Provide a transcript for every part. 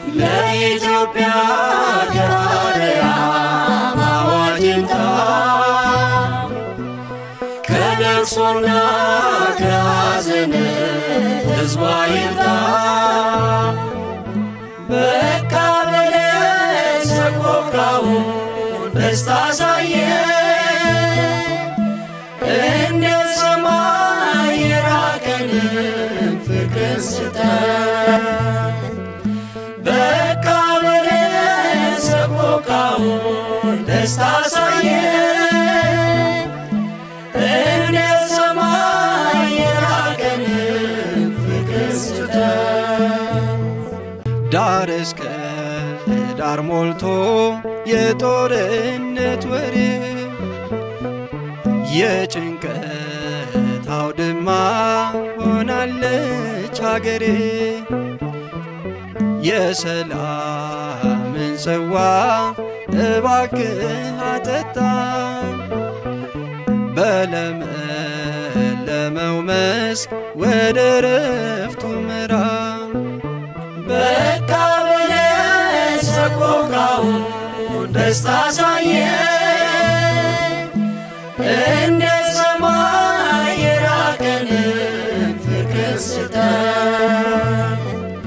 ለኢትዮጵያ ከአርያም አዋጅ ይምጣ ከለቅሶና ከሐዘን ሕዝቧ ይምጣ በቃ በለን ሰቆቃውን ደስታ ሳየ እንደ ሰማይ የራቀንን ፍቅር ስጠን በቃ በለን ሰቆቃውን ደስታ ሳየ እንደ ሰማይ የራቀንን ፍቅር ስጠን ዳር እስከ ዳር ሞልቶ የጦርነት ወሬ የጭንቀት አውድማ ሆናለች ሀገሬ የሰላምን ጽዋ እባክህ አጠጣ በለመለመው መስክ ወደ ረፍቱ ምራ በቃ በለን ሰቆቃውን ደስታ ሳየ እንደ ሰማይ የራቀንን ፍቅር ስጠን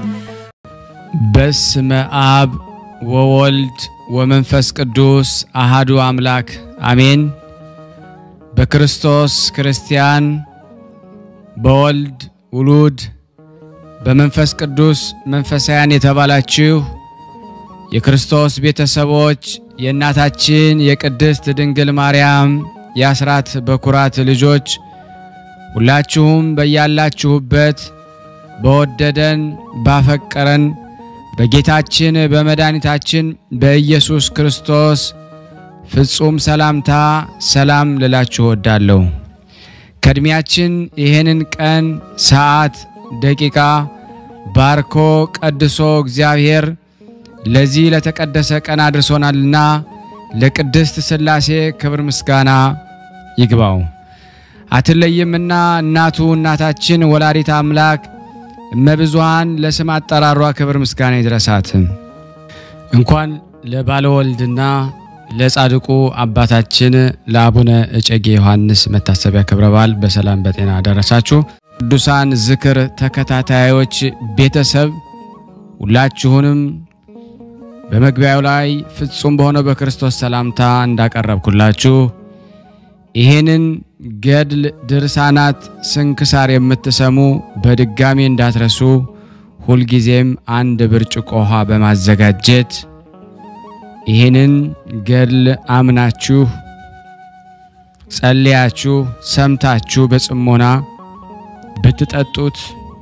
በስመ አብ ወወልድ ወመንፈስ ቅዱስ አሃዱ አምላክ አሜን። በክርስቶስ ክርስቲያን፣ በወልድ ውሉድ፣ በመንፈስ ቅዱስ መንፈሳውያን የተባላችሁ የክርስቶስ ቤተሰቦች የእናታችን የቅድስት ድንግል ማርያም የአስራት በኩራት ልጆች ሁላችሁም በያላችሁበት በወደደን ባፈቀረን በጌታችን በመድኃኒታችን በኢየሱስ ክርስቶስ ፍጹም ሰላምታ ሰላም ልላችሁ እወዳለሁ። ከዕድሜያችን ይህንን ቀን፣ ሰዓት፣ ደቂቃ ባርኮ ቀድሶ እግዚአብሔር ለዚህ ለተቀደሰ ቀን አድርሶናልና ለቅድስት ሥላሴ ክብር ምስጋና ይግባው። አትለይምና እናቱ እናታችን ወላዲት አምላክ እመብዙሃን ለስም አጠራሯ ክብር ምስጋና ይድረሳት። እንኳን ለባለወልድና ለጻድቁ አባታችን ለአቡነ እጨጌ ዮሐንስ መታሰቢያ ክብረ በዓል በሰላም በጤና አደረሳችሁ። ቅዱሳን ዝክር ተከታታዮች ቤተሰብ ሁላችሁንም በመግቢያው ላይ ፍጹም በሆነው በክርስቶስ ሰላምታ እንዳቀረብኩላችሁ ይህንን ገድል ድርሳናት ስንክሳር የምትሰሙ በድጋሚ እንዳትረሱ ሁልጊዜም አንድ ብርጭቆ ውሃ በማዘጋጀት ይህንን ገድል አምናችሁ ጸልያችሁ ሰምታችሁ በጽሞና ብትጠጡት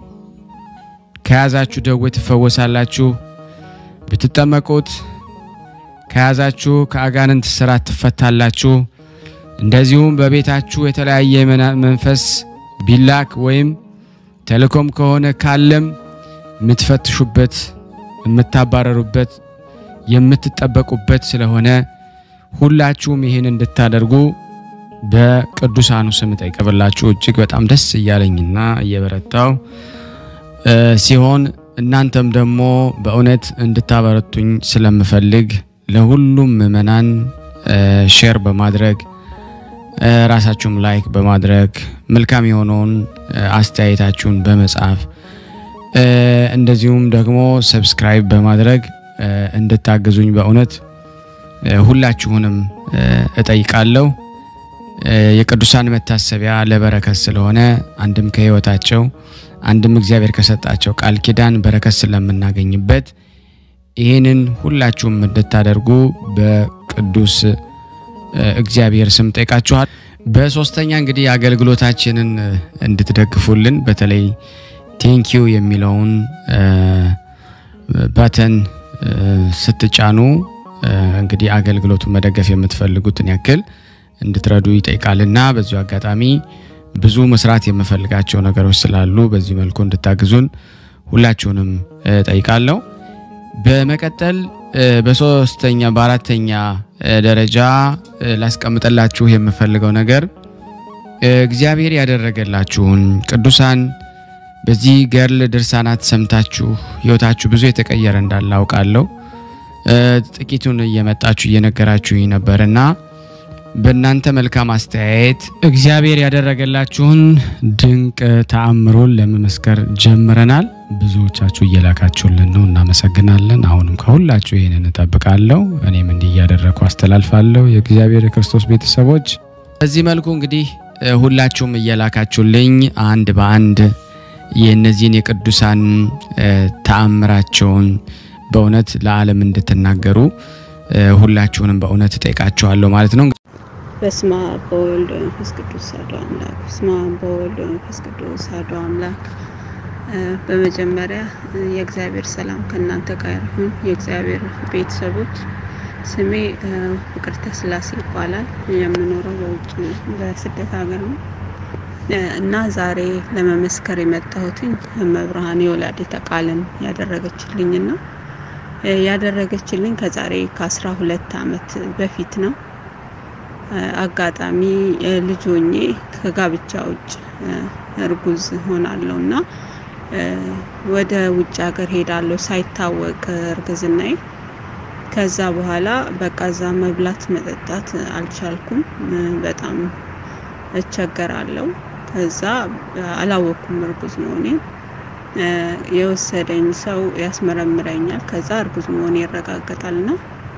ከያዛችሁ ደዌ ትፈወሳላችሁ። ብትጠመቁት ከያዛችሁ ከአጋንንት ስራት ትፈታላችሁ። እንደዚሁም በቤታችሁ የተለያየ መንፈስ ቢላክ ወይም ተልእኮም ከሆነ ካለም የምትፈትሹበት፣ የምታባረሩበት፣ የምትጠበቁበት ስለሆነ ሁላችሁም ይህን እንድታደርጉ በቅዱሳኑ ስም ጠይቀብላችሁ እጅግ በጣም ደስ እያለኝና እየበረታው ሲሆን እናንተም ደግሞ በእውነት እንድታበረቱኝ ስለምፈልግ ለሁሉም ምእመናን ሼር በማድረግ ራሳችሁም ላይክ በማድረግ መልካም የሆነውን አስተያየታችሁን በመጻፍ እንደዚሁም ደግሞ ሰብስክራይብ በማድረግ እንድታግዙኝ በእውነት ሁላችሁንም እጠይቃለሁ። የቅዱሳን መታሰቢያ ለበረከት ስለሆነ አንድም ከሕይወታቸው አንድም እግዚአብሔር ከሰጣቸው ቃል ኪዳን በረከት ስለምናገኝበት ይህንን ሁላችሁም እንድታደርጉ በቅዱስ እግዚአብሔር ስም ጠይቃችኋል። በሶስተኛ እንግዲህ አገልግሎታችንን እንድትደግፉልን በተለይ ቴንኪዩ የሚለውን ባተን ስትጫኑ እንግዲህ አገልግሎቱን መደገፍ የምትፈልጉትን ያክል እንድትረዱ ይጠይቃልና በዚሁ አጋጣሚ ብዙ መስራት የምፈልጋቸው ነገሮች ስላሉ በዚህ መልኩ እንድታግዙን ሁላችሁንም ጠይቃለሁ። በመቀጠል በሶስተኛ በአራተኛ ደረጃ ላስቀምጠላችሁ የምፈልገው ነገር እግዚአብሔር ያደረገላችሁን ቅዱሳን በዚህ ገርል ድርሳናት ሰምታችሁ ህይወታችሁ ብዙ የተቀየረ እንዳለ አውቃለሁ። ጥቂቱን እየመጣችሁ እየነገራችሁኝ ነበርና በእናንተ መልካም አስተያየት እግዚአብሔር ያደረገላችሁን ድንቅ ተአምሮን ለመመስከር ጀምረናል። ብዙዎቻችሁ እየላካችሁልን ነው፣ እናመሰግናለን። አሁንም ከሁላችሁ ይህንን እጠብቃለሁ። እኔም እንዲህ እያደረግኩ አስተላልፋለሁ። የእግዚአብሔር የክርስቶስ ቤተሰቦች በዚህ መልኩ እንግዲህ ሁላችሁም እየላካችሁልኝ አንድ በአንድ የእነዚህን የቅዱሳን ተአምራቸውን በእውነት ለዓለም እንድትናገሩ ሁላችሁንም በእውነት እጠይቃችኋለሁ ማለት ነው። በስመ አብ በወልድ በመንፈስ ቅዱስ አሐዱ አምላክ። በስመ አብ በወልድ በመንፈስ ቅዱስ አሐዱ አምላክ። በመጀመሪያ የእግዚአብሔር ሰላም ከእናንተ ጋር ይሁን። የእግዚአብሔር ቤተሰቦች ስሜ ፍቅርተ ስላሴ ይባላል። የምኖረው በውጭ በስደት ሀገር ነው እና ዛሬ ለመመስከር የመጣሁትኝ መብርሃን የወላዲተ ቃልን ያደረገችልኝና ያደረገችልኝ ከዛሬ ከአስራ ሁለት አመት በፊት ነው። አጋጣሚ ልጅ ሆኜ ከጋብቻ ውጭ እርጉዝ ሆናለሁ እና ወደ ውጭ ሀገር ሄዳለሁ ሳይታወቅ እርግዝናዬ። ከዛ በኋላ በቃ እዛ መብላት መጠጣት አልቻልኩም። በጣም እቸገራለሁ። ከዛ አላወቅኩም እርጉዝ መሆኔን። የወሰደኝ ሰው ያስመረምረኛል። ከዛ እርጉዝ መሆኔ ይረጋገጣልና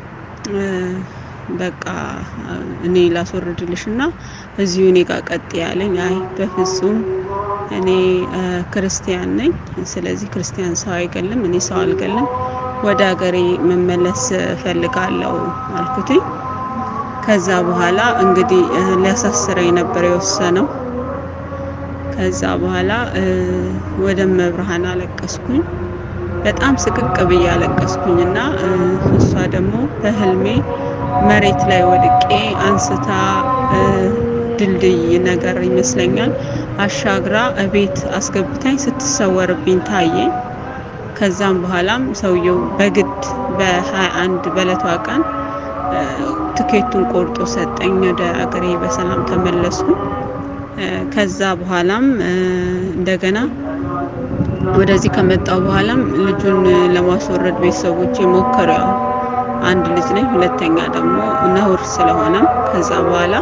በቃ እኔ ላስወርድልሽ እና እዚሁ እኔ ጋር ቀጥ ያለኝ፣ አይ በፍጹም እኔ ክርስቲያን ነኝ። ስለዚህ ክርስቲያን ሰው አይገልም፣ እኔ ሰው አልገልም፣ ወደ ሀገሬ መመለስ ፈልጋለሁ አልኩትኝ። ከዛ በኋላ እንግዲህ ሊያሳስረኝ ነበር የወሰነው። ከዛ በኋላ ወደ መብርሃን አለቀስኩኝ። በጣም ስቅቅ ብዬ አለቀስኩኝ እና እሷ ደግሞ በህልሜ መሬት ላይ ወድቄ አንስታ ድልድይ ነገር ይመስለኛል አሻግራ እቤት አስገብታኝ ስትሰወርብኝ ታየኝ። ከዛም በኋላም ሰውየው በግድ በሀያ አንድ በለቷ ቀን ትኬቱን ቆርጦ ሰጠኝ። ወደ አገሬ በሰላም ተመለስኩ። ከዛ በኋላም እንደገና ወደዚህ ከመጣው በኋላም ልጁን ለማስወረድ ቤተሰቦች ሞከሩ። ያው አንድ ልጅ ነኝ፣ ሁለተኛ ደግሞ ነውር ስለሆነም ከዛ በኋላ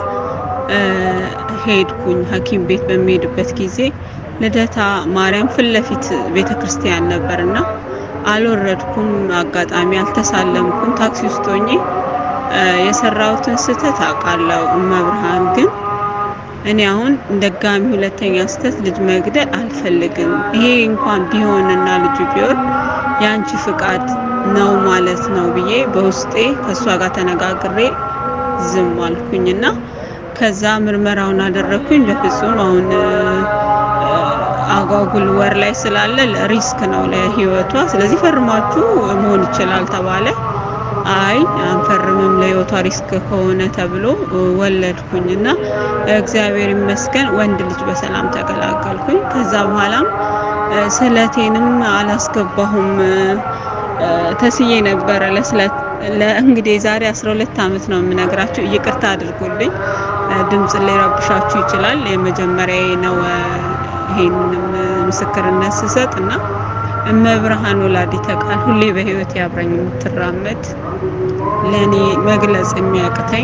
ሄድኩኝ። ሐኪም ቤት በሚሄድበት ጊዜ ልደታ ማርያም ፊት ለፊት ቤተ ክርስቲያን ነበርና አልወረድኩም። አጋጣሚ አልተሳለምኩም። ታክሲ ውስጥ ሆኜ የሰራሁትን ስህተት አውቃለሁ። እመብርሃን ግን እኔ አሁን ደጋሚ ሁለተኛ ስህተት ልጅ መግደል አልፈልግም። ይሄ እንኳን ቢሆንና ልጁ ቢሆን የአንቺ ፍቃድ ነው ማለት ነው ብዬ በውስጤ ከእሷ ጋር ተነጋግሬ ዝም አልኩኝና ከዛ ምርመራውን አደረግኩኝ። በፍጹም አሁን አጓጉል ወር ላይ ስላለ ሪስክ ነው ለህይወቷ፣ ስለዚህ ፈርማችሁ መሆን ይችላል ተባለ። አይ አንፈርምም ለህይወቷ ሪስክ ከሆነ ተብሎ ወለድኩኝ እና እግዚአብሔር ይመስገን ወንድ ልጅ በሰላም ተገላገልኩኝ። ከዛ በኋላም ስለቴንም አላስገባሁም ተስዬ ነበረ ለስለት ለእንግዲህ ዛሬ 12 ዓመት ነው የምነግራችሁ። ይቅርታ አድርጉልኝ፣ ድምጽ ሊረብሻችሁ ይችላል። የመጀመሪያ ነው ይሄንን ምስክርነት ስሰጥ እና እመብርሃን ወላዲተ ቃል ሁሌ በህይወት ያብረኝ የምትራመድ ለእኔ መግለጽ የሚያቅተኝ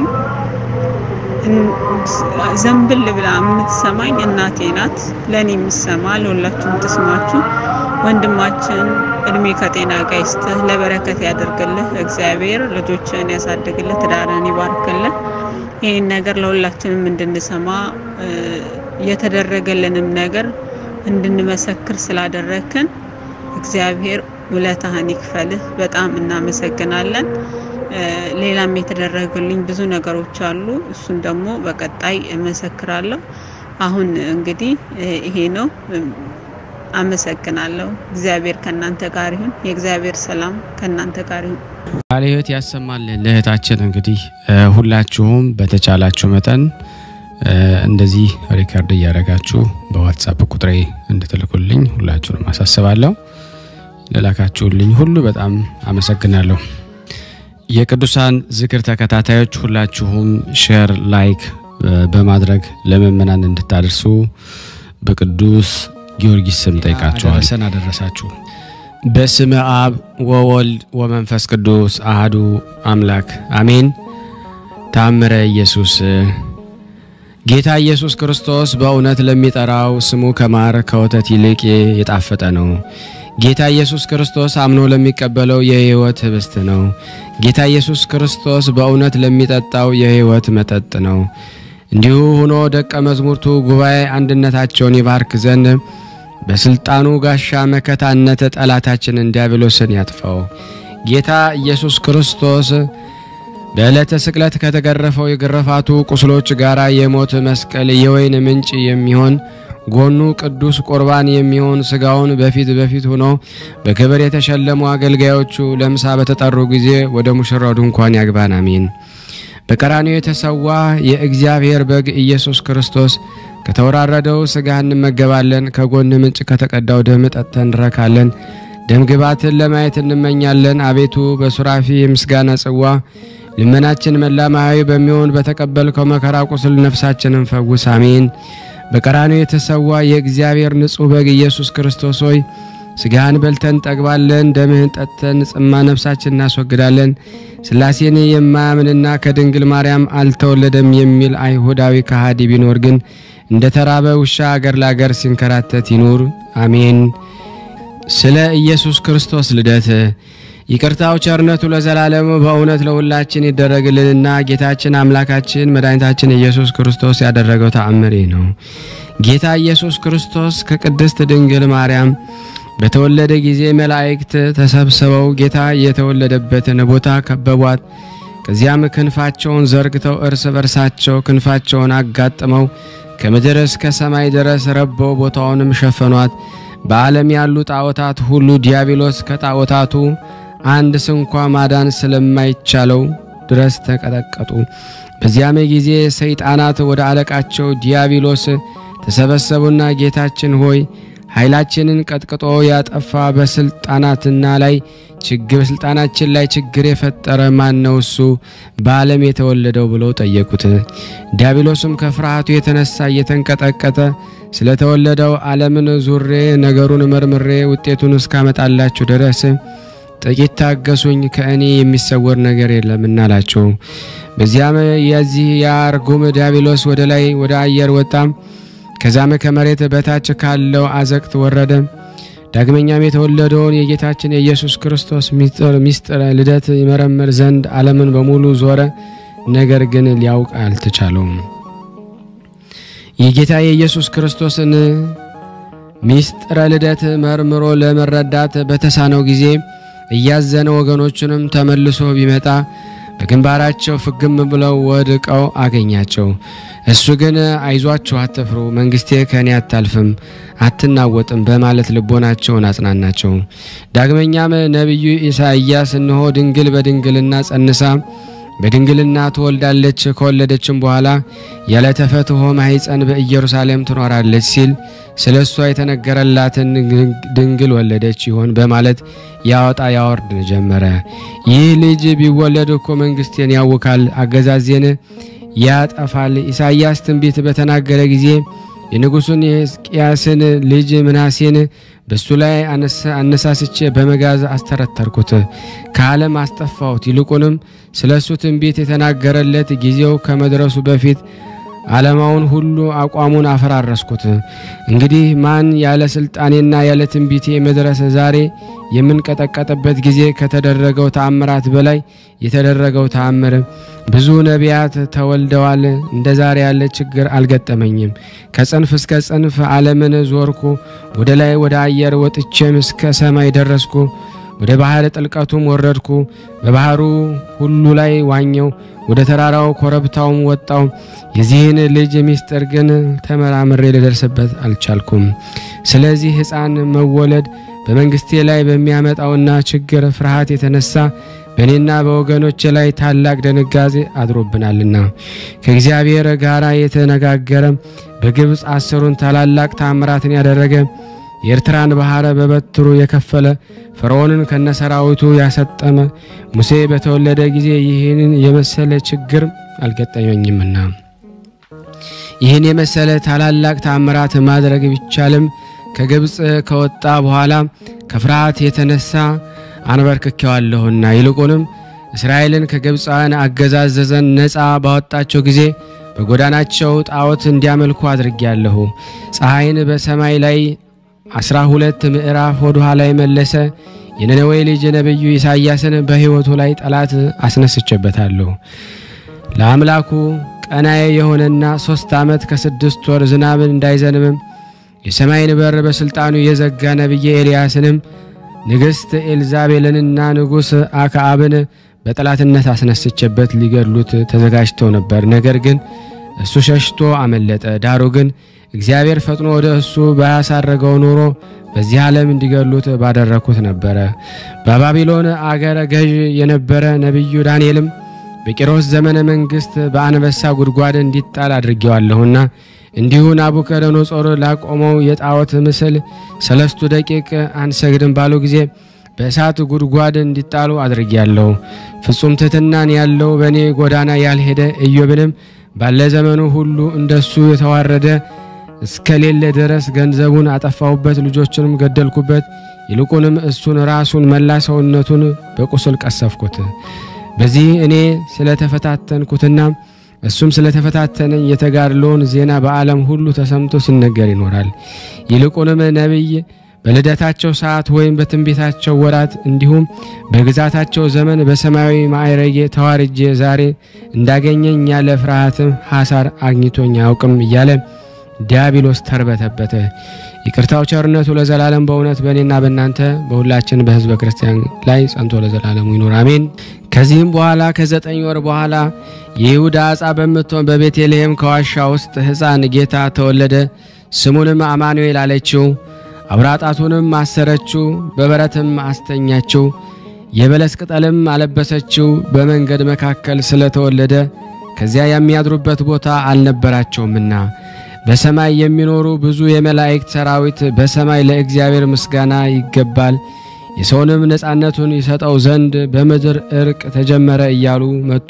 ዘንብል ብላ የምትሰማኝ እናቴ ናት። ለእኔ የምትሰማ ለሁላችሁም ትስማችሁ። ወንድማችን እድሜ ከጤና ጋር ይስጥህ፣ ለበረከት ያደርግልህ። እግዚአብሔር ልጆችን ያሳድግልህ፣ ትዳርን ይባርክልህ። ይህን ነገር ለሁላችንም እንድንሰማ የተደረገልንም ነገር እንድንመሰክር ስላደረክን እግዚአብሔር ውለታህን ይክፈልህ። በጣም እናመሰግናለን። ሌላም የተደረገልኝ ብዙ ነገሮች አሉ። እሱን ደግሞ በቀጣይ እመሰክራለሁ። አሁን እንግዲህ ይሄ ነው። አመሰግናለሁ። እግዚአብሔር ከእናንተ ጋር ይሁን። የእግዚአብሔር ሰላም ከእናንተ ጋር ይሁን። ቃለ ሕይወት ያሰማልን። ለእህታችን እንግዲህ ሁላችሁም በተቻላችሁ መጠን እንደዚህ ሪከርድ እያደረጋችሁ በዋትሳፕ ቁጥሬ እንድትልኩልኝ ሁላችሁንም አሳስባለሁ። ለላካችሁልኝ ሁሉ በጣም አመሰግናለሁ። የቅዱሳን ዝክር ተከታታዮች ሁላችሁም ሼር፣ ላይክ በማድረግ ለምእመናን እንድታደርሱ በቅዱስ ጊዮርጊስ ስም ጠይቃችኋል። አደረሰን አደረሳችሁ። በስመ አብ ወወልድ ወመንፈስ ቅዱስ አህዱ አምላክ አሜን። ታምረ ኢየሱስ ጌታ ኢየሱስ ክርስቶስ በእውነት ለሚጠራው ስሙ ከማር ከወተት ይልቅ የጣፈጠ ነው። ጌታ ኢየሱስ ክርስቶስ አምኖ ለሚቀበለው የሕይወት ህብስት ነው። ጌታ ኢየሱስ ክርስቶስ በእውነት ለሚጠጣው የሕይወት መጠጥ ነው። እንዲሁ ሆኖ ደቀ መዛሙርቱ ጉባኤ አንድነታቸውን ይባርክ ዘንድ በስልጣኑ ጋሻ መከታነት ጠላታችንን ዲያብሎስን ያጥፋው። ጌታ ኢየሱስ ክርስቶስ በዕለተ ስቅለት ከተገረፈው የግርፋቱ ቁስሎች ጋር የሞት መስቀል የወይን ምንጭ የሚሆን ጎኑ ቅዱስ ቁርባን የሚሆን ስጋውን በፊት በፊት ሆኖ በክብር የተሸለሙ አገልጋዮቹ ለምሳ በተጠሩ ጊዜ ወደ ሙሽራው ድንኳን ያግባን። አሜን። በቀራንዮ የተሰዋ የእግዚአብሔር በግ ኢየሱስ ክርስቶስ ከተወራረደው ስጋ እንመገባለን። ከጎን ምንጭ ከተቀዳው ደም ጠጥተን እንረካለን። ደም ግባትን ለማየት እንመኛለን። አቤቱ በሱራፊ የምስጋና ጽዋ ልመናችን መላ ማያዊ በሚሆን በተቀበልከው መከራ ቁስል ነፍሳችንን ፈውስ። አሜን። በቀራንዮ የተሰዋ የእግዚአብሔር ንጹሕ በግ ኢየሱስ ክርስቶስ ሆይ ስጋህን በልተን ጠግባለን፣ ደምህን ጠጥተን ጽማ ነፍሳችን እናስወግዳለን። ሥላሴን የማያምንና ከድንግል ማርያም አልተወለደም የሚል አይሁዳዊ ከሃዲ ቢኖር ግን እንደ ተራበ ውሻ አገር ለአገር ሲንከራተት ይኑር። አሜን። ስለ ኢየሱስ ክርስቶስ ልደት ይቅርታው ቸርነቱ ለዘላለሙ በእውነት ለሁላችን ይደረግልንና ጌታችን አምላካችን መድኃኒታችን ኢየሱስ ክርስቶስ ያደረገው ተአምር ነው። ጌታ ኢየሱስ ክርስቶስ ከቅድስት ድንግል ማርያም በተወለደ ጊዜ መላእክት ተሰብስበው ጌታ የተወለደበትን ቦታ ከበቧት። ከዚያም ክንፋቸውን ዘርግተው እርስ በርሳቸው ክንፋቸውን አጋጥመው ከምድር እስከ ሰማይ ድረስ ረበው ቦታውንም ሸፈኗት። በዓለም ያሉ ጣዖታት ሁሉ ዲያብሎስ ከጣዖታቱ አንድ ስንኳ ማዳን ስለማይቻለው ድረስ ተቀጠቀጡ። በዚያም ጊዜ ሰይጣናት ወደ አለቃቸው ዲያብሎስ ተሰበሰቡና ጌታችን ሆይ ኃይላችንን ቀጥቅጦ ያጠፋ በስልጣናትና ላይ ችግር በስልጣናችን ላይ ችግር የፈጠረ ማን ነው እሱ በዓለም የተወለደው ብለው ጠየቁት። ዲያብሎስም ከፍርሃቱ የተነሳ እየተንቀጠቀጠ ስለተወለደው ዓለምን ዙሬ ነገሩን መርምሬ ውጤቱን እስካመጣላችሁ ድረስ ጥቂት ታገሱኝ፣ ከእኔ የሚሰወር ነገር የለምና አላቸው። በዚያም የዚህ የአርጉም ዲያብሎስ ወደ ላይ ወደ አየር ወጣም። ከዛም ከመሬት በታች ካለው አዘቅት ወረደ። ዳግመኛም የተወለደውን የጌታችን የኢየሱስ ክርስቶስ ሚስጥር ልደት ይመረምር ዘንድ ዓለምን በሙሉ ዞረ። ነገር ግን ሊያውቅ አልተቻለውም። የጌታ የኢየሱስ ክርስቶስን ሚስጥረ ልደት መርምሮ ለመረዳት በተሳነው ጊዜ እያዘነ ወገኖቹንም ተመልሶ ቢመጣ በግንባራቸው ፍግም ብለው ወድቀው አገኛቸው። እሱ ግን አይዟችሁ፣ አትፍሩ፣ መንግስቴ ከእኔ አታልፍም፣ አትናወጥም በማለት ልቦናቸውን አጽናናቸው። ዳግመኛም ነቢዩ ኢሳይያስ እነሆ ድንግል በድንግልና ጸንሳ በድንግልና ትወልዳለች፣ ከወለደችም በኋላ ያለ ተፈትሖ ማኅፀን በኢየሩሳሌም ትኖራለች ሲል ስለ እሷ የተነገረላትን ድንግል ወለደች ይሆን በማለት ያወጣ ያወርድ ጀመረ። ይህ ልጅ ቢወለድ እኮ መንግስቴን ያውካል፣ አገዛዜን ያጠፋል። ኢሳይያስ ትንቢት በተናገረ ጊዜ የንጉሡን የሕዝቅያስን ልጅ ምናሴን በሱ ላይ አነሳስቼ በመጋዝ አስተረተርኩት፣ ከዓለም አስጠፋሁት። ይልቁንም ስለ እሱ ትንቢት የተናገረለት ጊዜው ከመድረሱ በፊት ዓለማውን ሁሉ አቋሙን አፈራረስኩት። እንግዲህ ማን ያለ ስልጣኔና ያለ ትንቢቴ መድረስ ዛሬ የምንቀጠቀጥበት ጊዜ ከተደረገው ተአምራት በላይ የተደረገው ተአምር ብዙ ነቢያት ተወልደዋል። እንደ ዛሬ ያለ ችግር አልገጠመኝም። ከጽንፍ እስከ ጽንፍ ዓለምን ዞርኩ። ወደ ላይ ወደ አየር ወጥቼም እስከ ሰማይ ደረስኩ። ወደ ባህር ጥልቀቱም ወረድኩ። በባህሩ ሁሉ ላይ ዋኘው። ወደ ተራራው ኮረብታውም ወጣው። የዚህን ልጅ ምስጢር ግን ተመራምሬ ልደርስበት አልቻልኩም። ስለዚህ ሕፃን መወለድ በመንግስቴ ላይ በሚያመጣውና ችግር ፍርሃት የተነሳ በእኔና በወገኖች ላይ ታላቅ ድንጋጤ አድሮብናልና ከእግዚአብሔር ጋር የተነጋገረ በግብፅ አስሩን ታላላቅ ታምራትን ያደረገ የኤርትራን ባህረ በበትሩ የከፈለ ፈርዖንን ከነሰራዊቱ ያሰጠመ ሙሴ በተወለደ ጊዜ ይህንን የመሰለ ችግር አልገጠመኝምና ይህን የመሰለ ታላላቅ ታምራት ማድረግ ቢቻልም ከግብፅ ከወጣ በኋላ ከፍርሃት የተነሳ አንበርክኬዋለሁና ይልቁንም እስራኤልን ከግብፃውያን አገዛዝ ዘንድ ነፃ ባወጣቸው ጊዜ በጎዳናቸው ጣዖት እንዲያመልኩ አድርጌያለሁ። ፀሐይን በሰማይ ላይ አስራ ሁለት ምዕራፍ ወደ ኋላ የመለሰ የነነዌ ልጅ ነቢዩ ኢሳይያስን በሕይወቱ ላይ ጠላት አስነስቼበታለሁ። ለአምላኩ ቀናዬ የሆነና ሦስት ዓመት ከስድስት ወር ዝናብን እንዳይዘንብም የሰማይን በር በሥልጣኑ የዘጋ ነቢየ ኤልያስንም ንግሥት ኤልዛቤልንና ንጉሥ አክዓብን በጠላትነት አስነስቼበት ሊገድሉት ተዘጋጅተው ነበር። ነገር ግን እሱ ሸሽቶ አመለጠ። ዳሩ ግን እግዚአብሔር ፈጥኖ ወደ እሱ ባያሳረገው ኖሮ በዚህ ዓለም እንዲገሉት ባደረግኩት ነበረ። በባቢሎን አገረ ገዥ የነበረ ነቢዩ ዳንኤልም በቂሮስ ዘመነ መንግሥት በአንበሳ ጉድጓድ እንዲጣል አድርጌዋለሁና እንዲሁ ናቡከደነጾር ላቆመው የጣዖት ምስል ሰለስቱ ደቂቅ አንሰግድም ባሉ ጊዜ በእሳት ጉድጓድ እንዲጣሉ አድርጌያለሁ። ፍጹም ትሕትናን ያለው በእኔ ጎዳና ያልሄደ ኢዮብንም ባለ ዘመኑ ሁሉ እንደሱ የተዋረደ እስከሌለ ድረስ ገንዘቡን አጠፋሁበት፣ ልጆቹንም ገደልኩበት። ይልቁንም እሱን ራሱን መላ ሰውነቱን በቁስል ቀሰፍኩት። በዚህ እኔ ስለተፈታተንኩትና እሱም ስለተፈታተነኝ የተጋድሎውን ዜና በዓለም ሁሉ ተሰምቶ ሲነገር ይኖራል። ይልቁንም ነቢይ በልደታቸው ሰዓት ወይም በትንቢታቸው ወራት እንዲሁም በግዛታቸው ዘመን በሰማያዊ ማዕረጌ ተዋርጄ ዛሬ እንዳገኘኝ ያለ ፍርሃትም ሐሳር አግኝቶኝ አያውቅም እያለ ዲያብሎስ ተርበተበተ። ይቅርታው ቸርነቱ ለዘላለም በእውነት በእኔና በእናንተ በሁላችን በሕዝበ ክርስቲያን ላይ ጸንቶ ለዘላለሙ ይኑር አሜን። ከዚህም በኋላ ከዘጠኝ ወር በኋላ የይሁዳ አጻ በምትሆን በቤተልሔም ከዋሻ ውስጥ ሕፃን ጌታ ተወለደ። ስሙንም አማኑኤል አለችው። አብራጣቱንም አሰረችው፣ በበረትም አስተኛችው። የበለስ ቅጠልም አለበሰችው። በመንገድ መካከል ስለተወለደ ከዚያ የሚያድሩበት ቦታ አልነበራቸውምና በሰማይ የሚኖሩ ብዙ የመላእክት ሰራዊት በሰማይ ለእግዚአብሔር ምስጋና ይገባል፣ የሰውንም ነፃነቱን ይሰጠው ዘንድ በምድር እርቅ ተጀመረ እያሉ መጡ።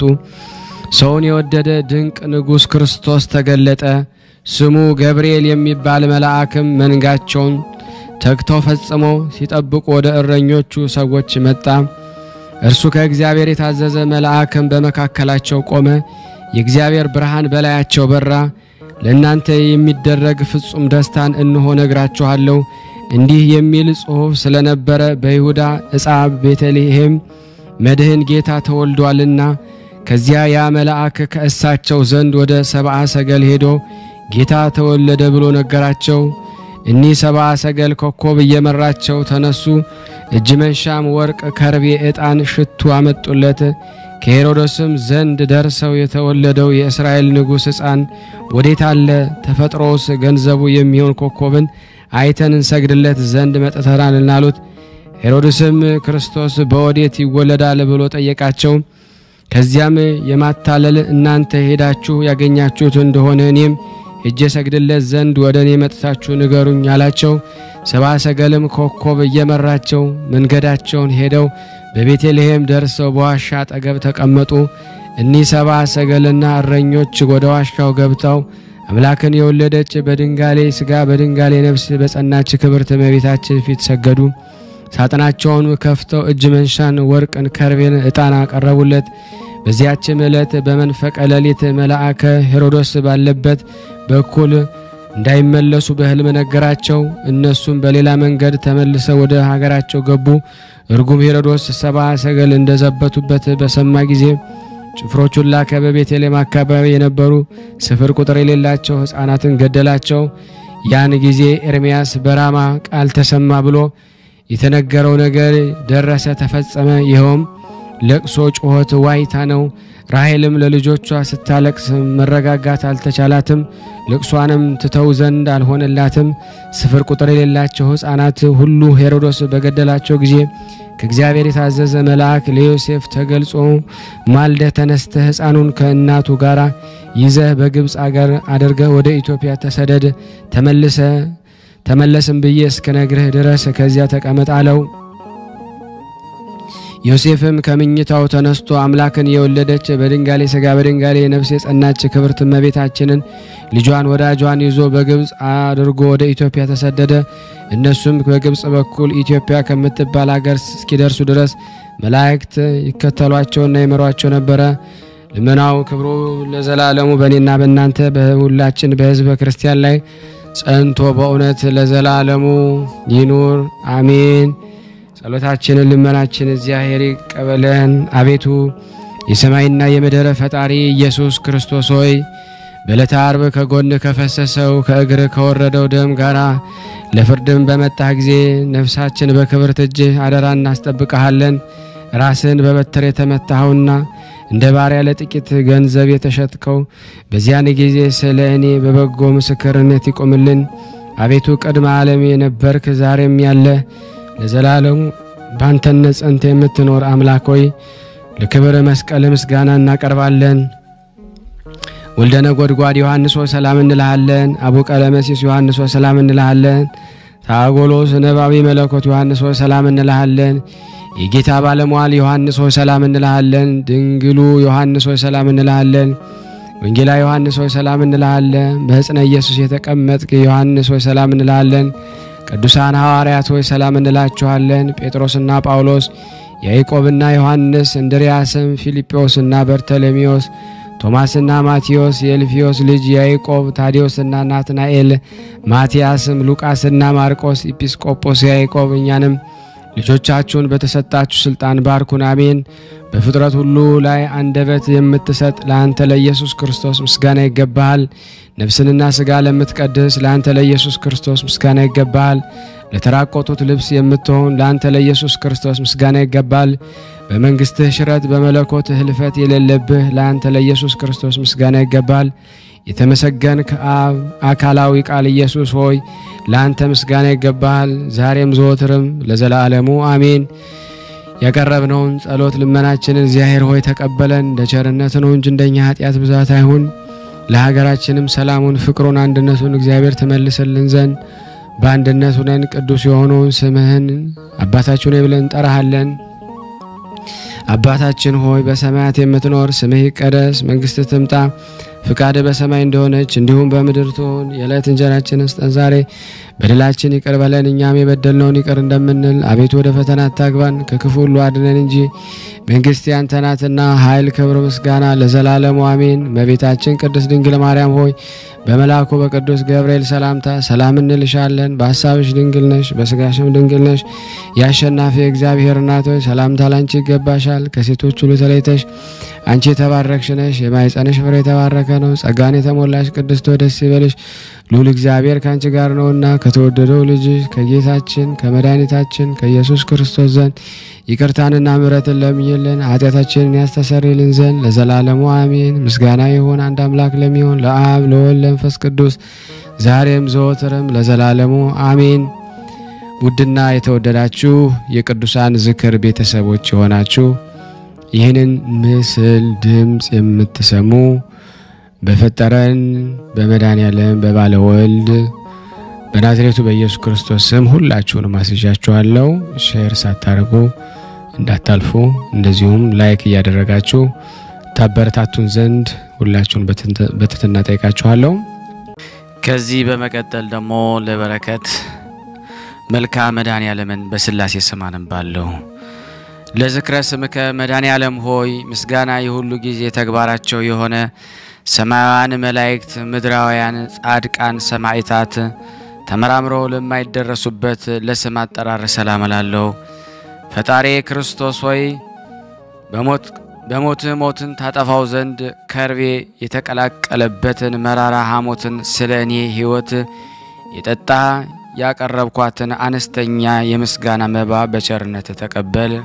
ሰውን የወደደ ድንቅ ንጉሥ ክርስቶስ ተገለጠ። ስሙ ገብርኤል የሚባል መልአክም መንጋቸውን ተግተው ፈጽመው ሲጠብቁ ወደ እረኞቹ ሰዎች መጣ። እርሱ ከእግዚአብሔር የታዘዘ መልአክም በመካከላቸው ቆመ። የእግዚአብሔር ብርሃን በላያቸው በራ። ለእናንተ የሚደረግ ፍጹም ደስታን እንሆ ነግራችኋለሁ። እንዲህ የሚል ጽሑፍ ስለነበረ በይሁዳ ዕፃ ቤተልሔም መድህን ጌታ ተወልዷልና። ከዚያ ያ መልአክ ከእሳቸው ዘንድ ወደ ሰብአ ሰገል ሄዶ ጌታ ተወለደ ብሎ ነገራቸው። እኒህ ሰብአ ሰገል ኮከብ እየመራቸው ተነሱ። እጅ መንሻም ወርቅ፣ ከርቤ፣ ዕጣን፣ ሽቱ አመጡለት። ከሄሮድስም ዘንድ ደርሰው የተወለደው የእስራኤል ንጉሥ ሕፃን ወዴት አለ? ተፈጥሮስ ገንዘቡ የሚሆን ኮከብን አይተን እንሰግድለት ዘንድ መጥተናልና አሉት። ሄሮድስም ክርስቶስ በወዴት ይወለዳል ብሎ ጠየቃቸው። ከዚያም የማታለል እናንተ ሄዳችሁ ያገኛችሁት እንደሆነ እኔም ሄጄ ሰግድለት ዘንድ ወደ እኔ መጥታችሁ ንገሩኝ አላቸው። ሰብአ ሰገልም ኮከብ እየመራቸው መንገዳቸውን ሄደው በቤተልሔም ደርሰው በዋሻ አጠገብ ተቀመጡ። እኒህ ሰብአ ሰገልና እረኞች ወደ ዋሻው ገብተው አምላክን የወለደች በድንጋሌ ሥጋ በድንጋሌ ነፍስ በጸናች ክብርት እመቤታችን ፊት ሰገዱ። ሳጥናቸውን ከፍተው እጅ መንሻን፣ ወርቅን፣ ከርቤን፣ ዕጣን አቀረቡለት። በዚያችም ዕለት በመንፈቀ ሌሊት መልአከ ሄሮዶስ ባለበት በኩል እንዳይመለሱ በሕልም ነገራቸው። እነሱም በሌላ መንገድ ተመልሰው ወደ ሀገራቸው ገቡ። እርጉም ሄሮዶስ ሰብአ ሰገል እንደዘበቱበት በሰማ ጊዜ ጭፍሮቹን ላከ። በቤተልሔም አካባቢ የነበሩ ስፍር ቁጥር የሌላቸው ሕፃናትን ገደላቸው። ያን ጊዜ ኤርምያስ በራማ ቃል ተሰማ ብሎ የተነገረው ነገር ደረሰ፣ ተፈጸመ። ይኸውም ለቅሶ፣ ጩኸት፣ ዋይታ ነው። ራሔልም ለልጆቿ ስታለቅስ መረጋጋት አልተቻላትም። ልቅሷንም ትተው ዘንድ አልሆነላትም። ስፍር ቁጥር የሌላቸው ሕፃናት ሁሉ ሄሮዶስ በገደላቸው ጊዜ ከእግዚአብሔር የታዘዘ መልአክ ለዮሴፍ ተገልጾ ማልደ ተነስተ ሕፃኑን ከእናቱ ጋር ይዘህ በግብፅ አገር አድርገህ ወደ ኢትዮጵያ ተሰደድ፣ ተመልሰ ተመለስም ብዬ እስክነግርህ ድረስ ከዚያ ተቀመጥ አለው። ዮሴፍም ከምኝታው ተነስቶ አምላክን የወለደች በድንጋሌ ሥጋ በድንጋሌ ነፍስ የጸናች ክብርት እመቤታችንን ልጇን ወዳጇን ይዞ በግብፅ አድርጎ ወደ ኢትዮጵያ ተሰደደ። እነሱም በግብፅ በኩል ኢትዮጵያ ከምትባል አገር እስኪደርሱ ድረስ መላእክት ይከተሏቸውና ይመሯቸው ነበረ። ልመናው ክብሩ ለዘላለሙ በእኔና በእናንተ በሁላችን በሕዝበ ክርስቲያን ላይ ጸንቶ በእውነት ለዘላለሙ ይኑር አሜን። ጸሎታችንን ልመናችን እግዚአብሔር ይቀበለን። አቤቱ የሰማይና የምድር ፈጣሪ ኢየሱስ ክርስቶስ ሆይ በዕለተ ዓርብ ከጎን ከፈሰሰው ከእግር ከወረደው ደም ጋር ለፍርድም በመጣህ ጊዜ ነፍሳችን በክብርት እጅህ አደራ እናስጠብቀሃለን። ራስን በበትር የተመታኸውና እንደ ባሪያ ለጥቂት ገንዘብ የተሸጥከው በዚያን ጊዜ ስለ እኔ በበጎ ምስክርነት ይቆምልን። አቤቱ ቅድመ ዓለም የነበርክ ዛሬም ያለ ለዘላለሙ ባንተነት ጸንተ የምትኖር አምላክ ሆይ ለክብር መስቀል ምስጋና እናቀርባለን። ወልደ ነጎድጓድ ዮሐንስ ሆይ ሰላም እንልሃለን። አቡ ቀለመሲስ ዮሐንስ ሆይ ሰላም እንልሃለን። ታጎሎስ ነባቢ መለኮት ዮሐንስ ሆይ ሰላም እንልሃለን። የጌታ ባለሟል ዮሐንስ ሆይ ሰላም እንልሃለን። ድንግሉ ዮሐንስ ሆይ ሰላም እንልሃለን። ወንጌላ ዮሐንስ ሆይ ሰላም እንልሃለን። በሕፅነ ኢየሱስ የተቀመጥክ ዮሐንስ ሆይ ሰላም እንልሃለን። ቅዱሳን ሐዋርያት ሆይ ሰላም እንላችኋለን። ጴጥሮስና ጳውሎስ፣ ያዕቆብና ዮሐንስ፣ እንድርያስም፣ ፊልጶስና በርተሎሜዎስ፣ ቶማስና ማቴዎስ፣ የእልፊዮስ ልጅ ያዕቆብ፣ ታዲዮስና ናትናኤል፣ ማቲያስም፣ ሉቃስና ማርቆስ፣ ኢጲስቆጶስ ያዕቆብ እኛንም ልጆቻችሁን በተሰጣችሁ ስልጣን ባርኩን፣ አሜን። በፍጥረት ሁሉ ላይ አንደበት የምትሰጥ ለአንተ ለኢየሱስ ክርስቶስ ምስጋና ይገባሃል። ነፍስንና ሥጋ ለምትቀድስ ለአንተ ለኢየሱስ ክርስቶስ ምስጋና ይገባሃል። ለተራቆጡት ልብስ የምትሆን ለአንተ ለኢየሱስ ክርስቶስ ምስጋና ይገባል። በመንግሥትህ ሽረት በመለኮትህ ህልፈት የሌለብህ ለአንተ ለኢየሱስ ክርስቶስ ምስጋና ይገባል። የተመሰገንክ አብ አካላዊ ቃል ኢየሱስ ሆይ ለአንተ ምስጋና ይገባሃል፣ ዛሬም ዘወትርም ለዘላለሙ አሜን። ያቀረብነውን ጸሎት ልመናችንን እግዚአብሔር ሆይ ተቀበለን። እንደ ቸርነት ነው እንጂ እንደኛ ኃጢአት ብዛት አይሁን። ለሀገራችንም ሰላሙን፣ ፍቅሩን፣ አንድነቱን እግዚአብሔር ትመልስልን ዘንድ በአንድነት ሁነን ቅዱስ የሆነውን ስምህን አባታችን ሆይ ብለን እንጠራሃለን። አባታችን ሆይ በሰማያት የምትኖር ስምህ ይቀደስ፣ መንግሥትህ ትምጣ ፍቃድ በሰማይ እንደሆነች እንዲሁም በምድር ትሁን። የዕለት እንጀራችንን ስጠን ዛሬ፣ በደላችን ይቅር በለን እኛም የበደልነውን ይቅር እንደምንል። አቤቱ ወደ ፈተና አታግባን፣ ከክፉ ሁሉ አድነን እንጂ መንግሥት ያንተ ናትና ኃይል፣ ክብር፣ ምስጋና ለዘላለሙ አሜን። እመቤታችን ቅድስት ድንግል ማርያም ሆይ በመልአኩ በቅዱስ ገብርኤል ሰላምታ ሰላም እንልሻለን። በሀሳብሽ ድንግል ነሽ፣ በስጋሽም ድንግል ነሽ። የአሸናፊ እግዚአብሔር እናት ሆይ ሰላምታ ላንቺ ይገባሻል። ከሴቶች ሁሉ ተለይተሽ አንቺ የተባረክሽ ነሽ፣ የማኅፀንሽ ፍሬ የተባረከ ነው። ጸጋን የተሞላሽ ቅድስት ሆይ ደስ ይበልሽ፣ ልዑል እግዚአብሔር ከአንቺ ጋር ነውና ከተወደደው ልጅሽ ከጌታችን ከመድኃኒታችን ከኢየሱስ ክርስቶስ ዘንድ ይቅርታንና ምሕረትን ለምኝልን ኃጢአታችንን ያስተሰርይልን ዘንድ ለዘላለሙ አሜን። ምስጋና ይሁን አንድ አምላክ ለሚሆን ለአብ ለወልድ ለመንፈስ ቅዱስ ዛሬም ዘወትርም ለዘላለሙ አሜን። ውድና የተወደዳችሁ የቅዱሳን ዝክር ቤተሰቦች የሆናችሁ ይህንን ምስል ድምፅ የምትሰሙ በፈጠረን በመድኃኔዓለም በባለ ወልድ በናዝሬቱ በኢየሱስ ክርስቶስ ስም ሁላችሁንም አስዣችኋለሁ። ሼር ሳታደርጉ እንዳታልፉ፣ እንደዚሁም ላይክ እያደረጋችሁ ታበረታቱን ዘንድ ሁላችሁን በትህትና ጠይቃችኋለሁ። ከዚህ በመቀጠል ደግሞ ለበረከት መልካ መድኃኔዓለምን በሥላሴ ስም አነባለሁ። ለዝክረ ስምከ መድኃኔዓለም ሆይ ምስጋና የሁሉ ጊዜ ተግባራቸው የሆነ ሰማያውያን መላእክት፣ ምድራውያን ጻድቃን፣ ሰማዕታት ተመራምረው ለማይደረሱበት ለስም አጠራር ሰላም እላለሁ። ፈጣሪ ክርስቶስ ሆይ በሞት በሞትህ ሞትን ታጠፋው ዘንድ ከርቤ የተቀላቀለበትን መራራ ሐሞትን ስለ እኔ ሕይወት የጠጣ ያቀረብኳትን አነስተኛ የምስጋና መባ በቸርነት ተቀበል።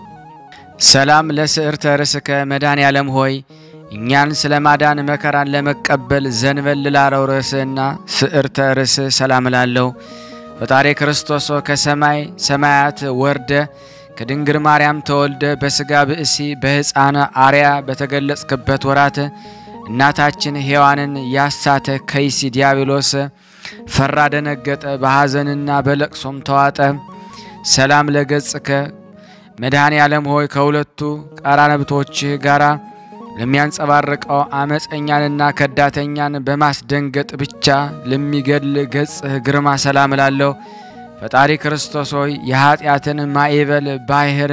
ሰላም ለስዕርተ ርእስከ መድኃኔዓለም ሆይ እኛን ስለ ማዳን መከራን ለመቀበል ዘንበል ላለው ርዕስና ስዕርተ ርእስ ሰላም እላለሁ። ፈጣሪ ክርስቶስ ከሰማይ ሰማያት ወርደ ከድንግል ማርያም ተወልደ በሥጋ ብእሲ በሕፃን አርያ በተገለጽክበት ወራት እናታችን ሔዋንን ያሳተ ከይሲ ዲያብሎስ ፈራ፣ ደነገጠ፣ በሐዘንና በለቅሶም ተዋጠ። ሰላም ለገጽከ መድኃኔ ዓለም ሆይ ከሁለቱ ቀራነብቶችህ ጋራ ለሚያንጸባርቀው አመፀኛንና ከዳተኛን በማስደንገጥ ብቻ ለሚገድል ገጽህ ግርማ ሰላም እላለሁ። ፈጣሪ ክርስቶስ ሆይ የኀጢአትን ማዕበል ባሕር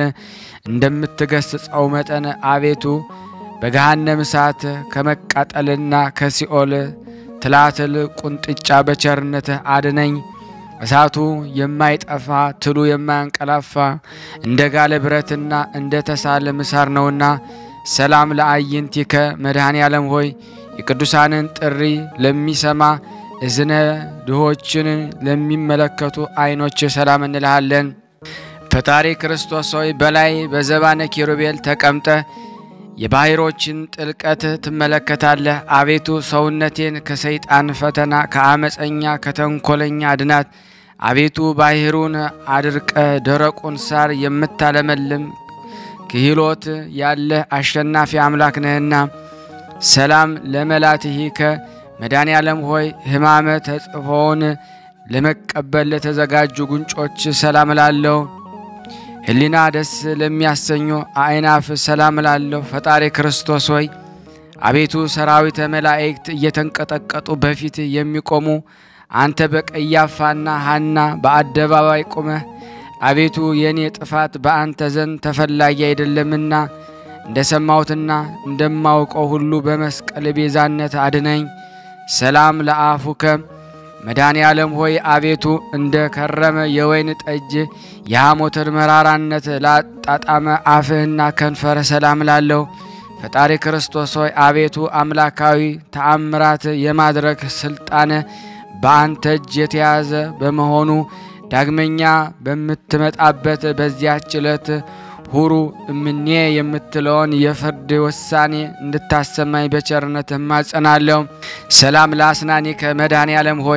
እንደምትገስጸው መጠን አቤቱ በገሃነም እሳት ከመቃጠልና ከሲኦል ትላትል ቁንጥጫ በቸርነትህ አድነኝ። እሳቱ የማይጠፋ ትሉ የማያንቀላፋ እንደ ጋለ ብረትና እንደ ተሳለ ምሳር ነውና ሰላም ለአይንቲከ መድኃኔ ዓለም ሆይ የቅዱሳንን ጥሪ ለሚሰማ እዝነ ድሆችን ለሚመለከቱ ዓይኖች ሰላም እንልሃለን። ፈጣሪ ክርስቶስ ሆይ በላይ በዘባነ ኪሩቤል ተቀምጠ የባሕሮችን ጥልቀት ትመለከታለህ። አቤቱ ሰውነቴን ከሰይጣን ፈተና ከአመፀኛ ከተንኮለኛ አድናት። አቤቱ ባሕሩን አድርቀ ደረቁን ሳር የምታለመልም ክህሎት ያለህ አሸናፊ አምላክ ነህና ሰላም ለመላትሂከ መድኃኔ ዓለም ሆይ ሕማመ ተጽፎውን ለመቀበል ለተዘጋጁ ጉንጮች ሰላም እላለሁ። ሕሊና ደስ ለሚያሰኙ አእናፍ ሰላም እላለሁ። ፈጣሪ ክርስቶስ ሆይ አቤቱ ሰራዊተ መላእክት እየተንቀጠቀጡ በፊት የሚቆሙ አንተ በቀያፋና ሐና በአደባባይ ቁመህ አቤቱ የእኔ ጥፋት በአንተ ዘንድ ተፈላጊ አይደለምና እንደ ሰማሁትና እንደማውቀው ሁሉ በመስቀል ቤዛነት አድነኝ። ሰላም ለአፉከ መድኃኔ ዓለም ሆይ አቤቱ እንደ ከረመ የወይን ጠጅ የሐሞትን መራራነት ላጣጣመ አፍህና ከንፈረ ሰላም ላለሁ። ፈጣሪ ክርስቶስ ሆይ አቤቱ አምላካዊ ተአምራት የማድረግ ስልጣን በአንተ እጅ የተያዘ በመሆኑ ዳግመኛ በምትመጣበት በዚያች ዕለት ሁሩ እምኔ የምትለውን የፍርድ ውሳኔ እንድታሰማኝ በቸርነት እማጸናለሁ። ሰላም ለአስናኒከ መድኃኔ ዓለም ሆይ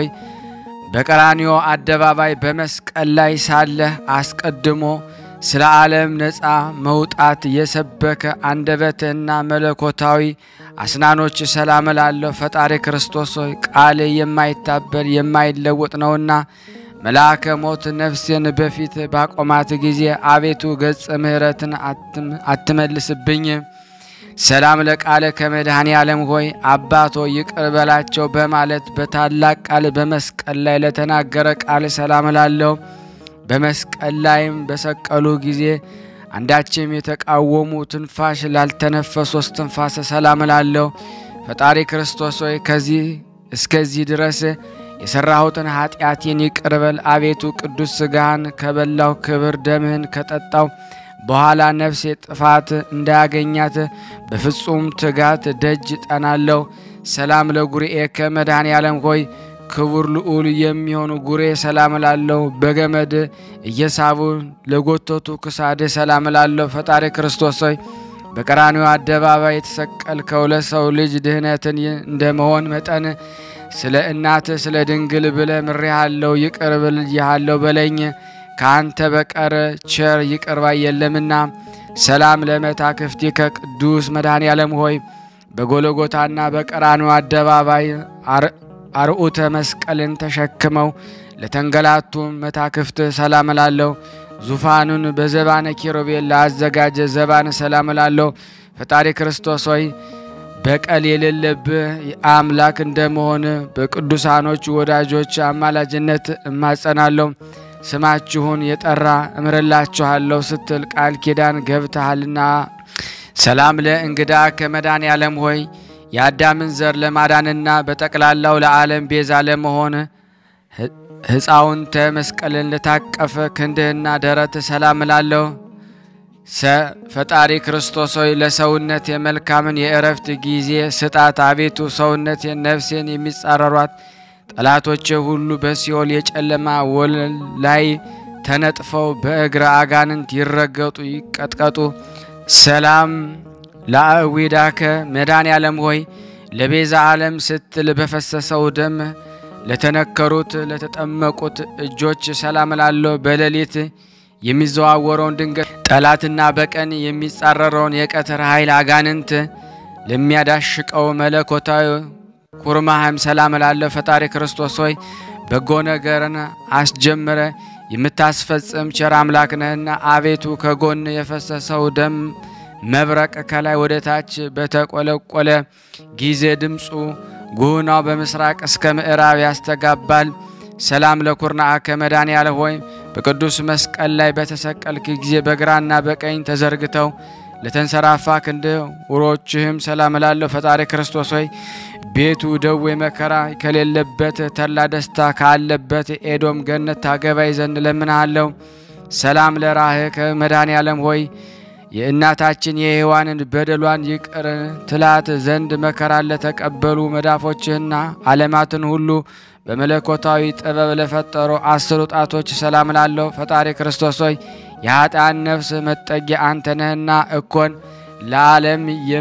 በቀራንዮ አደባባይ በመስቀል ላይ ሳለህ አስቀድሞ ስለ ዓለም ነፃ መውጣት የሰበከ አንደበትህና መለኮታዊ አስናኖች ሰላም እላለሁ። ፈጣሪ ክርስቶስ ሆይ ቃል የማይታበል የማይለወጥ ነውና መልአከ ሞት ነፍሴን በፊት ባቆማት ጊዜ አቤቱ ገጸ ምሕረትን አትመልስብኝ። ሰላም ለቃለ ከመድኃኔ ዓለም ሆይ አባቶ ይቅር በላቸው በማለት በታላቅ ቃል በመስቀል ላይ ለተናገረ ቃል ሰላም እላለሁ። በመስቀል ላይም በሰቀሉ ጊዜ አንዳችም የተቃወሙ ትንፋሽ ላልተነፈሱ ትንፋስ ሰላም እላለሁ። ፈጣሪ ክርስቶስ ሆይ ከዚህ እስከዚህ ድረስ የሰራሁትን ኃጢአቴን ይቅር በል። አቤቱ ቅዱስ ሥጋህን ከበላው ክብር ደምህን ከጠጣው በኋላ ነፍሴ ጥፋት እንዳያገኛት በፍጹም ትጋት ደጅ ጠናለሁ። ሰላም ለጉርኤከ መድኃኔ ዓለም ሆይ ክቡር ልዑል የሚሆኑ ጉሬ ሰላም እላለሁ። በገመድ እየሳቡ ለጎተቱ ክሳድ ሰላም እላለሁ። ፈጣሪ ክርስቶስ ሆይ በቀራንዮ አደባባይ የተሰቀልከው ለሰው ልጅ ድህነትን እንደመሆን መጠን ስለ እናት ስለ ድንግል ብለ ምሬሃለሁ፣ ይቅር ብዬሃለሁ በለኝ። ከአንተ በቀር ቸር ይቅር ባይ የለምና። ሰላም ለመታክፍቲከ ቅዱስ መድኃኔ ዓለም ሆይ በጎለጎታና በቀራንዮ አደባባይ አርዑተ መስቀልን ተሸክመው ለተንገላቱ መታክፍት ሰላም እላለሁ። ዙፋኑን በዘባነ ኪሩቤል ለአዘጋጀ ዘባን ሰላም እላለሁ። ፈጣሪ ክርስቶስ ሆይ በቀል የሌለብህ አምላክ እንደመሆን በቅዱሳኖች ወዳጆች አማላጅነት እማጸናለሁ። ስማችሁን የጠራ እምርላችኋለሁ ስትል ቃል ኪዳን ገብተሃልና። ሰላም ለእንግዳ ከመድኃኔ ዓለም ሆይ የአዳምን ዘር ለማዳንና በጠቅላላው ለዓለም ቤዛ ለመሆን ሕፃውንተ መስቀልን ለታቀፈ ክንድህና ደረት ሰላም እላለሁ። ሰ ፈጣሪ ክርስቶስ ሆይ ለሰውነት የመልካምን የእረፍት ጊዜ ስጣት። አቤቱ ሰውነት ነፍሴን የሚጻረሯት ጠላቶቼ ሁሉ በሲኦል የጨለማ ወለል ላይ ተነጥፈው በእግረ አጋንንት ይረገጡ ይቀጥቀጡ። ሰላም ለአዊዳከ መድኃኔ ዓለም ሆይ ለቤዛ ዓለም ስትል በፈሰሰው ደም ለተነከሩት ለተጠመቁት እጆች ሰላም እላለሁ። በሌሊት የሚዘዋወረውን ድንገት ጠላትና በቀን የሚጻረረውን የቀትር ኃይል አጋንንት ለሚያዳሽቀው መለኮታዊ ኩርማህም ሰላም እላለሁ። ፈጣሪ ክርስቶስ ሆይ በጎ ነገርን አስጀምረ የምታስፈጽም ቸር አምላክ ነህና አቤቱ ከጎን የፈሰሰው ደም መብረቅ ከላይ ወደ ታች በተቆለቆለ ጊዜ ድምፁ ጉህናው በምስራቅ እስከ ምዕራብ ያስተጋባል። ሰላም ለኩርናአከ መድኃኔዓለም ሆይ በቅዱስ መስቀል ላይ በተሰቀልክ ጊዜ በግራና በቀኝ ተዘርግተው ለተንሰራፋ ክንድ ውሮችህም ሰላም እላለሁ። ፈጣሪ ክርስቶስ ሆይ ቤቱ ደዌ መከራ ከሌለበት ተድላ ደስታ ካለበት ኤዶም ገነት ታገባይ ዘንድ ለምንሃለሁ። ሰላም ለራህከ መድኃኔዓለም ሆይ የእናታችን የሔዋንን በደሏን ይቅር ትላት ዘንድ መከራን ለተቀበሉ መዳፎችህና ዓለማትን ሁሉ በመለኮታዊ ጥበብ ለፈጠሩ አስሩ ጣቶች ሰላም ላለሁ። ፈጣሪ ክርስቶስ ሆይ የኃጥአን ነፍስ መጠጊያ አንተ ነህና እኮን ለዓለም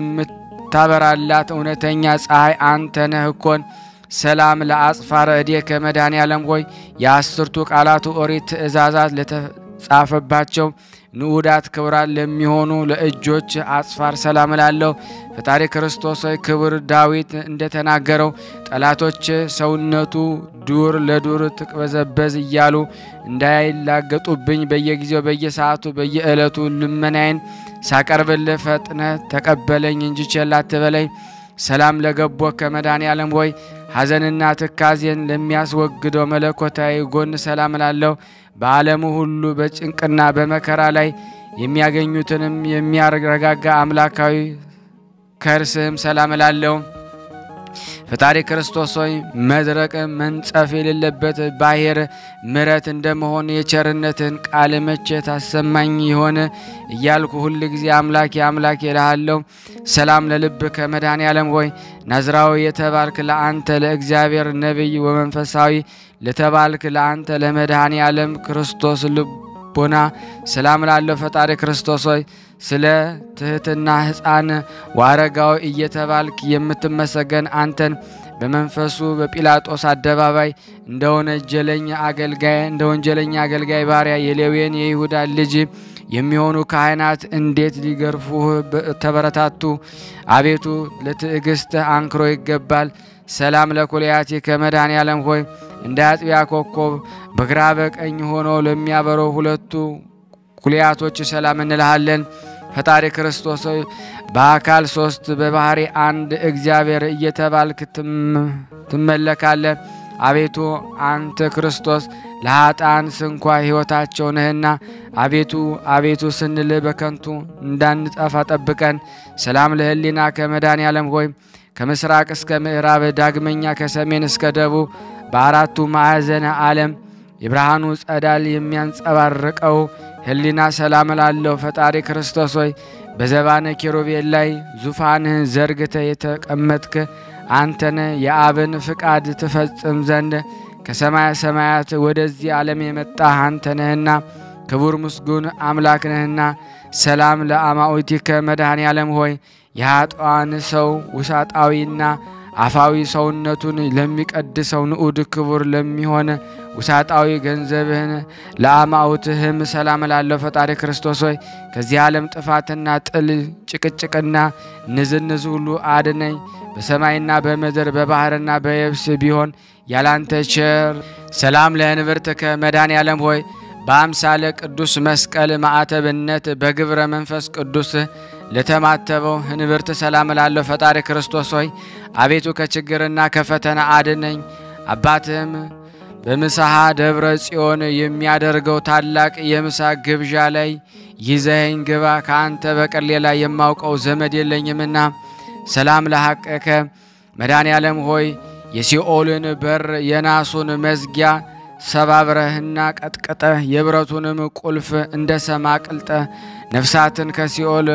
የምታበራላት እውነተኛ ፀሐይ አንተ ነህ እኮን። ሰላም ለአጽፋረ እዴከ መድኃኔዓለም ሆይ የአስርቱ ቃላቱ ኦሪት ትእዛዛት ለተጻፈባቸው ንዑዳት ክብራት ለሚሆኑ ለእጆች አጽፋር ሰላም እላለሁ። ፈጣሪ ክርስቶስ ሆይ ክብር ዳዊት እንደተናገረው ጠላቶች ሰውነቱ ዱር ለዱር ትቅበዘበዝ እያሉ እንዳይላገጡብኝ በየጊዜው በየሰዓቱ በየዕለቱ ልመናዬን ሳቀርብልህ ፈጥነ ተቀበለኝ እንጂ ቸል አትበለኝ። ሰላም ለገቦ ከመድኃኔዓለም ሆይ ሐዘንና ትካዜን ለሚያስወግደው መለኮታዊ ጎን ሰላም እላለሁ። በዓለሙ ሁሉ በጭንቅና በመከራ ላይ የሚያገኙትንም የሚያረጋጋ አምላካዊ ከርስህም ሰላም እላለሁ። ፈጣሪ ክርስቶስ ሆይ መድረቅ መንጸፍ የሌለበት ባሕር ምሕረት እንደመሆን የቸርነትን ቃል መቼ ታሰማኝ ይሆን እያልኩ ሁል ጊዜ አምላኬ አምላኬ እልሃለሁ። ሰላም ለልብ ከመድኃኔዓለም ሆይ ናዝራዊ የተባልክ ለአንተ ለእግዚአብሔር ነቢይ ወመንፈሳዊ ለተባልክ ለአንተ ለመድኃኔዓለም ክርስቶስ ልቦና ሰላም ላለው ፈጣሪ ክርስቶስ ሆይ ስለ ትሕትና ሕፃን ወአረጋዊ እየተባልክ የምትመሰገን አንተን በመንፈሱ በጲላጦስ አደባባይ እንደ ወንጀለኛ አገልጋይ እንደ ወንጀለኛ አገልጋይ ባሪያ የሌዌን የይሁዳ ልጅ የሚሆኑ ካህናት እንዴት ሊገርፉህ ተበረታቱ። አቤቱ ለትዕግሥትህ አንክሮ ይገባል። ሰላም ለኩልያቲ ከመድኃኔዓለም ሆይ እንደ አጥቢያ ኮከብ በግራ በቀኝ ሆኖ ለሚያበሩ ሁለቱ ኩልያቶች ሰላም እንልሃለን። ፈጣሪ ክርስቶስ ሆይ በአካል ሶስት በባህሪ አንድ እግዚአብሔር እየተባልክ ትመለካለህ። አቤቱ አንተ ክርስቶስ ለኃጥአን ስንኳ ሕይወታቸው ነህና፣ አቤቱ አቤቱ ስንል በከንቱ እንዳንጠፋ ጠብቀን። ሰላም ለሕሊና ከመድኃኔዓለም ሆይ ከምስራቅ እስከ ምዕራብ ዳግመኛ ከሰሜን እስከ ደቡብ በአራቱ ማዕዘነ ዓለም የብርሃኑ ጸዳል የሚያንጸባርቀው ሕሊና ሰላም ላለው ፈጣሪ ክርስቶስ ሆይ በዘባነ ኪሩቤል ላይ ዙፋንህን ዘርግተ የተቀመጥክ አንተነ የአብን ፍቃድ ትፈጽም ዘንድ ከሰማየ ሰማያት ወደዚህ ዓለም የመጣህ አንተ ነህና ክቡር ምስጉን አምላክ ነህና። ሰላም ለአማኡቲከ መድኃኔዓለም ሆይ የኃጥአን ሰው ውሳጣዊና አፋዊ ሰውነቱን ለሚቀድሰው ንዑድ ክቡር ለሚሆን ውሳጣዊ ገንዘብህን ለአማውትህም ሰላም ላለው ፈጣሪ ክርስቶስ ሆይ ከዚህ ዓለም ጥፋትና ጥል ጭቅጭቅና ንዝንዝ ሁሉ አድነኝ። በሰማይና በምድር በባህርና በየብስ ቢሆን ያላንተ ቸር ሰላም ለእንብርትከ መድኃኔዓለም ሆይ በአምሳለ ቅዱስ መስቀል ማዕተብነት በግብረ መንፈስ ቅዱስ ለተማተበው እንብርት ሰላም ላለው ፈጣሪ ክርስቶስ ሆይ አቤቱ ከችግርና ከፈተና አድነኝ። አባትህም በምስሐ ደብረ ጽዮን የሚያደርገው ታላቅ የምሳ ግብዣ ላይ ይዘኸኝ ግባ። ከአንተ በቀር ሌላ የማውቀው ዘመድ የለኝምና። ሰላም ለሐቀከ መድኃኔዓለም ሆይ የሲኦልን በር የናሱን መዝጊያ ሰባብረህና ቀጥቅጠህ የብረቱንም ቁልፍ እንደ ሰማ ቅልጠ ነፍሳትን ከሲኦል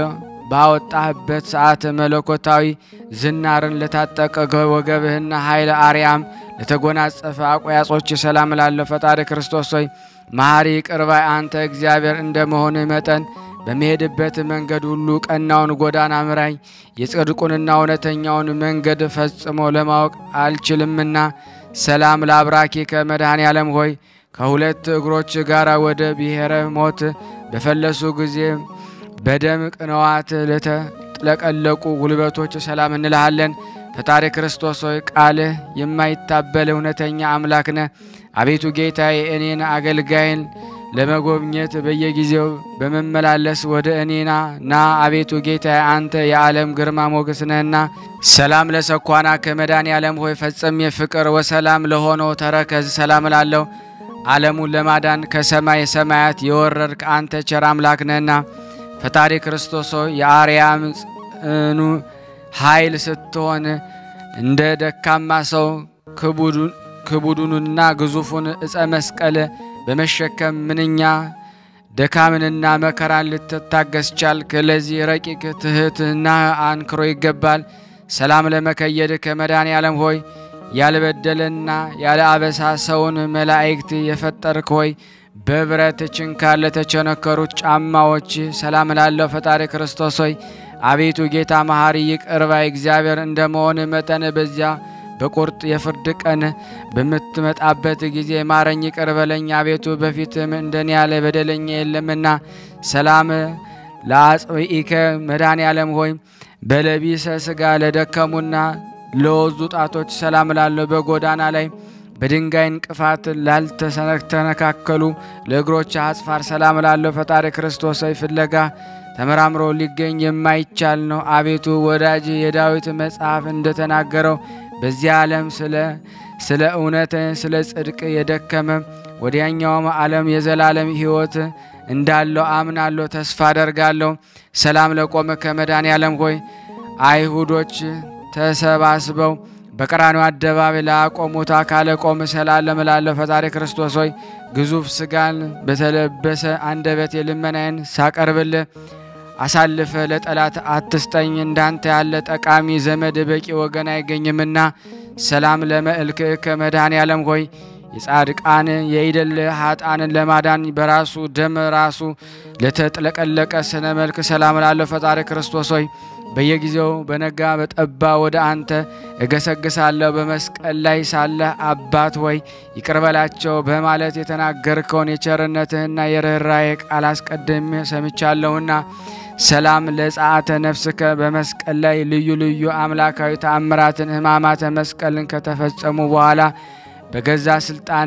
ባወጣህበት ሰዓት መለኮታዊ ዝናርን ለታጠቀ ወገብህና ኃይለ አርያም ለተጎናጸፈ አቆያጾች ሰላም ላለው ፈጣሪ ክርስቶስ ሆይ መሐሪ ቅርባይ አንተ እግዚአብሔር እንደ መሆንህ መጠን በሚሄድበት መንገድ ሁሉ ቀናውን ጎዳና ምራኝ። የጽድቁንና እውነተኛውን መንገድ ፈጽሞ ለማወቅ አልችልምና። ሰላም ለአብራኪ ከመድኃኔዓለም ሆይ ከሁለት እግሮች ጋር ወደ ብሔረ ሞት በፈለሱ ጊዜ በደም ቅንዋት ለተጥለቀለቁ ጉልበቶች ሰላም እንልሃለን። ፈጣሪ ክርስቶስ ሆይ ቃልህ የማይታበል እውነተኛ አምላክ ነህ። አቤቱ ጌታዬ እኔን አገልጋይን ለመጎብኘት በየጊዜው በመመላለስ ወደ እኔና ና አቤቱ ጌታዬ አንተ የዓለም ግርማ ሞገስ ነህና። ሰላም ለሰኳና ከመድኃኔ ዓለም ሆይ ፈጽም የፍቅር ወሰላም ለሆነው ተረከዝ ሰላም ላለሁ ዓለሙን ለማዳን ከሰማይ ሰማያት የወረድክ አንተ ቸር አምላክ ነህና ፈጣሪ ክርስቶስ ሆይ የአርያም ጽኑ ኃይል ስትሆን እንደ ደካማ ሰው ክቡዱንና ግዙፉን ዕፀ መስቀል በመሸከም ምንኛ ደካምንና መከራን ልትታገስ ቻልክ። ለዚህ ረቂቅ ትሕትና አንክሮ ይገባል። ሰላም ለመከየድ ከመድኃኔ ዓለም ሆይ ያልበደለና ያለ አበሳ ሰውን መላእክት የፈጠርክ ሆይ በብረት ችንካር ለተቸነከሩት ጫማዎች ሰላም ላለው ፈጣሪ ክርስቶስ ሆይ አቤቱ ጌታ መሐሪ ይቅር ባይ እግዚአብሔር እንደመሆን መጠን በዚያ በቁርጥ የፍርድ ቀን በምትመጣበት ጊዜ ማረኝ፣ ይቅር በለኝ። አቤቱ በፊትም እንደኔ ያለ በደለኛ የለምና። ሰላም ለአጽብኢከ መድኃኔ ዓለም ሆይ በለቢሰ ሥጋ ለደከሙና ለወዙ ጣቶች ሰላም ላለው በጎዳና ላይ በድንጋይ እንቅፋት ላልተሰነካከሉ ለእግሮች አጽፋር ሰላም ላለው ፈጣሪ ክርስቶስ ሆይ ፍለጋ ተመራምሮ ሊገኝ የማይቻል ነው። አቤቱ ወዳጅ የዳዊት መጽሐፍ እንደተናገረው በዚህ ዓለም ስለ ስለ እውነት ስለ ጽድቅ የደከመ ወዲያኛውም ዓለም የዘላለም ሕይወት እንዳለው አምናለሁ፣ ተስፋ አደርጋለሁ። ሰላም ለቆመ ከመድኃኔ ዓለም ሆይ አይሁዶች ተሰባስበው በቀራንዮ አደባባይ ላቆሙት አካለ ቆም ሰላም ለምላለው ፈጣሪ ክርስቶስ ሆይ ግዙፍ ስጋን በተለበሰ አንደበቴ ልመናዬን ሳቀርብልህ አሳልፈ ለጠላት አትስጠኝ። እንዳንተ ያለ ጠቃሚ ዘመድ በቂ ወገን አይገኝምና። ሰላም ለመልክዕ ከመድኃኔ ዓለም ሆይ የጻድቃን የይደል ሀጣንን ለማዳን በራሱ ደም ራሱ ለተጥለቀለቀ ስነ መልክ ሰላም ላለው ፈጣሪ ክርስቶስ ሆይ በየጊዜው በነጋ በጠባ ወደ አንተ እገሰግሳለሁ። በመስቀል ላይ ሳለህ አባት ሆይ ይቅር በላቸው በማለት የተናገርከውን የቸርነትህና የርኅራዬ ቃል አስቀድሜ ሰምቻለሁና ሰላም ለጸአተ ነፍስከ በመስቀል ላይ ልዩ ልዩ አምላካዊ ተአምራትን ሕማማተ መስቀልን ከተፈጸሙ በኋላ በገዛ ስልጣን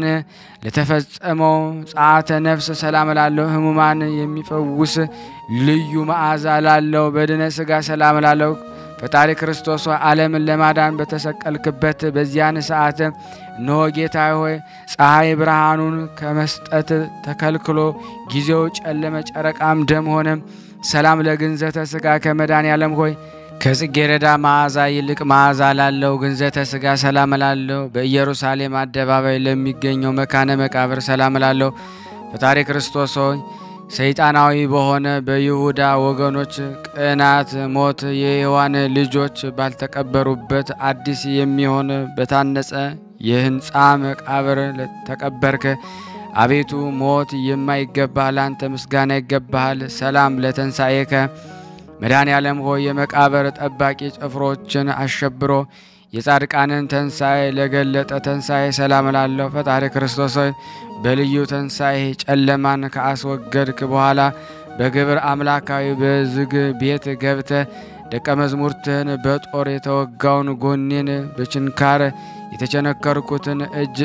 ለተፈጸመው ጸአተ ነፍስ ሰላም ላለው ሕሙማን የሚፈውስ ልዩ መዓዛ ላለው በድነ ሥጋ ሰላም ላለው ፈጣሪ ክርስቶስ ዓለምን ለማዳን በተሰቀልክበት በዚያን ሰዓት እነሆ ጌታ ሆይ ፀሐይ ብርሃኑን ከመስጠት ተከልክሎ ጊዜው ጨለመ፣ ጨረቃም ደም ሆነ። ሰላም ለግንዘተ ሥጋ ከመድኃኔ ዓለም ሆይ ከጽጌረዳ መዓዛ ይልቅ መዓዛ ላለው ግንዘተ ሥጋ ሰላም ላለው በኢየሩሳሌም አደባባይ ለሚገኘው መካነ መቃብር ሰላም ላለው ፈጣሪ ክርስቶስ ሆይ ሰይጣናዊ በሆነ በይሁዳ ወገኖች ቅናት ሞት የሔዋን ልጆች ባልተቀበሩበት አዲስ የሚሆን በታነጸ የሕንፃ መቃብር ተቀበርክ። አቤቱ ሞት የማይገባህ ለአንተ ምስጋና ይገባሃል። ሰላም ለተንሣኤከ መድኃኔ ዓለም ሆይ የመቃብር ጠባቂ ጭፍሮችን አሸብሮ የጻድቃንን ተንሣኤ ለገለጠ ተንሣኤ ሰላም ላለው ፈጣሪ ክርስቶስ ሆይ በልዩ ተንሣኤ ጨለማን ከአስወገድክ በኋላ በግብር አምላካዊ በዝግ ቤት ገብተ ደቀ መዝሙርትህን በጦር የተወጋውን ጎኔን በችንካር የተቸነከርኩትን እጅ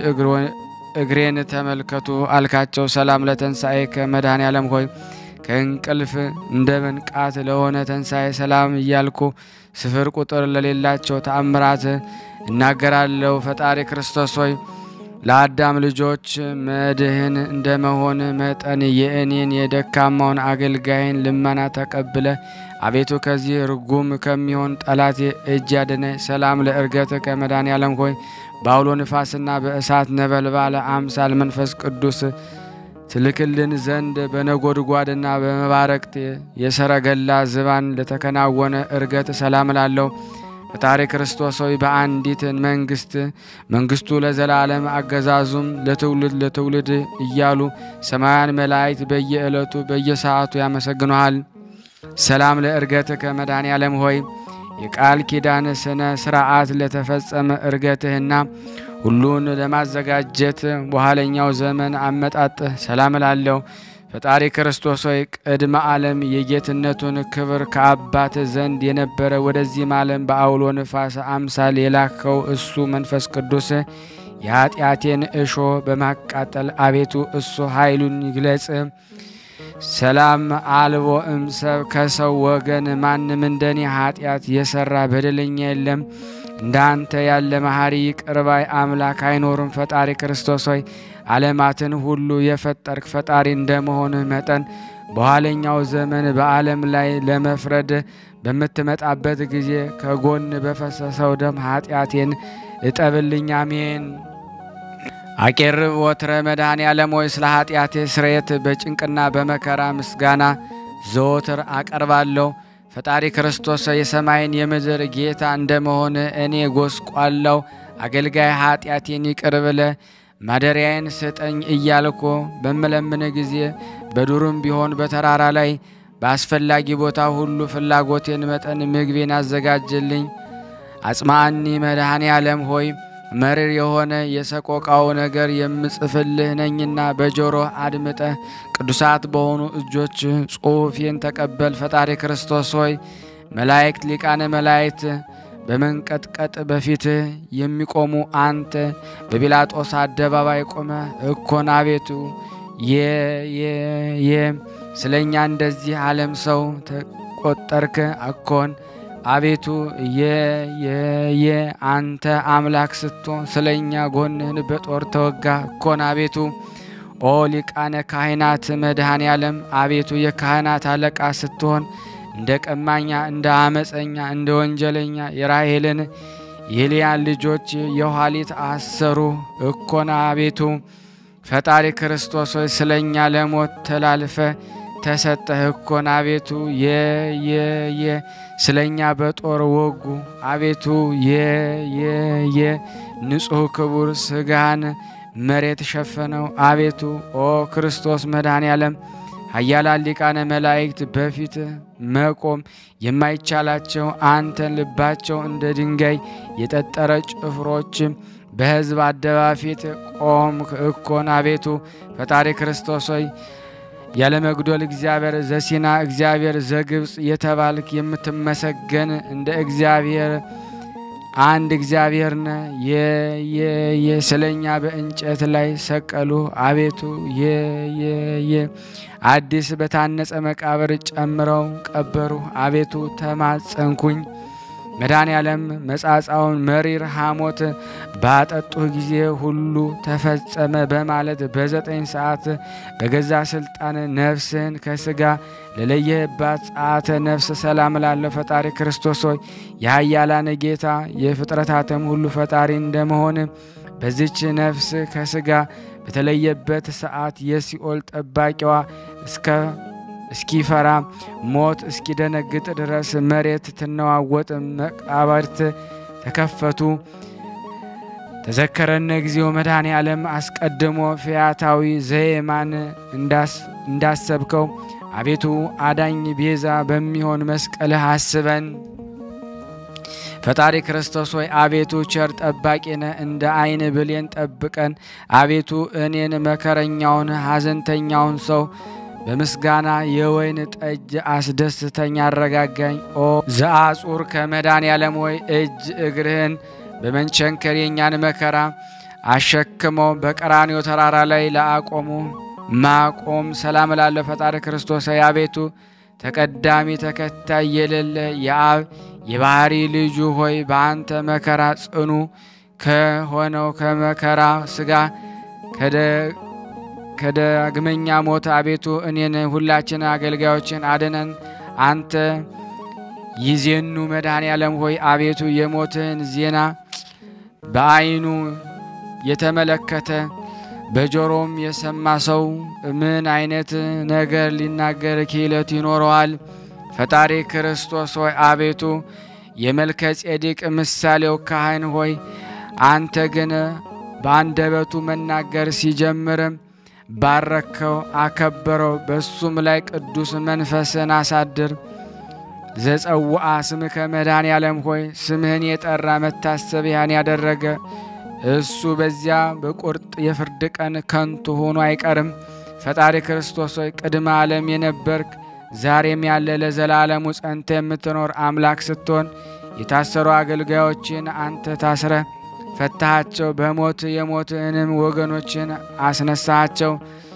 እግሬን ተመልከቱ አልካቸው። ሰላም ለተንሣኤ ከመድኃኔ ዓለም ሆይ ከእንቅልፍ እንደ መንቃት ለሆነ ተንሣኤ ሰላም እያልኩ ስፍር ቁጥር ለሌላቸው ተአምራት እናገራለሁ። ፈጣሪ ክርስቶስ ሆይ ለአዳም ልጆች መድህን እንደመሆን መጠን የእኔን የደካማውን አገልጋይን ልመና ተቀብለ አቤቱ ከዚህ ርጉም ከሚሆን ጠላት እጅ ያድነ። ሰላም ለእርገት ከመድኃኔ ዓለም ሆይ በአውሎ ንፋስና በእሳት ነበልባለ አምሳል መንፈስ ቅዱስ ትልክልን ዘንድ በነጎድጓድና በመባረቅት የሰረገላ ዝባን ለተከናወነ እርገት ሰላም ላለው ፈጣሪ ክርስቶስ ሆይ በአንዲት መንግስት መንግስቱ ለዘላለም አገዛዙም ለትውልድ ለትውልድ እያሉ ሰማያን መላእክት በየዕለቱ በየሰዓቱ ያመሰግኑሃል። ሰላም ለእርገት ከመድኃኔ ዓለም ሆይ የቃል ኪዳን ስነ ስርዓት ለተፈጸመ እርገትህና ሁሉን ለማዘጋጀት በኋለኛው ዘመን አመጣጥህ ሰላም ላለው ፈጣሪ ክርስቶስ ሆይ ቅድመ ዓለም የጌትነቱን ክብር ከአባት ዘንድ የነበረ ወደዚህም ዓለም በአውሎ ንፋስ አምሳል የላከው እሱ መንፈስ ቅዱስ የኃጢአቴን እሾ በማቃጠል አቤቱ እሱ ኃይሉን ይግለጽ። ሰላም አልቦ እምሰብ ከሰው ወገን ማንም እንደኔ ኃጢአት የሰራ በደለኛ የለም። እንዳንተ ያለ መሐሪ ይቅር ባይ አምላክ አይኖርም። ፈጣሪ ክርስቶስ ሆይ ዓለማትን ሁሉ የፈጠርክ ፈጣሪ እንደመሆንህ መጠን በኋለኛው ዘመን በዓለም ላይ ለመፍረድ በምትመጣበት ጊዜ ከጎን በፈሰሰው ደም ኃጢአቴን እጠብልኝ። አሜን። አቄርብ ወትረ መድኃኔ ዓለም ሆይ ስለ ኃጢአቴ ስርየት በጭንቅና በመከራ ምስጋና ዘወትር አቀርባለሁ። ፈጣሪ ክርስቶስ የሰማይን የምድር ጌታ እንደመሆን እኔ ጎስቋላው አገልጋይ ኃጢአቴን ይቅር ብለ ማደሪያዬን ስጠኝ እያልኮ በምለምን ጊዜ በዱርም ቢሆን በተራራ ላይ በአስፈላጊ ቦታ ሁሉ ፍላጎቴን መጠን ምግቤን አዘጋጅልኝ። አጽማኒ መድኃኔ ዓለም ሆይ መሪር የሆነ የሰቆቃው ነገር የምጽፍልህ ነኝና በጆሮ አድምጠ ቅዱሳት በሆኑ እጆች ጽሑፌን ተቀበል። ፈጣሪ ክርስቶስ ሆይ መላእክት ሊቃነ መላእክት በመንቀጥቀጥ በፊትህ የሚቆሙ አንተ በጲላጦስ አደባባይ ቆመ እኮን አቤቱ የ ስለ እኛ እንደዚህ ዓለም ሰው ተቆጠርክ አኮን አቤቱ የ አንተ አምላክ ስትሆን ስለ እኛ ጎንህን በጦር ተወጋ እኮን አቤቱ ኦ ሊቃነ ካህናት መድኃኔ ዓለም አቤቱ የካህናት አለቃ ስትሆን እንደ ቀማኛ እንደ አመፀኛ እንደ ወንጀለኛ የራሄልን የልያን ልጆች የኋሊት አሰሩ እኮና አቤቱ ፈጣሪ ክርስቶስ ሆይ ስለ እኛ ለሞት ተላልፈ ተሰጠህ እኮን አቤቱ የየየ ስለ እኛ በጦር ወጉ አቤቱ የየየ ንጹሕ ክቡር ስጋን መሬት ሸፈነው አቤቱ ኦ ክርስቶስ መድኃኔ ዓለም ኃያላን ሊቃነ መላእክት በፊት መቆም የማይቻላቸው አንተን ልባቸው እንደ ድንጋይ የጠጠረ ጭፍሮች በሕዝብ አደባባይ ፊት ቆም እኮን አቤቱ ፈጣሪ ክርስቶስ ሆይ ያለ መጉደል እግዚአብሔር ዘሲና እግዚአብሔር ዘግብፅ የተባልክ የምትመሰገን እንደ እግዚአብሔር አንድ እግዚአብሔር ነ የየ ስለኛ በእንጨት ላይ ሰቀሉ አቤቱ የየየ አዲስ በታነጸ መቃብር ጨምረው ቀበሩ አቤቱ ተማጸንኩኝ። መድኃኔ ዓለም መጻጻውን መሪር ሐሞት ባጠጡህ ጊዜ ሁሉ ተፈጸመ በማለት በዘጠኝ ሰዓት በገዛ ስልጣን ነፍስህን ከስጋ ለለየህባት ጸአተ ነፍስ ሰላም ላለው ፈጣሪ ክርስቶስ ሆይ የኃያላን ጌታ የፍጥረታትም ሁሉ ፈጣሪ እንደመሆን በዚች ነፍስ ከስጋ በተለየበት ሰዓት የሲኦል ጠባቂዋ እስከ እስኪፈራ ሞት እስኪደነግጥ ድረስ መሬት ትነዋወጥ፣ መቃብርት ተከፈቱ። ተዘከረነ ጊዜው መድኃኔ ዓለም አስቀድሞ ፈያታዊ ዘየማን እንዳሰብከው አቤቱ አዳኝ ቤዛ በሚሆን መስቀልህ አስበን። ፈጣሪ ክርስቶስ ሆይ አቤቱ ቸር ጠባቂ ነህ፣ እንደ ዓይን ብሌን ጠብቀን። አቤቱ እኔን መከረኛውን ሐዘንተኛውን ሰው በምስጋና የወይን ጠጅ አስደስተኝ አረጋጋኝ። ኦ ዘአጹር ከመድኃኔ ዓለም ሆይ እጅ እግርህን በመንቸንከር የእኛን መከራ አሸክመው በቀራንዮ ተራራ ላይ ለአቆሙ ማቆም ሰላም ላለው ፈጣሪ ክርስቶስ ሆይ አቤቱ ተቀዳሚ ተከታይ የሌለ የአብ የባህሪ ልጁ ሆይ በአንተ መከራ ጽኑ ከሆነው ከመከራ ስጋ ከዳግመኛ ሞት አቤቱ እኔን ሁላችን አገልጋዮችን አድነን። አንተ ይዜኑ መድኃኔ ዓለም ሆይ አቤቱ የሞትህን ዜና በዓይኑ የተመለከተ በጆሮም የሰማ ሰው ምን አይነት ነገር ሊናገር ክህሎት ይኖረዋል? ፈጣሪ ክርስቶስ ሆይ አቤቱ የመልከ ጼዴቅ ምሳሌው ካህን ሆይ አንተ ግን በአንደበቱ መናገር ሲጀምርም ባረከው፣ አከበረው። በሱም ላይ ቅዱስ መንፈስን አሳድር። ዘጸውአ ስምከ መድኃኔ ዓለም ሆይ ስምህን የጠራ መታሰቢያን ያደረገ እሱ በዚያ በቁርጥ የፍርድ ቀን ከንቱ ሆኖ አይቀርም። ፈጣሪ ክርስቶስ ሆይ ቅድመ ዓለም የነበርክ ዛሬም ያለ ለዘላለሙ ጸንተ የምትኖር አምላክ ስትሆን የታሰሩ አገልጋዮችን አንተ ታስረ ፈታሃቸው። በሞት የሞትንም ወገኖችን አስነሳሃቸው።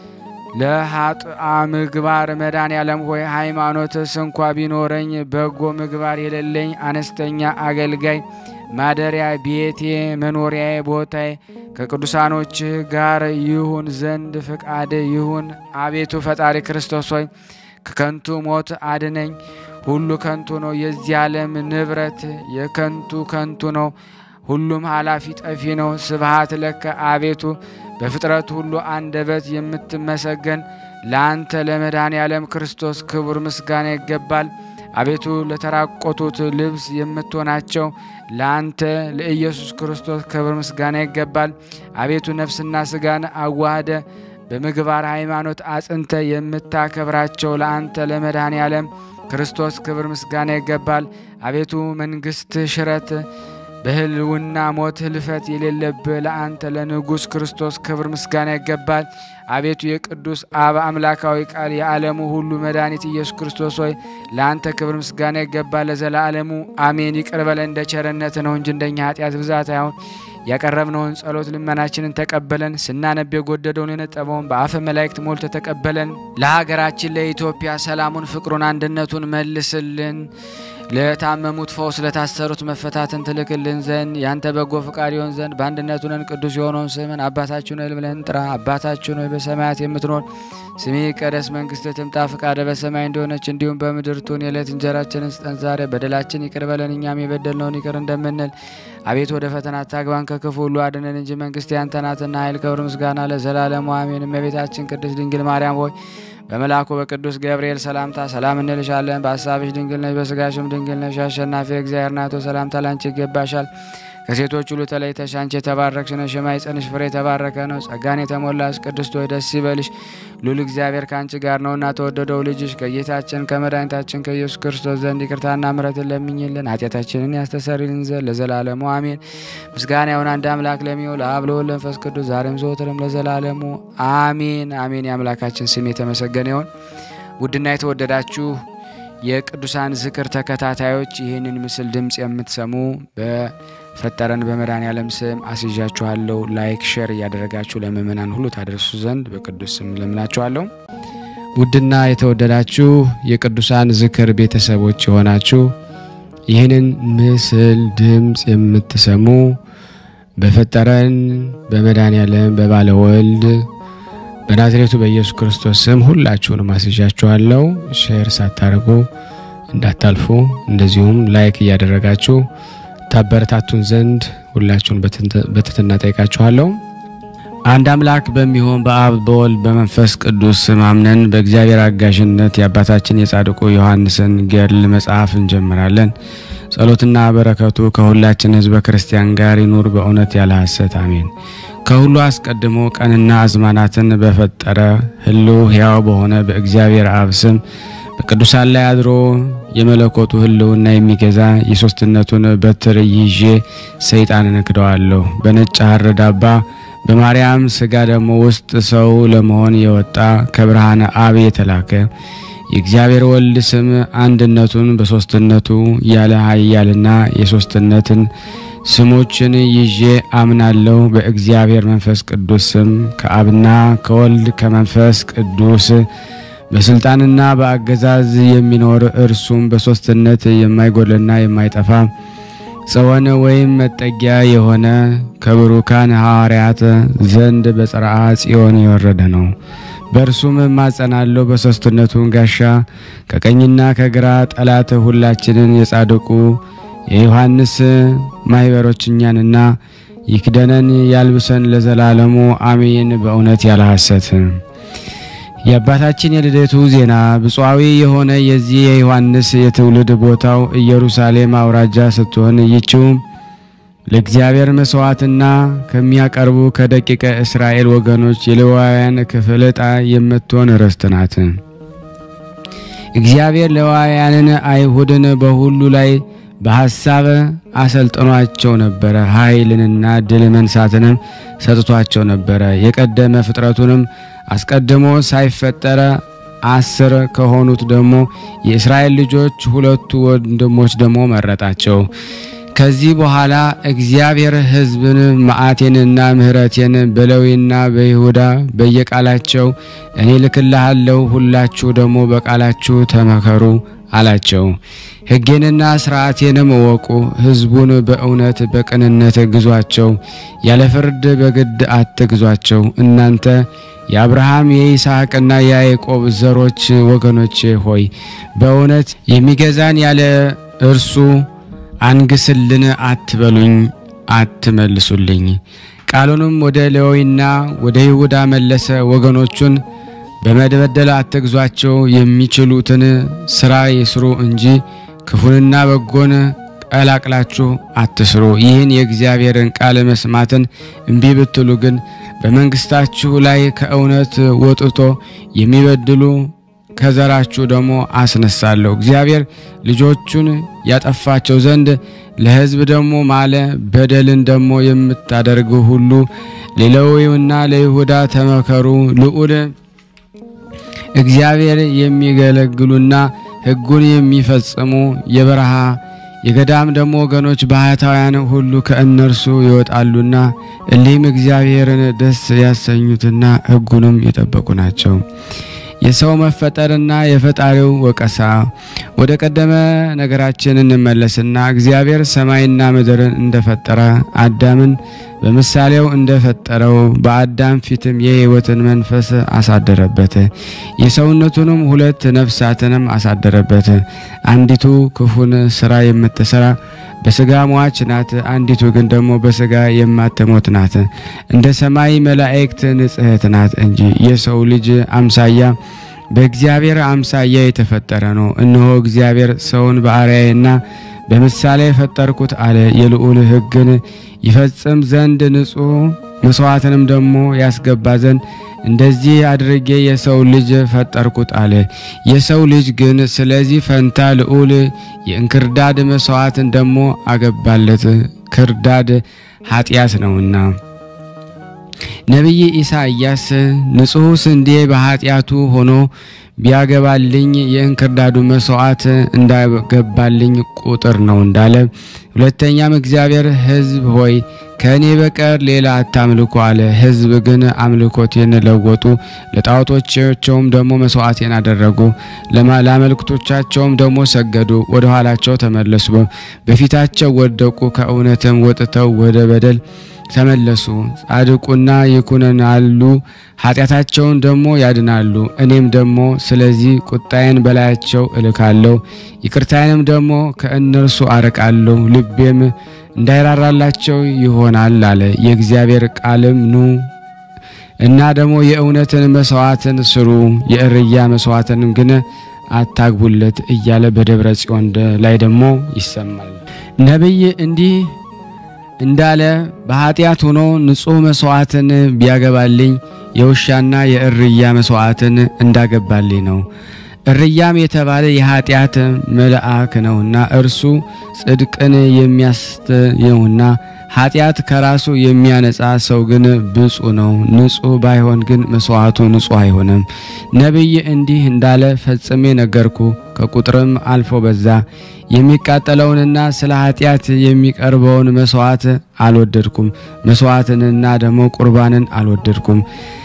ለሀጥአ ምግባር መድኃኔዓለም ሆይ ሃይማኖትስ እንኳ ቢኖረኝ በጎ ምግባር የሌለኝ አነስተኛ አገልጋይ ማደሪያ ቤቴ መኖሪያዬ ቦታዬ ከቅዱሳኖችህ ጋር ይሁን ዘንድ ፍቃድ ይሁን። አቤቱ ፈጣሪ ክርስቶስ ሆይ ከከንቱ ሞት አድነኝ። ሁሉ ከንቱ ነው። የዚህ ዓለም ንብረት የከንቱ ከንቱ ነው። ሁሉም ኃላፊ ጠፊ ነው። ስብሃት ለከ አቤቱ በፍጥረት ሁሉ አንደበት የምትመሰገን ለአንተ ለመድኃኔ ዓለም ክርስቶስ ክቡር ምስጋና ይገባል። አቤቱ ለተራቆቱት ልብስ የምትሆናቸው ለአንተ ለኢየሱስ ክርስቶስ ክብር ምስጋና ይገባል። አቤቱ ነፍስና ስጋን አዋህደ በምግባር ሃይማኖት አጽንተ የምታከብራቸው ለአንተ ለመድኃኔ ዓለም ክርስቶስ ክብር ምስጋና ይገባል። አቤቱ መንግሥት ሽረት በህልውና ሞት ህልፈት የሌለብህ ለአንተ ለንጉሥ ክርስቶስ ክብር ምስጋና ይገባል። አቤቱ የቅዱስ አብ አምላካዊ ቃል የዓለሙ ሁሉ መድኃኒት ኢየሱስ ክርስቶስ ሆይ ለአንተ ክብር ምስጋና ይገባል ለዘላለሙ አሜን። ይቅር በለን እንደ ቸርነት ነው እንጂ እንደኛ ኃጢአት ብዛት አይሆን። ያቀረብነውን ጸሎት ልመናችንን ተቀበለን። ስናነብ የጎደደውን የነጠበውን በአፈ መላእክት ሞልተ ተቀበለን። ለሀገራችን ለኢትዮጵያ ሰላሙን፣ ፍቅሩን፣ አንድነቱን መልስልን። ለታመሙት ፈውስ፣ ለታሰሩት መፈታትን ትልክልን ዘንድ ያንተ በጎ ፍቃድ ይሆን ዘንድ በአንድነቱ ነን ቅዱስ የሆነውን ስምን አባታችን ሆይ ብለን እንጥራ። አባታችን ሆይ በሰማያት የምትኖር ስምህ ይቀደስ፣ መንግስትህ ትምጣ፣ ፍቃደ በሰማይ እንደሆነች እንዲሁም በምድር ትሁን። የዕለት እንጀራችንን ስጠን ዛሬ፣ በደላችን ይቅር በለን እኛም የበደልነውን ይቅር እንደምንል አቤት ወደ ፈተና አታግባን ከክፉ ሁሉ አድነን እንጂ መንግስት ያንተ ናትና ኃይል፣ ክብር፣ ምስጋና ለዘላለሙ አሜን። እመቤታችን ቅድስት ድንግል ማርያም ሆይ በመልአኩ በቅዱስ ገብርኤል ሰላምታ ሰላም እንልሻለን። በሀሳብሽ ድንግል ነሽ፣ በስጋሽም ድንግል ነሽ። አሸናፊ እግዚአብሔር ናቶ ሰላምታ ላንቺ ይገባሻል። ከሴቶች ሁሉ ተለይተሽ አንቺ የተባረክሽ ነሽ፣ የማኅፀንሽ ፍሬ የተባረከ ነው። ጸጋን የተሞላሽ ቅድስት ሆይ ደስ ይበልሽ፣ ሉል እግዚአብሔር ከአንቺ ጋር ነውና ተወደደው ልጅሽ ከጌታችን ከመድኃኒታችን ከኢየሱስ ክርስቶስ ዘንድ ይቅርታና ምሕረትን ለምኝልን ኃጢአታችንን ያስተሰርይልን ዘንድ ለዘላለሙ አሜን። ምስጋና ይሁን አንድ አምላክ ለሚሆን ለአብ ለወልድ ለመንፈስ ቅዱስ ዛሬም ዘወትርም ለዘላለሙ አሜን አሜን። የአምላካችን ስም የተመሰገነ ይሁን። ውድና የተወደዳችሁ የቅዱሳን ዝክር ተከታታዮች ይህንን ምስል ድምፅ የምትሰሙ በፈጠረን በመድኃኔ ዓለም ስም አስይዣችኋለሁ። ላይክ ሼር እያደረጋችሁ ለምእመናን ሁሉ ታደርሱ ዘንድ በቅዱስ ስም ለምናችኋለሁ። ውድና የተወደዳችሁ የቅዱሳን ዝክር ቤተሰቦች የሆናችሁ ይህንን ምስል ድምፅ የምትሰሙ በፈጠረን በመድኃኔ ዓለም በባለ ወልድ በናዝሬቱ በኢየሱስ ክርስቶስ ስም ሁላችሁንም አስይዣችኋለሁ። ሼር ሳታደርጉ እንዳታልፉ፣ እንደዚሁም ላይክ እያደረጋችሁ ታበረታቱን ዘንድ ሁላችሁን በትህትና ጠይቃችኋለሁ። አንድ አምላክ በሚሆን በአብ በወልድ በመንፈስ ቅዱስ ስም አምነን በእግዚአብሔር አጋዥነት የአባታችን የጻድቁ ዮሐንስን ገድል መጽሐፍ እንጀምራለን። ጸሎትና በረከቱ ከሁላችን ሕዝበ ክርስቲያን ጋር ይኑር በእውነት ያለ ሐሰት አሜን። ከሁሉ አስቀድሞ ቀንና አዝማናትን በፈጠረ ሕልው ሕያው በሆነ በእግዚአብሔር አብ ስም በቅዱሳን ላይ አድሮ የመለኮቱ ሕልውና የሚገዛ የሦስትነቱን በትር ይዤ ሰይጣንን እክደዋለሁ። በነጭ ሐር ዳባ በማርያም ሥጋ ደግሞ ውስጥ ሰው ለመሆን የወጣ ከብርሃነ አብ የተላከ የእግዚአብሔር ወልድ ስም አንድነቱን በሦስትነቱ ያለ ኃያልና የሦስትነትን ስሞችን ይዤ አምናለሁ። በእግዚአብሔር መንፈስ ቅዱስ ስም ከአብና ከወልድ ከመንፈስ ቅዱስ በስልጣንና በአገዛዝ የሚኖር እርሱም በሦስትነት የማይጎልና የማይጠፋ ጽዮን ወይም መጠጊያ የሆነ ከብሩካን ሐዋርያት ዘንድ በጽርዓ ጽዮን የወረደ ነው። በእርሱም እማጸናለሁ በሦስትነቱን ጋሻ ከቀኝና ከግራ ጠላት ሁላችንን የጻድቁ የዮሐንስ ማኅበሮች እኛንና ይክደነን ያልብሰን ለዘላለሙ አሜን። በእውነት ያለ ሐሰት የአባታችን የልደቱ ዜና ብፁዓዊ የሆነ የዚህ የዮሐንስ የትውልድ ቦታው ኢየሩሳሌም አውራጃ ስትሆን ይችውም ለእግዚአብሔር መሥዋዕትና ከሚያቀርቡ ከደቂቀ እስራኤል ወገኖች የሌዋውያን ክፍል ዕጣ የምትሆን ርስት ናት። እግዚአብሔር ሌዋውያንን አይሁድን በሁሉ ላይ በሐሳብ አሰልጥኗቸው ነበረ። ኃይልንና ድል መንሳትንም ሰጥቷቸው ነበረ። የቀደመ ፍጥረቱንም አስቀድሞ ሳይፈጠረ አስር ከሆኑት ደግሞ የእስራኤል ልጆች ሁለቱ ወንድሞች ደግሞ መረጣቸው። ከዚህ በኋላ እግዚአብሔር ሕዝብን መዓቴንና ምሕረቴን በሌዊና በይሁዳ በየቃላቸው እኔ ልክልሃለሁ፣ ሁላችሁ ደግሞ በቃላችሁ ተመከሩ አላቸው። ሕጌንና ሥርዓቴንም እወቁ፣ ሕዝቡን በእውነት በቅንነት ግዟቸው፣ ያለ ፍርድ በግድ አትግዟቸው። እናንተ የአብርሃም የይስሐቅና የያዕቆብ ዘሮች ወገኖቼ ሆይ በእውነት የሚገዛን ያለ እርሱ አንግስልን አትበሉኝ፣ አትመልሱልኝ። ቃሉንም ወደ ሌዊና ወደ ይሁዳ መለሰ። ወገኖቹን በመበደል አትግዟቸው፣ የሚችሉትን ስራ ይስሩ እንጂ ክፉንና በጎን ቀላቅላችሁ አትስሩ። ይህን የእግዚአብሔርን ቃል መስማትን እምቢ ብትሉ ግን በመንግስታችሁ ላይ ከእውነት ወጥቶ የሚበድሉ ከዘራችሁ ደግሞ አስነሳለሁ። እግዚአብሔር ልጆቹን ያጠፋቸው ዘንድ ለሕዝብ ደግሞ ማለ። በደልን ደግሞ የምታደርጉ ሁሉ ለሌዊና ለይሁዳ ተመከሩ። ልዑል እግዚአብሔር የሚገለግሉና ሕጉን የሚፈጽሙ የበረሃ የገዳም ደግሞ ወገኖች ባህታውያን ሁሉ ከእነርሱ ይወጣሉና እሊህም እግዚአብሔርን ደስ ያሰኙትና ሕጉንም የጠበቁ ናቸው። የሰው መፈጠርና የፈጣሪው ወቀሳ። ወደ ቀደመ ነገራችን እንመለስና እግዚአብሔር ሰማይና ምድርን እንደፈጠረ አዳምን በምሳሌው እንደፈጠረው በአዳም ፊትም የሕይወትን መንፈስ አሳደረበት። የሰውነቱንም ሁለት ነፍሳትንም አሳደረበት። አንዲቱ ክፉን ስራ የምትሰራ በስጋ ሟች ናት፣ አንዲቱ ግን ደግሞ በስጋ የማትሞት ናት። እንደ ሰማይ መላእክት ንጽሕት ናት እንጂ የሰው ልጅ አምሳያ በእግዚአብሔር አምሳያ የተፈጠረ ነው። እነሆ እግዚአብሔር ሰውን በአርአያዬና በምሳሌ የፈጠርኩት አለ። የልዑል ሕግን ይፈጽም ዘንድ ንጹሕ መስዋዕትንም ደግሞ ያስገባ ዘንድ እንደዚህ አድርጌ የሰው ልጅ ፈጠርኩት አለ። የሰው ልጅ ግን ስለዚህ ፈንታ ልዑል የእንክርዳድ መስዋዕትን ደግሞ አገባለት፣ ክርዳድ ኃጢአት ነውና። ነቢይ ኢሳይያስ ንጹሕ ስንዴ በኃጢአቱ ሆኖ ቢያገባልኝ የእንክርዳዱ መስዋዕት እንዳገባልኝ ቁጥር ነው እንዳለ። ሁለተኛም እግዚአብሔር ሕዝብ ሆይ ከእኔ በቀር ሌላ አታምልኩ አለ። ሕዝብ ግን አምልኮቴን ለወጡ፣ ለጣዖቶቻቸውም ደግሞ መስዋዕቴን አደረጉ፣ ለአማልክቶቻቸውም ደግሞ ሰገዱ፣ ወደ ኋላቸው ተመለሱ፣ በፊታቸው ወደቁ፣ ከእውነትም ወጥተው ወደ በደል ተመለሱ። ጻድቁና ይኩነናሉ፣ ኃጢአታቸውን ደግሞ ያድናሉ። እኔም ደግሞ ስለዚህ ቁጣዬን በላያቸው እልካለሁ፣ ይቅርታዬንም ደግሞ ከእነርሱ አርቃለሁ፣ ልቤም እንዳይራራላቸው ይሆናል አለ። የእግዚአብሔር ቃልም ኑ እና ደግሞ የእውነትን መስዋዕትን ስሩ፣ የእርያ መስዋዕትን ግን አታግቡለት እያለ በደብረ ጽዮን ላይ ደግሞ ይሰማል። ነቢይ እንዲህ እንዳለ በኃጢአት ሆኖ ንጹሕ መስዋዕትን ቢያገባልኝ የውሻና የእርያ መስዋዕትን እንዳገባልኝ ነው። እርያም የተባለ የኃጢአት መልአክ ነውና እርሱ ጽድቅን የሚያስተየውና ኃጢአት ከራሱ የሚያነጻ ሰው ግን ብፁዕ ነው። ንጹሕ ባይሆን ግን መስዋዕቱ ንጹሕ አይሆንም። ነቢይ እንዲህ እንዳለ ፈጽሜ ነገርኩ፣ ከቁጥርም አልፎ በዛ። የሚቃጠለውንና ስለ ኃጢአት የሚቀርበውን መስዋዕት አልወደድኩም፣ መስዋዕትንና ደግሞ ቁርባንን አልወደድኩም።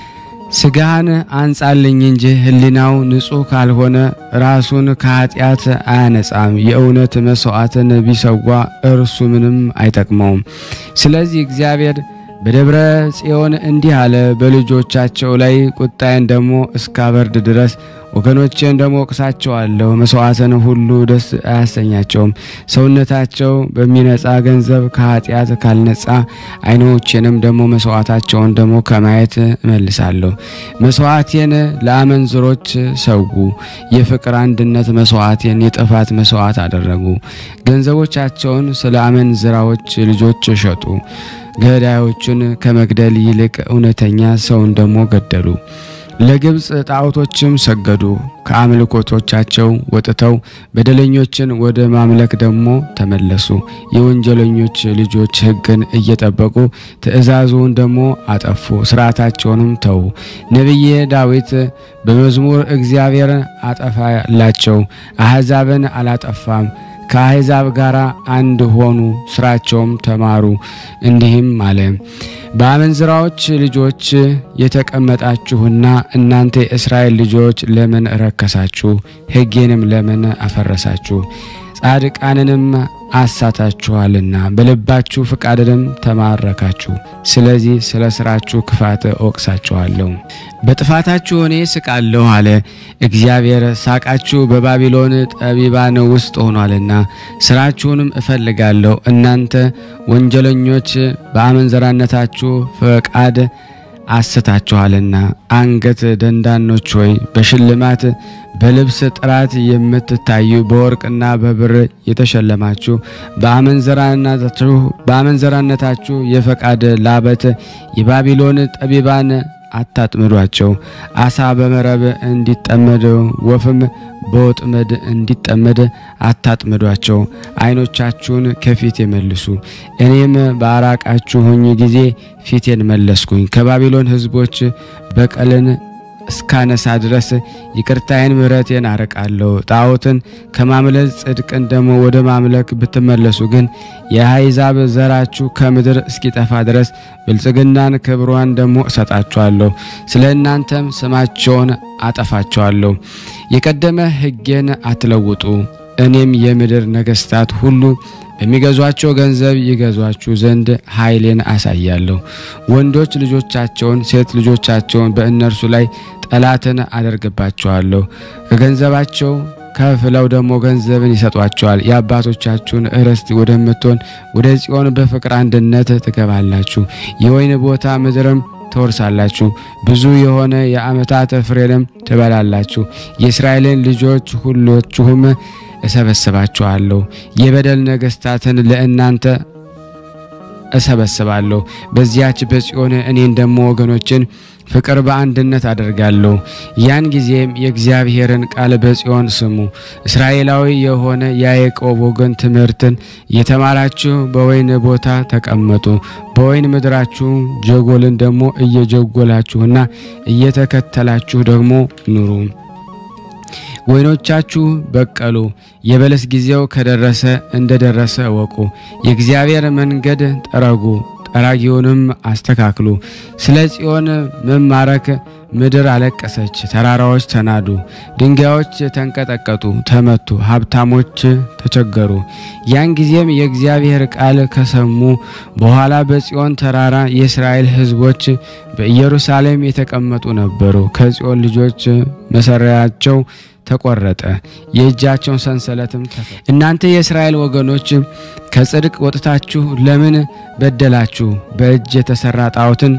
ስጋህን አንጻልኝ እንጂ ሕሊናው ንጹሕ ካልሆነ ራሱን ከኃጢአት አያነጻም። የእውነት መስዋዕትን ቢሰዋ እርሱ ምንም አይጠቅመውም። ስለዚህ እግዚአብሔር በደብረ ጽዮን እንዲህ አለ፣ በልጆቻቸው ላይ ቁጣዬን ደግሞ እስካበርድ ድረስ ወገኖቼን ደግሞ ወቅሳቸዋለሁ። መስዋዕትን ሁሉ ደስ አያሰኛቸውም። ሰውነታቸው በሚነጻ ገንዘብ ከኃጢአት ካልነጻ ዓይኖቼንም ደግሞ መስዋዕታቸውን ደግሞ ከማየት እመልሳለሁ። መስዋዕቴን ለአመንዝሮች ሰዉ፣ የፍቅር አንድነት መስዋዕቴን የጥፋት መስዋዕት አደረጉ። ገንዘቦቻቸውን ስለ አመንዝራዎች ልጆች ሸጡ። ገዳዮቹን ከመግደል ይልቅ እውነተኛ ሰውን ደግሞ ገደሉ። ለግብፅ ጣዖቶችም ሰገዱ። ከአምልኮቶቻቸው ወጥተው በደለኞችን ወደ ማምለክ ደግሞ ተመለሱ። የወንጀለኞች ልጆች ሕግን እየጠበቁ ትእዛዙን ደግሞ አጠፉ፣ ስርዓታቸውንም ተዉ። ነቢየ ዳዊት በመዝሙር እግዚአብሔር አጠፋላቸው፣ አሕዛብን አላጠፋም ከአሕዛብ ጋር አንድ ሆኑ፣ ስራቸውም ተማሩ። እንዲህም አለ በአመንዝራዎች ልጆች የተቀመጣችሁና እናንተ የእስራኤል ልጆች ለምን ረከሳችሁ? ሕጌንም ለምን አፈረሳችሁ? ጻድቃንንም አሳታችኋልና በልባችሁ ፍቃድንም ተማረካችሁ። ስለዚህ ስለ ስራችሁ ክፋት እወቅሳችኋለሁ፣ በጥፋታችሁ እኔ ስቃለሁ አለ እግዚአብሔር። ሳቃችሁ በባቢሎን ጠቢባን ውስጥ ሆኗልና ስራችሁንም እፈልጋለሁ። እናንተ ወንጀለኞች በአመንዘራነታችሁ ፈቃድ አስታችኋልና አንገት ደንዳኖች ሆይ በሽልማት በልብስ ጥራት የምትታዩ በወርቅና በብር የተሸለማችሁ በአመንዘራነታችሁ በአመንዘራነታችሁ የፈቃድ ላበት የባቢሎን ጠቢባን አታጥምዷቸው። አሳ በመረብ እንዲጠመድ ወፍም በወጥመድ እንዲጠመድ አታጥምዷቸው። ዓይኖቻችሁን ከፊት የመልሱ። እኔም ባራቃችሁኝ ጊዜ ፊቴን መለስኩኝ። ከባቢሎን ሕዝቦች በቀልን እስካነሳ ድረስ ይቅርታዬን ምሕረቴን አርቃለሁ። ጣዖትን ከማምለክ ጽድቅን ደግሞ ወደ ማምለክ ብትመለሱ ግን የአሕዛብ ዘራችሁ ከምድር እስኪጠፋ ድረስ ብልጽግናን ክብሯን ደግሞ እሰጣችኋለሁ። ስለ እናንተም ስማቸውን አጠፋቸዋለሁ። የቀደመ ሕጌን አትለውጡ። እኔም የምድር ነገሥታት ሁሉ በሚገዟቸው ገንዘብ ይገዟችሁ ዘንድ ኃይሌን አሳያለሁ። ወንዶች ልጆቻቸውን፣ ሴት ልጆቻቸውን በእነርሱ ላይ ጠላትን አደርግባቸዋለሁ። ከገንዘባቸው ከፍለው ደግሞ ገንዘብን ይሰጧቸዋል። የአባቶቻችሁን ርስት ወደምትሆን ወደ ጽዮን በፍቅር አንድነት ትገባላችሁ። የወይን ቦታ ምድርም ትወርሳላችሁ። ብዙ የሆነ የዓመታት ፍሬንም ትበላላችሁ። የእስራኤልን ልጆች ሁሎችሁም እሰበስባችኋለሁ። የበደል ነገሥታትን ለእናንተ እሰበስባለሁ። በዚያች በጽዮን እኔን ደግሞ ወገኖችን ፍቅር በአንድነት አደርጋለሁ። ያን ጊዜም የእግዚአብሔርን ቃል በጽዮን ስሙ። እስራኤላዊ የሆነ የያዕቆብ ወገን ትምህርትን የተማራችሁ በወይን ቦታ ተቀመጡ። በወይን ምድራችሁ ጀጎልን ደግሞ እየጀጎላችሁና እየተከተላችሁ ደግሞ ኑሩ። ወይኖቻችሁ በቀሉ፣ የበለስ ጊዜው ከደረሰ እንደደረሰ እወቁ። የእግዚአብሔር መንገድ ጠረጉ፣ ጠራጊውንም አስተካክሉ። ስለ ጽዮን መማረክ ምድር አለቀሰች፣ ተራራዎች ተናዱ፣ ድንጋዮች ተንቀጠቀጡ፣ ተመቱ፣ ሀብታሞች ተቸገሩ። ያን ጊዜም የእግዚአብሔር ቃል ከሰሙ በኋላ በጽዮን ተራራ የእስራኤል ሕዝቦች በኢየሩሳሌም የተቀመጡ ነበሩ። ከጽዮን ልጆች መሰሪያቸው ተቆረጠ፣ የእጃቸውን ሰንሰለትም ተፈ እናንተ የእስራኤል ወገኖች ከጽድቅ ወጥታችሁ ለምን በደላችሁ? በእጅ የተሰራ ጣዖትን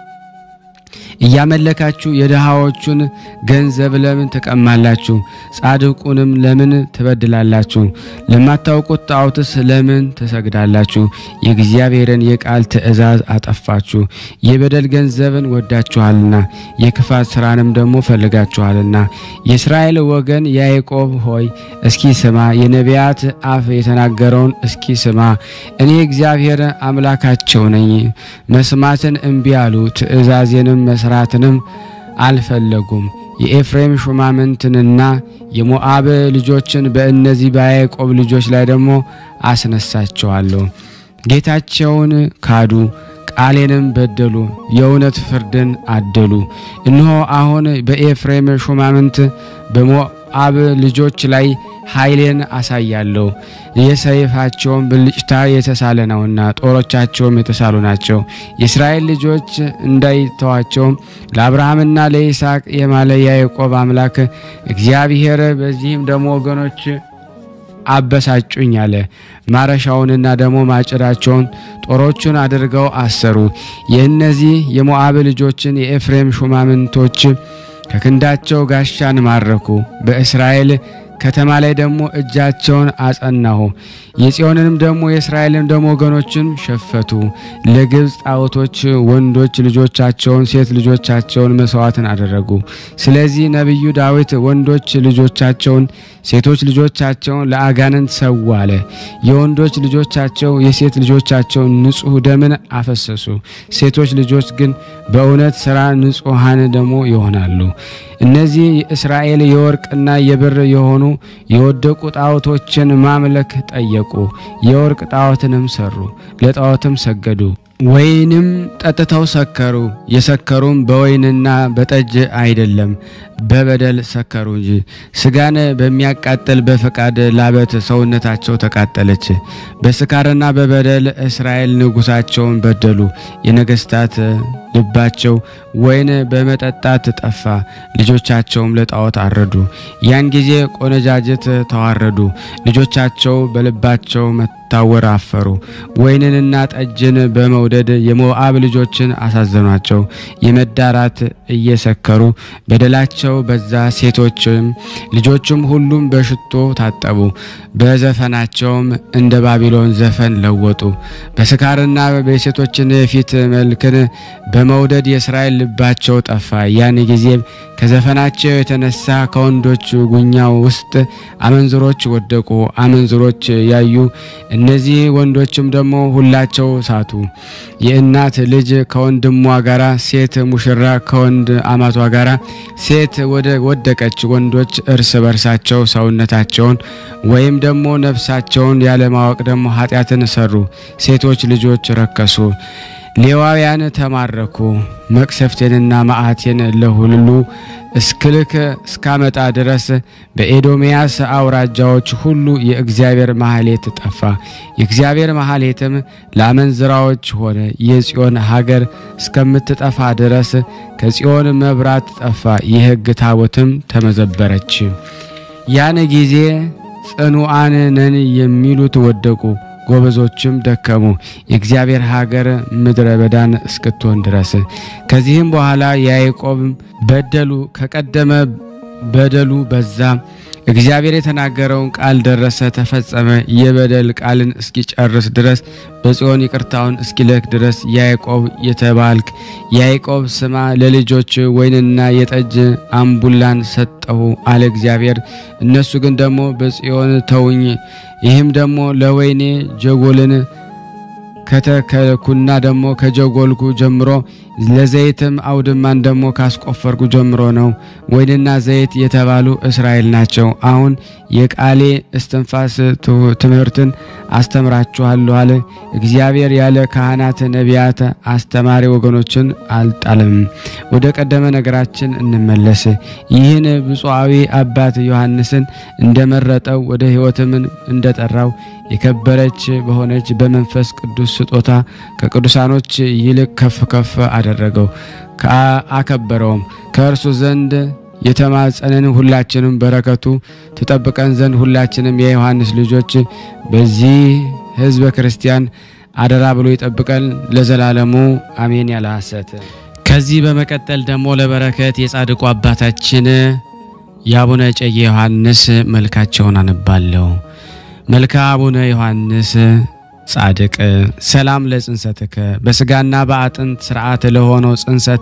እያመለካችሁ የድሃዎቹን ገንዘብ ለምን ትቀማላችሁ? ጻድቁንም ለምን ትበድላላችሁ? ለማታውቁት ጣዖትስ ለምን ትሰግዳላችሁ? የእግዚአብሔርን የቃል ትእዛዝ አጠፋችሁ። የበደል ገንዘብን ወዳችኋልና የክፋት ስራንም ደግሞ ፈልጋችኋልና። የእስራኤል ወገን ያዕቆብ ሆይ እስኪ ስማ፣ የነቢያት አፍ የተናገረውን እስኪ ስማ። እኔ እግዚአብሔር አምላካቸው ነኝ። መስማትን እምቢ አሉ፣ ትእዛዜንም መስራትንም አልፈለጉም። የኤፍሬም ሹማምንትንና የሞዓብ ልጆችን በእነዚህ በያዕቆብ ልጆች ላይ ደግሞ አስነሳቸዋለሁ። ጌታቸውን ካዱ፣ ቃሌንም በደሉ፣ የእውነት ፍርድን አደሉ። እነሆ አሁን በኤፍሬም ሹማምንት በሞዓብ ልጆች ላይ ኃይሌን አሳያለሁ። የሰይፋቸውን ብልጭታ የተሳለ ነውና ጦሮቻቸውም የተሳሉ ናቸው። የእስራኤል ልጆች እንዳይተዋቸው ለአብርሃምና ለይስሐቅ የማለ ያዕቆብ አምላክ እግዚአብሔር በዚህም ደግሞ ወገኖች አበሳጩኝ አለ። ማረሻውንና ደግሞ ማጭዳቸውን ጦሮቹን አድርገው አሰሩ። የእነዚህ የሞዓብ ልጆችን የኤፍሬም ሹማምንቶች ከክንዳቸው ጋሻን ማረኩ። በእስራኤል ከተማ ላይ ደግሞ እጃቸውን አጸናሁ። የጽዮንንም ደግሞ የእስራኤልን ደግሞ ወገኖችን ሸፈቱ። ለግብፅ ጣዖቶች ወንዶች ልጆቻቸውን ሴት ልጆቻቸውን መስዋዕትን አደረጉ። ስለዚህ ነቢዩ ዳዊት ወንዶች ልጆቻቸውን ሴቶች ልጆቻቸውን ለአጋንንት ሰው አለ። የወንዶች ልጆቻቸው የሴት ልጆቻቸውን ንጹሕ ደምን አፈሰሱ። ሴቶች ልጆች ግን በእውነት ሥራ ንጹሐን ደግሞ ይሆናሉ። እነዚህ የእስራኤል የወርቅና የብር የሆኑ የወደቁ ጣዖቶችን ማምለክ ጠየቁ። የወርቅ ጣዖትንም ሰሩ፣ ለጣዖትም ሰገዱ። ወይንም ጠጥተው ሰከሩ። የሰከሩም በወይንና በጠጅ አይደለም፣ በበደል ሰከሩ እንጂ። ስጋን በሚያቃጥል በፈቃድ ላበት ሰውነታቸው ተቃጠለች። በስካርና በበደል እስራኤል ንጉሳቸውን በደሉ። የነገስታት ልባቸው ወይን በመጠጣት ጠፋ፣ ልጆቻቸውም ለጣዖት አረዱ። ያን ጊዜ ቆነጃጅት ተዋረዱ፣ ልጆቻቸው በልባቸው መታወር አፈሩ። ወይንንና ጠጅን በመውደድ የሞዓብ ልጆችን አሳዘኗቸው። የመዳራት እየሰከሩ በደላቸው በዛ። ሴቶችም ልጆችም ሁሉም በሽቶ ታጠቡ፣ በዘፈናቸውም እንደ ባቢሎን ዘፈን ለወጡ። በስካርና በሴቶችን የፊት መልክን በመውደድ የእስራኤል ልባቸው ጠፋ። ያን ጊዜም ከዘፈናቸው የተነሳ ከወንዶች ጉኛው ውስጥ አመንዝሮች ወደቁ። አመንዝሮች ያዩ እነዚህ ወንዶችም ደግሞ ሁላቸው ሳቱ። የእናት ልጅ ከወንድሟ ጋራ፣ ሴት ሙሽራ ከወንድ አማቷ ጋራ ሴት ወደ ወደቀች። ወንዶች እርስ በርሳቸው ሰውነታቸውን ወይም ደግሞ ነፍሳቸውን ያለማወቅ ደግሞ ኃጢአትን ሰሩ። ሴቶች ልጆች ረከሱ። ሌዋውያን ተማረኩ። መቅሰፍቴንና መዓቴን ለሁሉ እስክልክ እስካመጣ ድረስ በኤዶምያስ አውራጃዎች ሁሉ የእግዚአብሔር ማህሌት ጠፋ። የእግዚአብሔር ማህሌትም ለአመንዝራዎች ሆነ። የጽዮን ሀገር እስከምትጠፋ ድረስ ከጽዮን መብራት ጠፋ። የሕግ ታቦትም ተመዘበረች። ያን ጊዜ ጽኑዓን ነን የሚሉት ወደቁ። ጎበዞችም ደከሙ፣ የእግዚአብሔር ሀገር ምድረ በዳን እስክትሆን ድረስ። ከዚህም በኋላ ያዕቆብ በደሉ ከቀደመ በደሉ በዛ። እግዚአብሔር የተናገረውን ቃል ደረሰ፣ ተፈጸመ። የበደል ቃልን እስኪጨርስ ድረስ በጽዮን ይቅርታውን እስኪልክ ድረስ ያዕቆብ የተባልክ ያዕቆብ ስማ፣ ለልጆች ወይንና የጠጅ አምቡላን ሰጠሁ አለ እግዚአብሔር። እነሱ ግን ደግሞ በጽዮን ተውኝ ይህም ደግሞ ለወይኔ ጀጎልን ከተከልኩና ደግሞ ከጀጎልኩ ጀምሮ ለዘይትም አውድማን ደግሞ ካስቆፈርኩ ጀምሮ ነው። ወይንና ዘይት የተባሉ እስራኤል ናቸው። አሁን የቃሌ እስትንፋስ ትምህርትን አስተምራችኋለሁ አለ እግዚአብሔር። ያለ ካህናት ነቢያት፣ አስተማሪ ወገኖችን አልጣለም። ወደ ቀደመ ነገራችን እንመለስ። ይህን ብፁዓዊ አባት ዮሐንስን እንደመረጠው ወደ ሕይወትም እንደጠራው የከበረች በሆነች በመንፈስ ቅዱስ ስጦታ ከቅዱሳኖች ይልቅ ከፍ ከፍ አደረገው፣ አከበረውም። ከእርሱ ዘንድ የተማጸንን ሁላችንም በረከቱ ትጠብቀን ዘንድ ሁላችንም የዮሐንስ ልጆች በዚህ ሕዝበ ክርስቲያን አደራ ብሎ ይጠብቀን ለዘላለሙ አሜን። ያለ ሐሰት ከዚህ በመቀጠል ደግሞ ለበረከት የጻድቁ አባታችን የአቡነ እጨጌ ዮሐንስ መልካቸውን አነባለሁ። መልካ አቡነ ዮሐንስ ጻድቅ ሰላም ለጽንሰትከ በስጋና በአጥንት ስርዓት ለሆነው ጽንሰት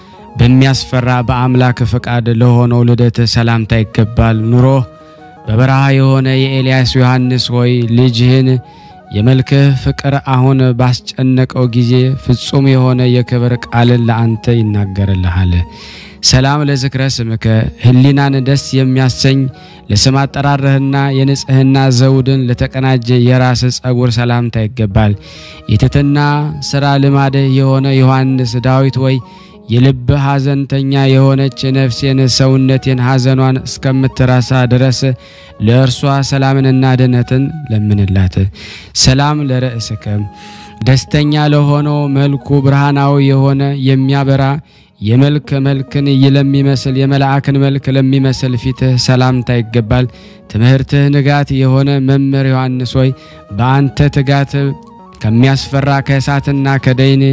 በሚያስፈራ በአምላክ ፈቃድ ለሆነው ልደት ሰላምታ ይገባል። ኑሮ በበረሃ የሆነ የኤልያስ ዮሐንስ ሆይ ልጅህን የመልክህ ፍቅር አሁን ባስጨነቀው ጊዜ ፍጹም የሆነ የክብር ቃልን ለአንተ ይናገርልሃል። ሰላም ለዝክረ ስምከ ህሊናን ደስ የሚያሰኝ ለስም አጠራርህና የንጽህና ዘውድን ለተቀናጀ የራስ ጸጉር ሰላምታ ይገባል። የትትና ስራ ልማድህ የሆነ ዮሐንስ ዳዊት ወይ የልብ ሐዘንተኛ የሆነች ነፍሴን ሰውነቴን ሐዘኗን እስከምትረሳ ድረስ ለእርሷ ሰላምንና ድነትን ለምንላት። ሰላም ለርእስከ ደስተኛ ለሆነው መልኩ ብርሃናዊ የሆነ የሚያበራ የመልክ መልክን ለሚመስል የመልአክን መልክ ለሚመስል ፊትህ ሰላምታ ይገባል። ትምህርትህ ንጋት የሆነ መምህር ዮሐንስ ሆይ በአንተ ትጋት ከሚያስፈራ ከእሳትና ከደይን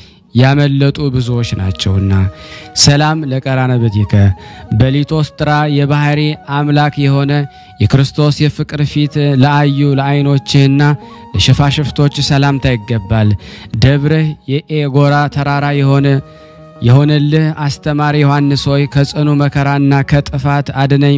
ያመለጡ ብዙዎች ናቸውና። ሰላም ለቀራንብትከ በሊቶስጥራ የባህሪ አምላክ የሆነ የክርስቶስ የፍቅር ፊት ለአዩ ለዓይኖችህና ለሽፋሽፍቶች ሰላምታ ይገባል። ደብርህ የኤጎራ ተራራ የሆነ የሆነልህ አስተማሪ ዮሐንስ ሆይ ከጽኑ መከራና ከጥፋት አድነኝ።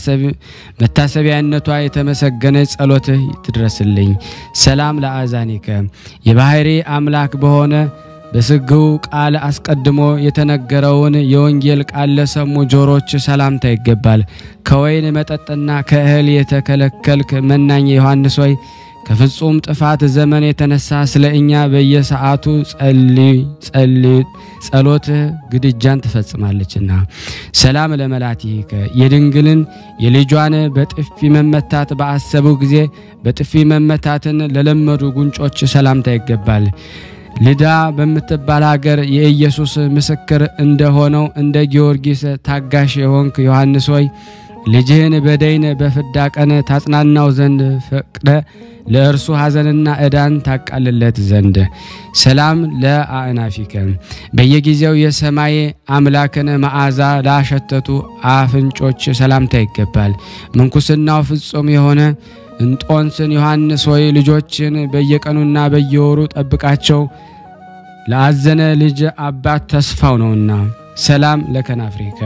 መታሰቢያነቷ የተመሰገነ ጸሎትህ ትድረስልኝ። ሰላም ለአዛኒከ የባህሪ አምላክ በሆነ በስግው ቃል አስቀድሞ የተነገረውን የወንጌል ቃል ለሰሙ ጆሮች ሰላምታ ይገባል። ከወይን መጠጥና ከእህል የተከለከልክ መናኝ ዮሐንስ ሆይ ከፍጹም ጥፋት ዘመን የተነሳ ስለ እኛ በየሰዓቱ ጸልይ ጸልይ ጸሎትህ ግድጃን ትፈጽማለችና። ሰላም ለመላቲከ የድንግልን የልጇን በጥፊ መመታት በአሰቡ ጊዜ በጥፊ መመታትን ለለመዱ ጉንጮች ሰላምታ ይገባል። ልዳ በምትባል ሀገር የኢየሱስ ምስክር እንደሆነው እንደ ጊዮርጊስ ታጋሽ የሆንክ ዮሐንስ ሆይ ልጅህን በደይን በፍዳ ቀን ታጽናናው ዘንድ ፈቅደ ለእርሱ ሐዘንና ዕዳን ታቃልለት ዘንድ ሰላም ለአእናፊከ በየጊዜው የሰማይ አምላክን መዓዛ ላሸተቱ አፍንጮች ሰላምታ ይገባል። ምንኩስናው ፍጹም የሆነ እንጦንስን ዮሐንስ ሆይ ልጆችን በየቀኑና በየወሩ ጠብቃቸው፣ ለአዘነ ልጅ አባት ተስፋው ነውና። ሰላም ለከናፍሪከ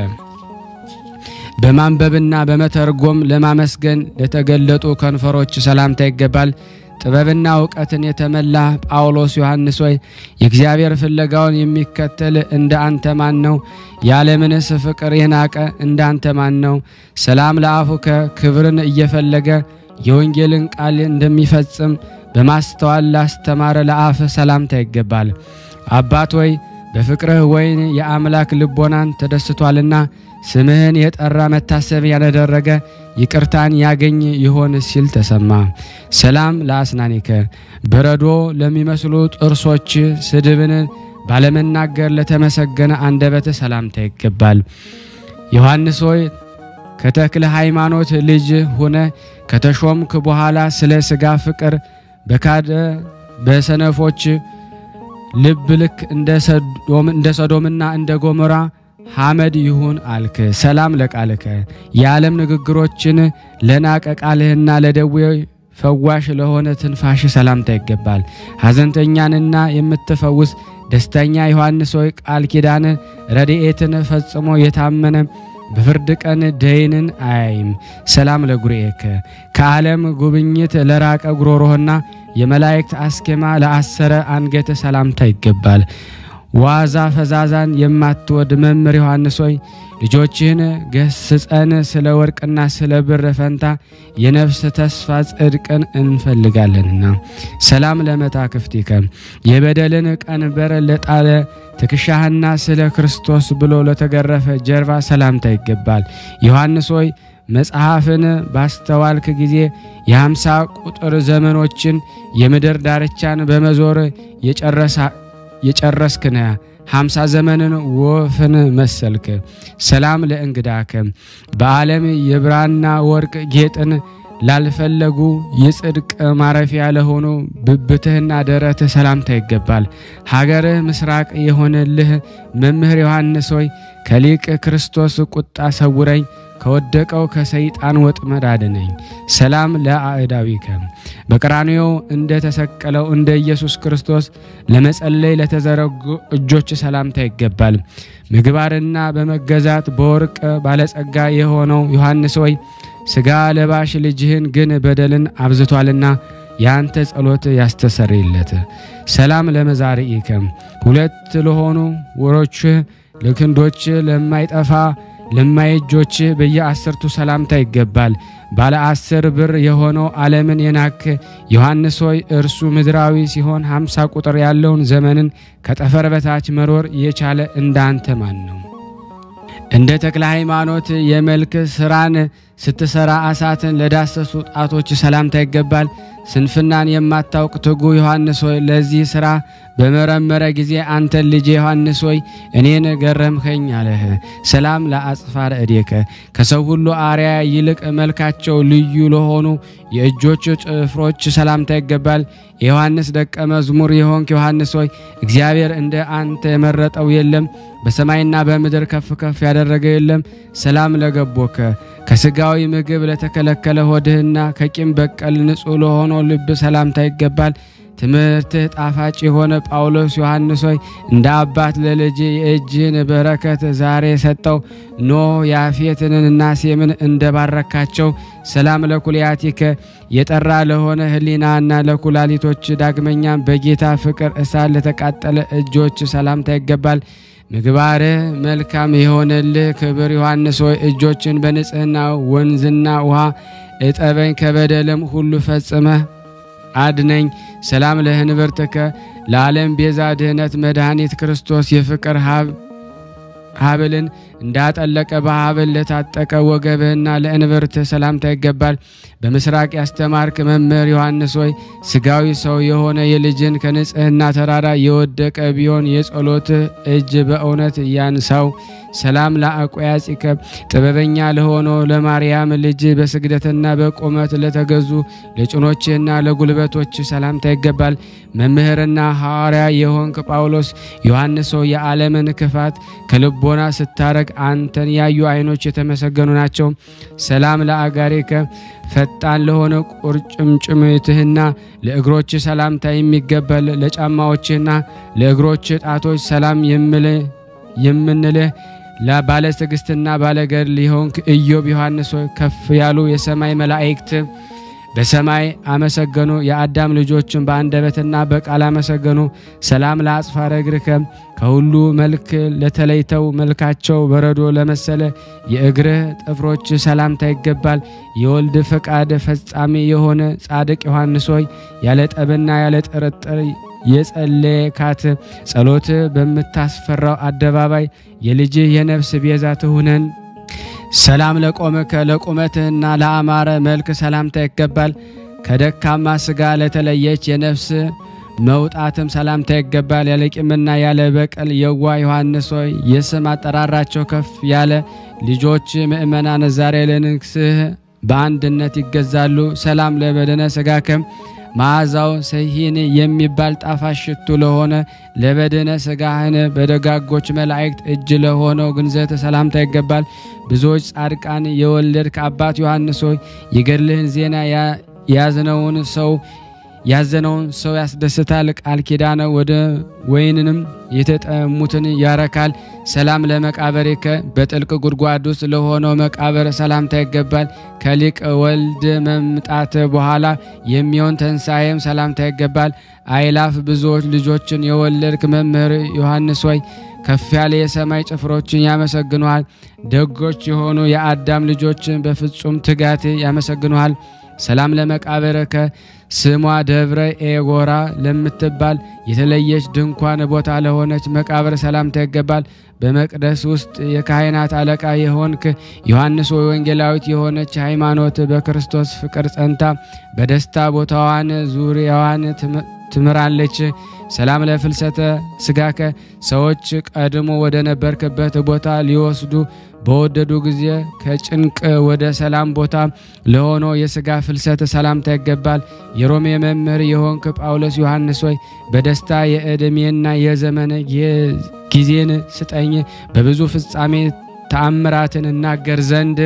በማንበብና በመተርጎም ለማመስገን ለተገለጡ ከንፈሮች ሰላምታ ይገባል። ጥበብና እውቀትን የተመላ ጳውሎስ ዮሐንስ ሆይ የእግዚአብሔር ፍለጋውን የሚከተል እንደ አንተ ማን ነው? የዓለምንስ ፍቅር የናቀ እንደ አንተ ማን ነው? ሰላም ለአፉከ ክብርን እየፈለገ የወንጌልን ቃል እንደሚፈጽም በማስተዋል ላስተማረ ለአፍ ሰላምታ ይገባል። አባት ሆይ በፍቅርህ ወይን የአምላክ ልቦናን ተደስቷልና ስምህን የጠራ መታሰቢያን ያደረገ ይቅርታን ያገኝ ይሆን ሲል ተሰማ። ሰላም ለአስናኒከ በረዶ ለሚመስሉ ጥርሶች ስድብን ባለመናገር ለተመሰገነ አንደበት ሰላምታ ይገባል። ዮሐንስ ሆይ ከተክለ ሃይማኖት ልጅ ሆነ ከተሾምክ በኋላ ስለ ሥጋ ፍቅር በካደ በሰነፎች ልብ ልክ እንደ ሰዶምና እንደ ጎሞራ ሐመድ ይሁን አልክ። ሰላም ለቃልከ የዓለም ንግግሮችን ለናቀ ቃልህና ለደዌ ፈዋሽ ለሆነ ትንፋሽ ሰላምታ ይገባል። ሐዘንተኛንና የምትፈውስ ደስተኛ ዮሐንስ ሆይ ቃል ኪዳን ረድኤትን ፈጽሞ የታመነ በፍርድ ቀን ደይንን አያይም። ሰላም ለጉርኤከ ከዓለም ጉብኝት ለራቀ ጉሮሮህና የመላእክት አስኬማ ለአሰረ አንገት ሰላምታ ይገባል። ዋዛ ፈዛዛን የማትወድ መምህር ዮሐንስ ሆይ ልጆችህን ገስጸን ስለ ወርቅና ስለ ብር ፈንታ የነፍስ ተስፋ ጽድቅን እንፈልጋለንና። ሰላም ለመታክፍቲከ የበደልን ቀንበር ለጣለ ትከሻህና ስለ ክርስቶስ ብሎ ለተገረፈ ጀርባ ሰላምታ ይገባል። ዮሐንስ ሆይ መጽሐፍን ባስተዋልክ ጊዜ የሃምሳ ቁጥር ዘመኖችን የምድር ዳርቻን በመዞር የጨረስክ ነህ። ሃምሳ ዘመንን ወፍን መሰልክ። ሰላም ለእንግዳከ በዓለም የብራና ወርቅ ጌጥን ላልፈለጉ የጽድቅ ማረፊያ ለሆኑ ብብትህና ደረትህ ሰላምታ ይገባል። ሀገርህ ምስራቅ የሆነልህ መምህር ዮሐንስ ሆይ ከሊቅ ክርስቶስ ቁጣ ሰውረኝ ከወደቀው ከሰይጣን ወጥመድ አድነኝ። ሰላም ለአእዳዊከ በቀራንዮ እንደ ተሰቀለው እንደ ኢየሱስ ክርስቶስ ለመጸለይ ለተዘረጉ እጆች ሰላምታ ይገባል። ምግባርና በመገዛት በወርቅ ባለጸጋ የሆነው ዮሐንስ ሆይ ሥጋ ለባሽ ልጅህን ግን በደልን አብዝቷልና የአንተ ጸሎት ያስተሰርይለት። ሰላም ለመዛርኢከ ሁለት ለሆኑ ወሮችህ ለክንዶች ለማይጠፋ ለማየጆች በየአስርቱ ሰላምታ ይገባል። ባለ አስር ብር የሆነው ዓለምን የናክ ዮሐንስ ሆይ እርሱ ምድራዊ ሲሆን ሃምሳ ቁጥር ያለውን ዘመንን ከጠፈር በታች መሮር የቻለ እንዳንተ ማን ነው? እንደ ተክለ ሃይማኖት የመልክ ስራን ስትሰራ እሳትን ለዳሰሱ ጣቶች ሰላምታ ይገባል። ስንፍናን የማታውቅ ትጉ ዮሐንስ ሆይ ለዚህ ሥራ በመረመረ ጊዜ አንተን ልጄ ዮሐንስ ሆይ እኔን ገረምከኝ አለህ። ሰላም ለአጽፋረ እዴከ ከሰው ሁሉ አርያ ይልቅ መልካቸው ልዩ ለሆኑ የእጆች ጭፍሮች ሰላምታ ይገባል። የዮሐንስ ደቀ መዝሙር የሆንክ ዮሐንስ ሆይ እግዚአብሔር እንደ አንተ የመረጠው የለም፣ በሰማይና በምድር ከፍ ከፍ ያደረገ የለም። ሰላም ለገቦከ ከስጋዊ ምግብ ለተከለከለ ሆድህና ከቂም በቀል ንጹሕ ለሆነው ልብ ሰላምታ ይገባል። ትምህርትህ ጣፋጭ የሆነ ጳውሎስ ዮሐንስ ሆይ እንደ አባት ለልጅ የእጅህን በረከት ዛሬ ሰጠው። ኖህ ያፌትንና ሴምን እንደባረካቸው ሰላም ለኩልያቲከ የጠራ ለሆነ ሕሊናና ለኩላሊቶች ዳግመኛም በጌታ ፍቅር እሳት ለተቃጠለ እጆች ሰላምታ ይገባል። ምግባርህ መልካም የሆነልህ ክብር ዮሐንስ ሆይ እጆችን በንጽህና ወንዝና ውሃ እጠበኝ፣ ከበደልም ሁሉ ፈጽመህ አድነኝ። ሰላም ለህንብርትከ ለዓለም ቤዛ ድህነት መድኃኒት ክርስቶስ የፍቅር ሀብልን እንዳጠለቀ በሀብል ለታጠቀ ወገብህና ለእንብርትህ ሰላምታ ይገባል። በምስራቅ ያስተማርክ መምህር ዮሐንስ ሆይ ስጋዊ ሰው የሆነ የልጅን ከንጽህና ተራራ የወደቀ ቢሆን የጸሎትህ እጅ በእውነት ያንሳው። ሰላም ለአቆያጺከ ጥበበኛ ለሆነው ለማርያም ልጅ በስግደትና በቁመት ለተገዙ ለጭኖችህና ለጉልበቶች ሰላምታ ይገባል። መምህርና ሐዋርያ የሆንክ ጳውሎስ ዮሐንስ ሆይ የዓለምን ክፋት ከልቦና ስታረግ አንተን ያዩ ዓይኖች የተመሰገኑ ናቸው። ሰላም ለአጋሪከ ፈጣን ለሆነ ቁርጭምጭሚትህና ለእግሮች ሰላምታ የሚገባል ለጫማዎችህና ለእግሮች ጣቶች ሰላም የምንልህ ባለ ትዕግስትና ባለ ገድል የሆንክ ኢዮብ ዮሐንስ ሆይ ከፍ ያሉ የሰማይ መላእክት በሰማይ አመሰገኑ፣ የአዳም ልጆችን በአንደበትና በቃል አመሰገኑ። ሰላም ለአጽፋረ እግርከ ከሁሉ መልክ ለተለይተው መልካቸው በረዶ ለመሰለ የእግርህ ጥፍሮች ሰላምታ ይገባል። የወልድ ፈቃድ ፈጻሚ የሆነ ጻድቅ ዮሐንስ ሆይ ያለ ጠብና ያለ ጥርጥር የጸለየካት ጸሎት በምታስፈራው አደባባይ የልጅህ የነፍስ ቤዛ ትሁነን። ሰላም ለቆምከ ለቁመትህና ለአማረ መልክ ሰላምታ ይገባል። ከደካማ ስጋ ለተለየች የነፍስ መውጣትም ሰላምታ ይገባል። ያለ ቂምና ያለ በቀል የዋ ዮሐንስ ሆይ የስም አጠራራቸው ከፍ ያለ ልጆች ምእመናን ዛሬ ለንግስህ በአንድነት ይገዛሉ። ሰላም ለበደነ ስጋከም መዓዛው ሰሂን የሚባል ጣፋጭ ሽቱ ለሆነ ለበድነ ስጋህን በደጋጎች መላእክት እጅ ለሆነው ግንዘት ሰላምታ ይገባል። ብዙዎች ጻድቃን የወለድክ አባት ዮሐንስ ሆይ የገድልህን ዜና ያዝነውን ሰው ያዘነውን ሰው ያስደስታል። ቃል ኪዳነ ወደ ወይንንም የተጠሙትን ያረካል። ሰላም ለመቃብርከ በጥልቅ ጉድጓድ ውስጥ ለሆነው መቃብር ሰላምታ ይገባል። ከሊቅ ወልድ መምጣት በኋላ የሚሆን ተንሳኤም ሰላምታ ይገባል። አይላፍ ብዙዎች ልጆችን የወለድክ መምህር ዮሐንስ ሆይ ከፍ ያለ የሰማይ ጭፍሮችን ያመሰግኑሃል። ደጎች የሆኑ የአዳም ልጆችን በፍጹም ትጋት ያመሰግኑሃል። ሰላም ለመቃብርከ ስሟ ደብረ ኤጎራ ለምትባል የተለየች ድንኳን ቦታ ለሆነች መቃብር ሰላምታ ይገባል። በመቅደስ ውስጥ የካህናት አለቃ የሆንክ ዮሐንስ ወይ ወንጌላዊት የሆነች ሃይማኖት በክርስቶስ ፍቅር ጸንታ በደስታ ቦታዋን ዙሪያዋን ትምራለች። ሰላም ለፍልሰተ ስጋከ ሰዎች ቀድሞ ወደ ነበርክበት ቦታ ሊወስዱ በወደዱ ጊዜ ከጭንቅ ወደ ሰላም ቦታ ለሆነው የስጋ ፍልሰት ሰላምታ ይገባል። የሮሜ መምህር የሆንክ ጳውሎስ ዮሐንስ ሆይ በደስታ የዕድሜና የዘመን ጊዜን ስጠኝ በብዙ ፍጻሜ ተአምራትን እናገር ዘንድ።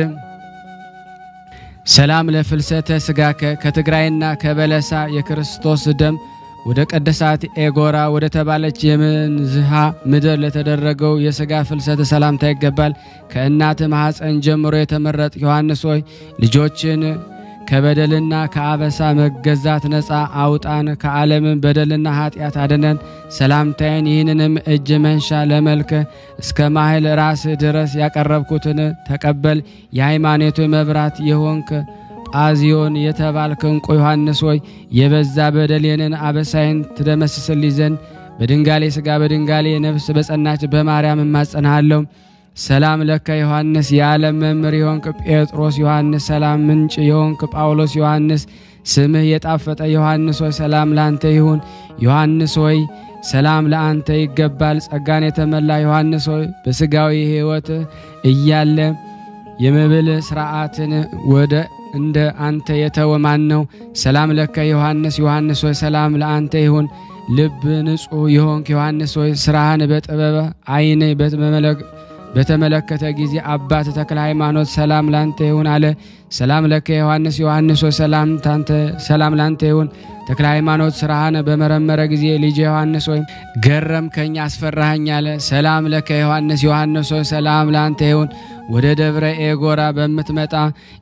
ሰላም ለፍልሰተ ስጋከ ከትግራይና ከበለሳ የክርስቶስ ደም ወደ ቀደሳት ኤጎራ ወደ ተባለች የምንዝሃ ምድር ለተደረገው የሥጋ ፍልሰት ሰላምታ ይገባል። ከእናት ማኅፀን ጀምሮ የተመረጥ ዮሐንስ ሆይ ልጆችን ከበደልና ከአበሳ መገዛት ነፃ አውጣን፣ ከዓለምን በደልና ኃጢአት አድነን። ሰላምታዬን ይህንንም እጅ መንሻ ለመልክ እስከ ማህል ራስ ድረስ ያቀረብኩትን ተቀበል። የሃይማኖቱ መብራት የሆንክ ጳዚዮን የተባልክ ዕንቁ ዮሐንስ ሆይ የበዛ በደሌንን አበሳይን ትደመስስልኝ ዘንድ በድንጋሌ ሥጋ በድንጋሌ ነፍስ በጸናች በማርያም እማጸንሃለሁ። ሰላም ለከ ዮሐንስ የዓለም መምህር የሆንክ ጴጥሮስ ዮሐንስ፣ ሰላም ምንጭ የሆንክ ጳውሎስ ዮሐንስ፣ ስምህ የጣፈጠ ዮሐንስ ሆይ ሰላም ለአንተ ይሁን። ዮሐንስ ሆይ ሰላም ለአንተ ይገባል። ጸጋን የተመላ ዮሐንስ ሆይ በሥጋዊ ሕይወት እያለ የመብል ሥርዓትን ወደ እንደ አንተ የተወ ማን ነው? ሰላም ለከ ዮሐንስ ዮሐንስ ሆይ ሰላም ለአንተ ይሁን። ልብ ንጹሕ የሆንክ ዮሐንስ ሆይ ስራህን በጥበብ ዓይን በተመለከተ ጊዜ አባት ተክለ ሃይማኖት ሰላም ላንተ ይሁን አለ። ሰላም ለከ ዮሐንስ ዮሐንስ ሆይ ሰላም ታንተ ሰላም ላንተ ይሁን። ተክለ ሃይማኖት ስራህን በመረመረ ጊዜ ልጅ ዮሐንስ ሆይ ገረምከኝ፣ አስፈራኸኝ አለ። ሰላም ለከ ዮሐንስ ዮሐንስ ሆይ ሰላም ላንተ ይሁን። ወደ ደብረ ኤጎራ በምትመጣ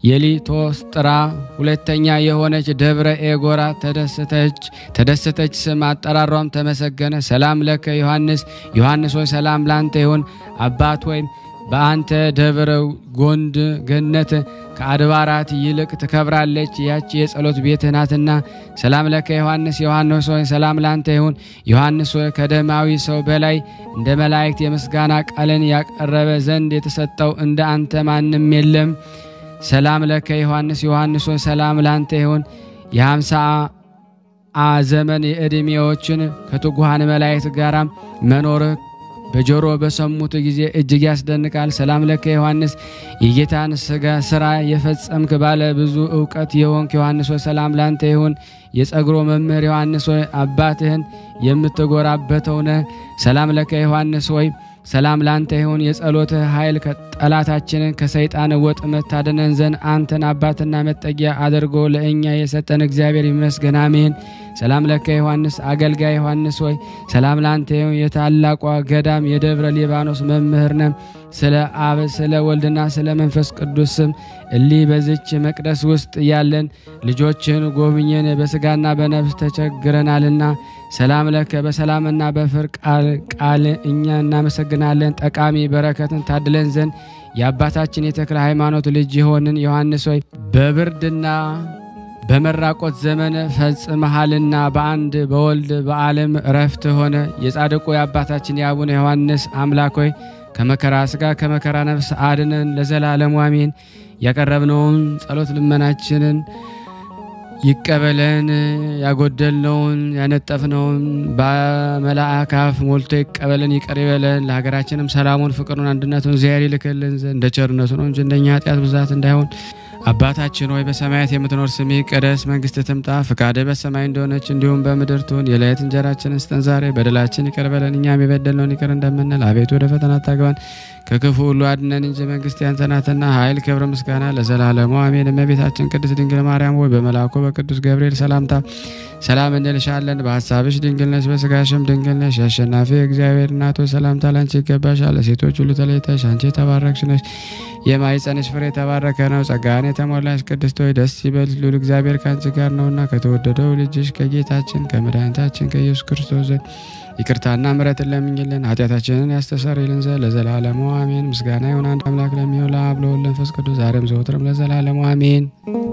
የሊቶስጥራ ሁለተኛ የሆነች ደብረ ኤጎራ ተደሰተች ተደሰተች ስም አጠራሯም ተመሰገነ። ሰላም ለከ ዮሐንስ ዮሐንስ ሆይ ሰላም ላንተ ይሁን። አባት ወይም በአንተ ደብረ ጎንድ ገነት ከአድባራት ይልቅ ትከብራለች፣ ያች የጸሎት ቤት ናትና። ሰላም ለከ ዮሐንስ ዮሐንስ ሆይ ሰላም ላንተ ይሁን። ዮሐንስ ሆይ ከደማዊ ሰው በላይ እንደ መላእክት የምስጋና ቃልን ያቀረበ ዘንድ የተሰጠው እንደ አንተ ማንም የለም። ሰላም ለከ ዮሐንስ ዮሐንስ ሆይ ሰላም ላንተ ይሁን። የሃምሳ አ ዘመን የዕድሜዎችን ከትጉሃን መላእክት ጋር መኖርህ በጆሮ በሰሙት ጊዜ እጅግ ያስደንቃል። ሰላም ለከ ዮሐንስ የጌታን ስጋ ስራ የፈጸምክ ባለ ብዙ እውቀት የሆንክ ዮሐንስ ሆይ ሰላም ላንተ ይሁን። የጸጉሮ መምህር ዮሐንስ ሆይ አባትህን የምትጎራበተው ነህ። ሰላም ለከ ዮሐንስ ሆይ ሰላም ላንተ ይሁን። የጸሎትህ ኃይል ጠላታችንን ከሰይጣን ወጥመድ ታድነን ዘንድ አንተን አባትና መጠጊያ አድርጎ ለእኛ የሰጠን እግዚአብሔር ይመስገን፣ አሜን። ሰላም ለከ ዮሐንስ አገልጋይ ዮሐንስ ሆይ ሰላም ላንተ ይሁን። የታላቋ ገዳም የደብረ ሊባኖስ መምህር ነህ። ስለ አብ ስለ ወልድና ስለ መንፈስ ቅዱስ ስም እሊህ በዝች መቅደስ ውስጥ ያለን ልጆችን ጎብኘን፣ በስጋና በነፍስ ተቸግረናልና። ሰላም ለከ በሰላምና በፍር ቃል እኛ እናመሰግናለን። ጠቃሚ በረከትን ታድለን ዘንድ የአባታችን የተክለ ሃይማኖት ልጅ የሆንን ዮሐንስ ሆይ በብርድና በመራቆት ዘመን ፈጽመሃልና በአንድ በወልድ በዓለም እረፍት ሆነ። የጻድቁ የአባታችን የአቡነ ዮሐንስ አምላክ ሆይ ከመከራ ስጋ ከመከራ ነፍስ አድነን ለዘላለሙ አሜን። ያቀረብነውን ጸሎት ልመናችንን ይቀበለን። ያጎደልነውን ያነጠፍነውን በመልአክ አፍ ሞልቶ ይቀበለን፣ ይቅር ይበለን። ለሀገራችንም ሰላሙን፣ ፍቅሩን፣ አንድነቱን እግዚአብሔር ይልክልን ዘንድ እንደ ቸርነቱ ነው እንጂ እንደኛ ኃጢአት ብዛት እንዳይሆን አባታችን ሆይ በሰማያት የምትኖር ስምህ ይቀደስ፣ መንግስትህ ትምጣ፣ ፍቃድህ በሰማይ እንደሆነች እንዲሁም በምድር ትሁን። የዕለት እንጀራችንን ስጠን ዛሬ፣ በደላችን ይቅር በለን እኛም የበደልነውን ይቅር እንደምንል፣ አቤቱ ወደ ፈተና አታግባን ከክፉ ሁሉ አድነን እንጂ መንግስት ያንተ ናትና፣ ኃይል፣ ክብር፣ ምስጋና ለዘላለሙ አሜን። እመቤታችን ቅድስት ድንግል ማርያም ሆይ በመልአኩ በቅዱስ ገብርኤል ሰላምታ ሰላም እንልሻለን። በሀሳብሽ ድንግል ነሽ፣ በስጋሽም ድንግል ነሽ። የአሸናፊ እግዚአብሔር እናት ሆይ ሰላምታ ላንቺ ይገባሻል። ሴቶች ሁሉ ተለይተሽ አንቺ የተባረክሽ ነሽ፣ የማኅፀንሽ ፍሬ የተባረከ ነው። ጸጋን የተሞላሽ ቅድስት ሆይ ደስ ይበልሽ፣ ልዑል እግዚአብሔር ከአንቺ ጋር ነውና ከተወደደው ልጅሽ ከጌታችን ከመድኃኒታችን ከኢየሱስ ክርስቶስ ዘንድ ይቅርታና ምሕረትን ለምኝልን ኃጢአታችንን ያስተሰርይልን ዘንድ ለዘላለሙ አሜን። ምስጋና ይሁን አንድ አምላክ ለሚሆን ለአብ ለወልድ ለመንፈስ ቅዱስ ዛሬም ዘወትርም ለዘላለሙ አሜን።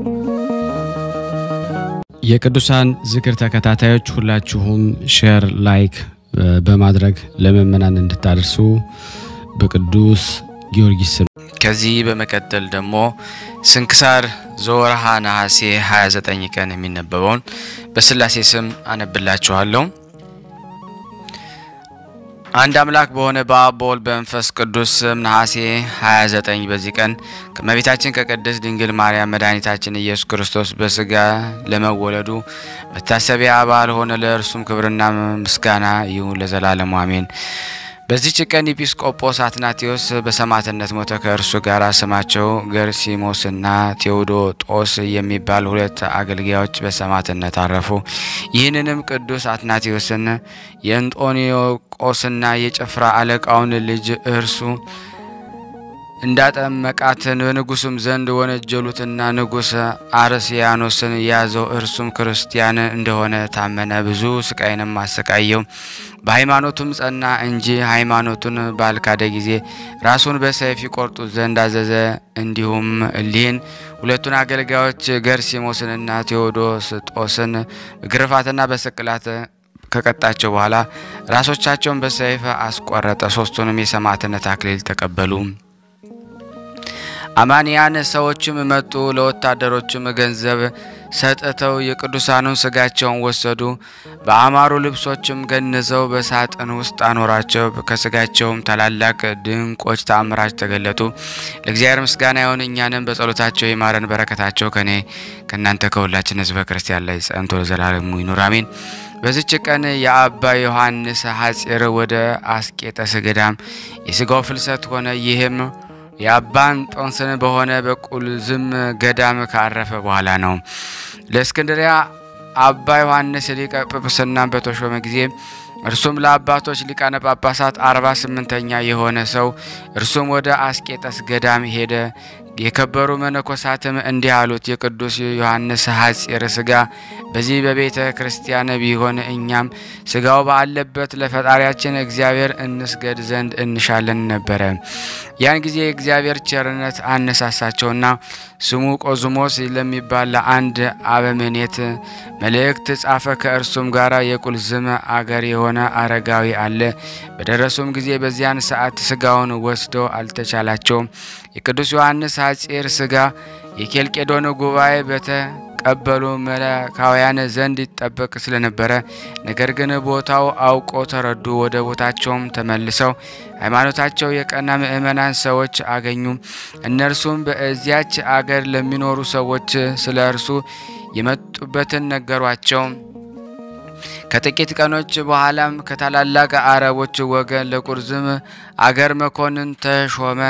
የቅዱሳን ዝክር ተከታታዮች ሁላችሁም ሼር፣ ላይክ በማድረግ ለምእመናን እንድታደርሱ በቅዱስ ጊዮርጊስ ስም ከዚህ በመቀጠል ደግሞ ስንክሳር ዘወርሃ ነሐሴ 29 ቀን የሚነበበውን በስላሴ ስም አነብላችኋለሁ። አንድ አምላክ በሆነ በአብ በወልድ በመንፈስ ቅዱስ ስም ነሐሴ 29 በዚህ ቀን ከእመቤታችን ከቅድስት ድንግል ማርያም መድኃኒታችን ኢየሱስ ክርስቶስ በስጋ ለመወለዱ መታሰቢያ በዓል ሆነ። ለእርሱም ክብርና ምስጋና ይሁን ለዘላለሙ አሜን። በዚህች ቀን ኤጲስቆጶስ አትናቴዎስ በሰማዕትነት ሞተ። ከእርሱ ጋር ስማቸው ገርሲሞስና ቴዎዶጦስ የሚባል ሁለት አገልጋዮች በሰማዕትነት አረፉ። ይህንንም ቅዱስ አትናቴዎስን የእንጦኒዮቆስና የጭፍራ አለቃውን ልጅ እርሱ እንዳጠመቃት በንጉሱም ዘንድ ወነጀሉትና ንጉሥ አርስያኖስን ያዘው። እርሱም ክርስቲያን እንደሆነ ታመነ። ብዙ ስቃይንም አሰቃየው። በሃይማኖቱም ጸና እንጂ ሃይማኖቱን ባልካደ ጊዜ ራሱን በሰይፍ ይቆርጡት ዘንድ አዘዘ። እንዲሁም እሊህን ሁለቱን አገልጋዮች ገርሲሞስንና ቴዎዶስጦስን ግርፋትና በስቅላት ከቀጣቸው በኋላ ራሶቻቸውን በሰይፍ አስቆረጠ። ሶስቱንም የሰማዕትነት አክሊል ተቀበሉ። አማንያን ሰዎችም መጡ። ለወታደሮችም ገንዘብ ሰጥተው የቅዱሳኑን ስጋቸውን ወሰዱ። በአማሩ ልብሶችም ገንዘው በሳጥን ውስጥ አኖራቸው። ከስጋቸውም ታላላቅ ድንቆች ተአምራች ተገለጡ። ለእግዚአብሔር ምስጋና ይሁን፣ እኛንም በጸሎታቸው ይማረን። በረከታቸው ከኔ ከእናንተ ከሁላችን ሕዝበ ክርስቲያን ላይ ጸንቶ ለዘላለሙ ይኑር አሜን። በዚች ቀን የአባ ዮሐንስ ሐጺር ወደ አስቄጠስ ገዳም የሥጋው ፍልሰት ሆነ። ይህም የአባን ጦንስን በሆነ በቁልዝም ገዳም ካረፈ በኋላ ነው። ለእስክንድሪያ አባ ዮሐንስ ሊቀ ጵጵስና በተሾመ ጊዜ እርሱም ለአባቶች ሊቃነ ጳጳሳት አርባ ስምንተኛ የሆነ ሰው እርሱም ወደ አስቄጠስ ገዳም ሄደ። የከበሩ መነኮሳትም እንዲህ አሉት፣ የቅዱስ ዮሐንስ ሐጺር ሥጋ በዚህ በቤተ ክርስቲያን ቢሆን እኛም ሥጋው ባለበት ለፈጣሪያችን እግዚአብሔር እንስገድ ዘንድ እንሻለን ነበረ። ያን ጊዜ የእግዚአብሔር ቸርነት አነሳሳቸውና ስሙ ቆዝሞስ ለሚባል ለአንድ አበምኔት መልእክት ጻፈ። ከእርሱም ጋር የቁልዝም አገር የሆነ አረጋዊ አለ። በደረሱም ጊዜ በዚያን ሰዓት ሥጋውን ወስደው አልተቻላቸውም። የቅዱስ ዮሐንስ ሐጺር ሥጋ የኬልቄዶን ጉባኤ በተቀበሉ መለካውያን ዘንድ ይጠበቅ ስለነበረ፣ ነገር ግን ቦታው አውቆ ተረዱ። ወደ ቦታቸውም ተመልሰው ሃይማኖታቸው የቀና ምእመናን ሰዎች አገኙ። እነርሱም በዚያች አገር ለሚኖሩ ሰዎች ስለ እርሱ የመጡበትን ነገሯቸው። ከጥቂት ቀኖች በኋላም ከታላላቅ አረቦች ወገን ለቁርዝም አገር መኮንን ተሾመ።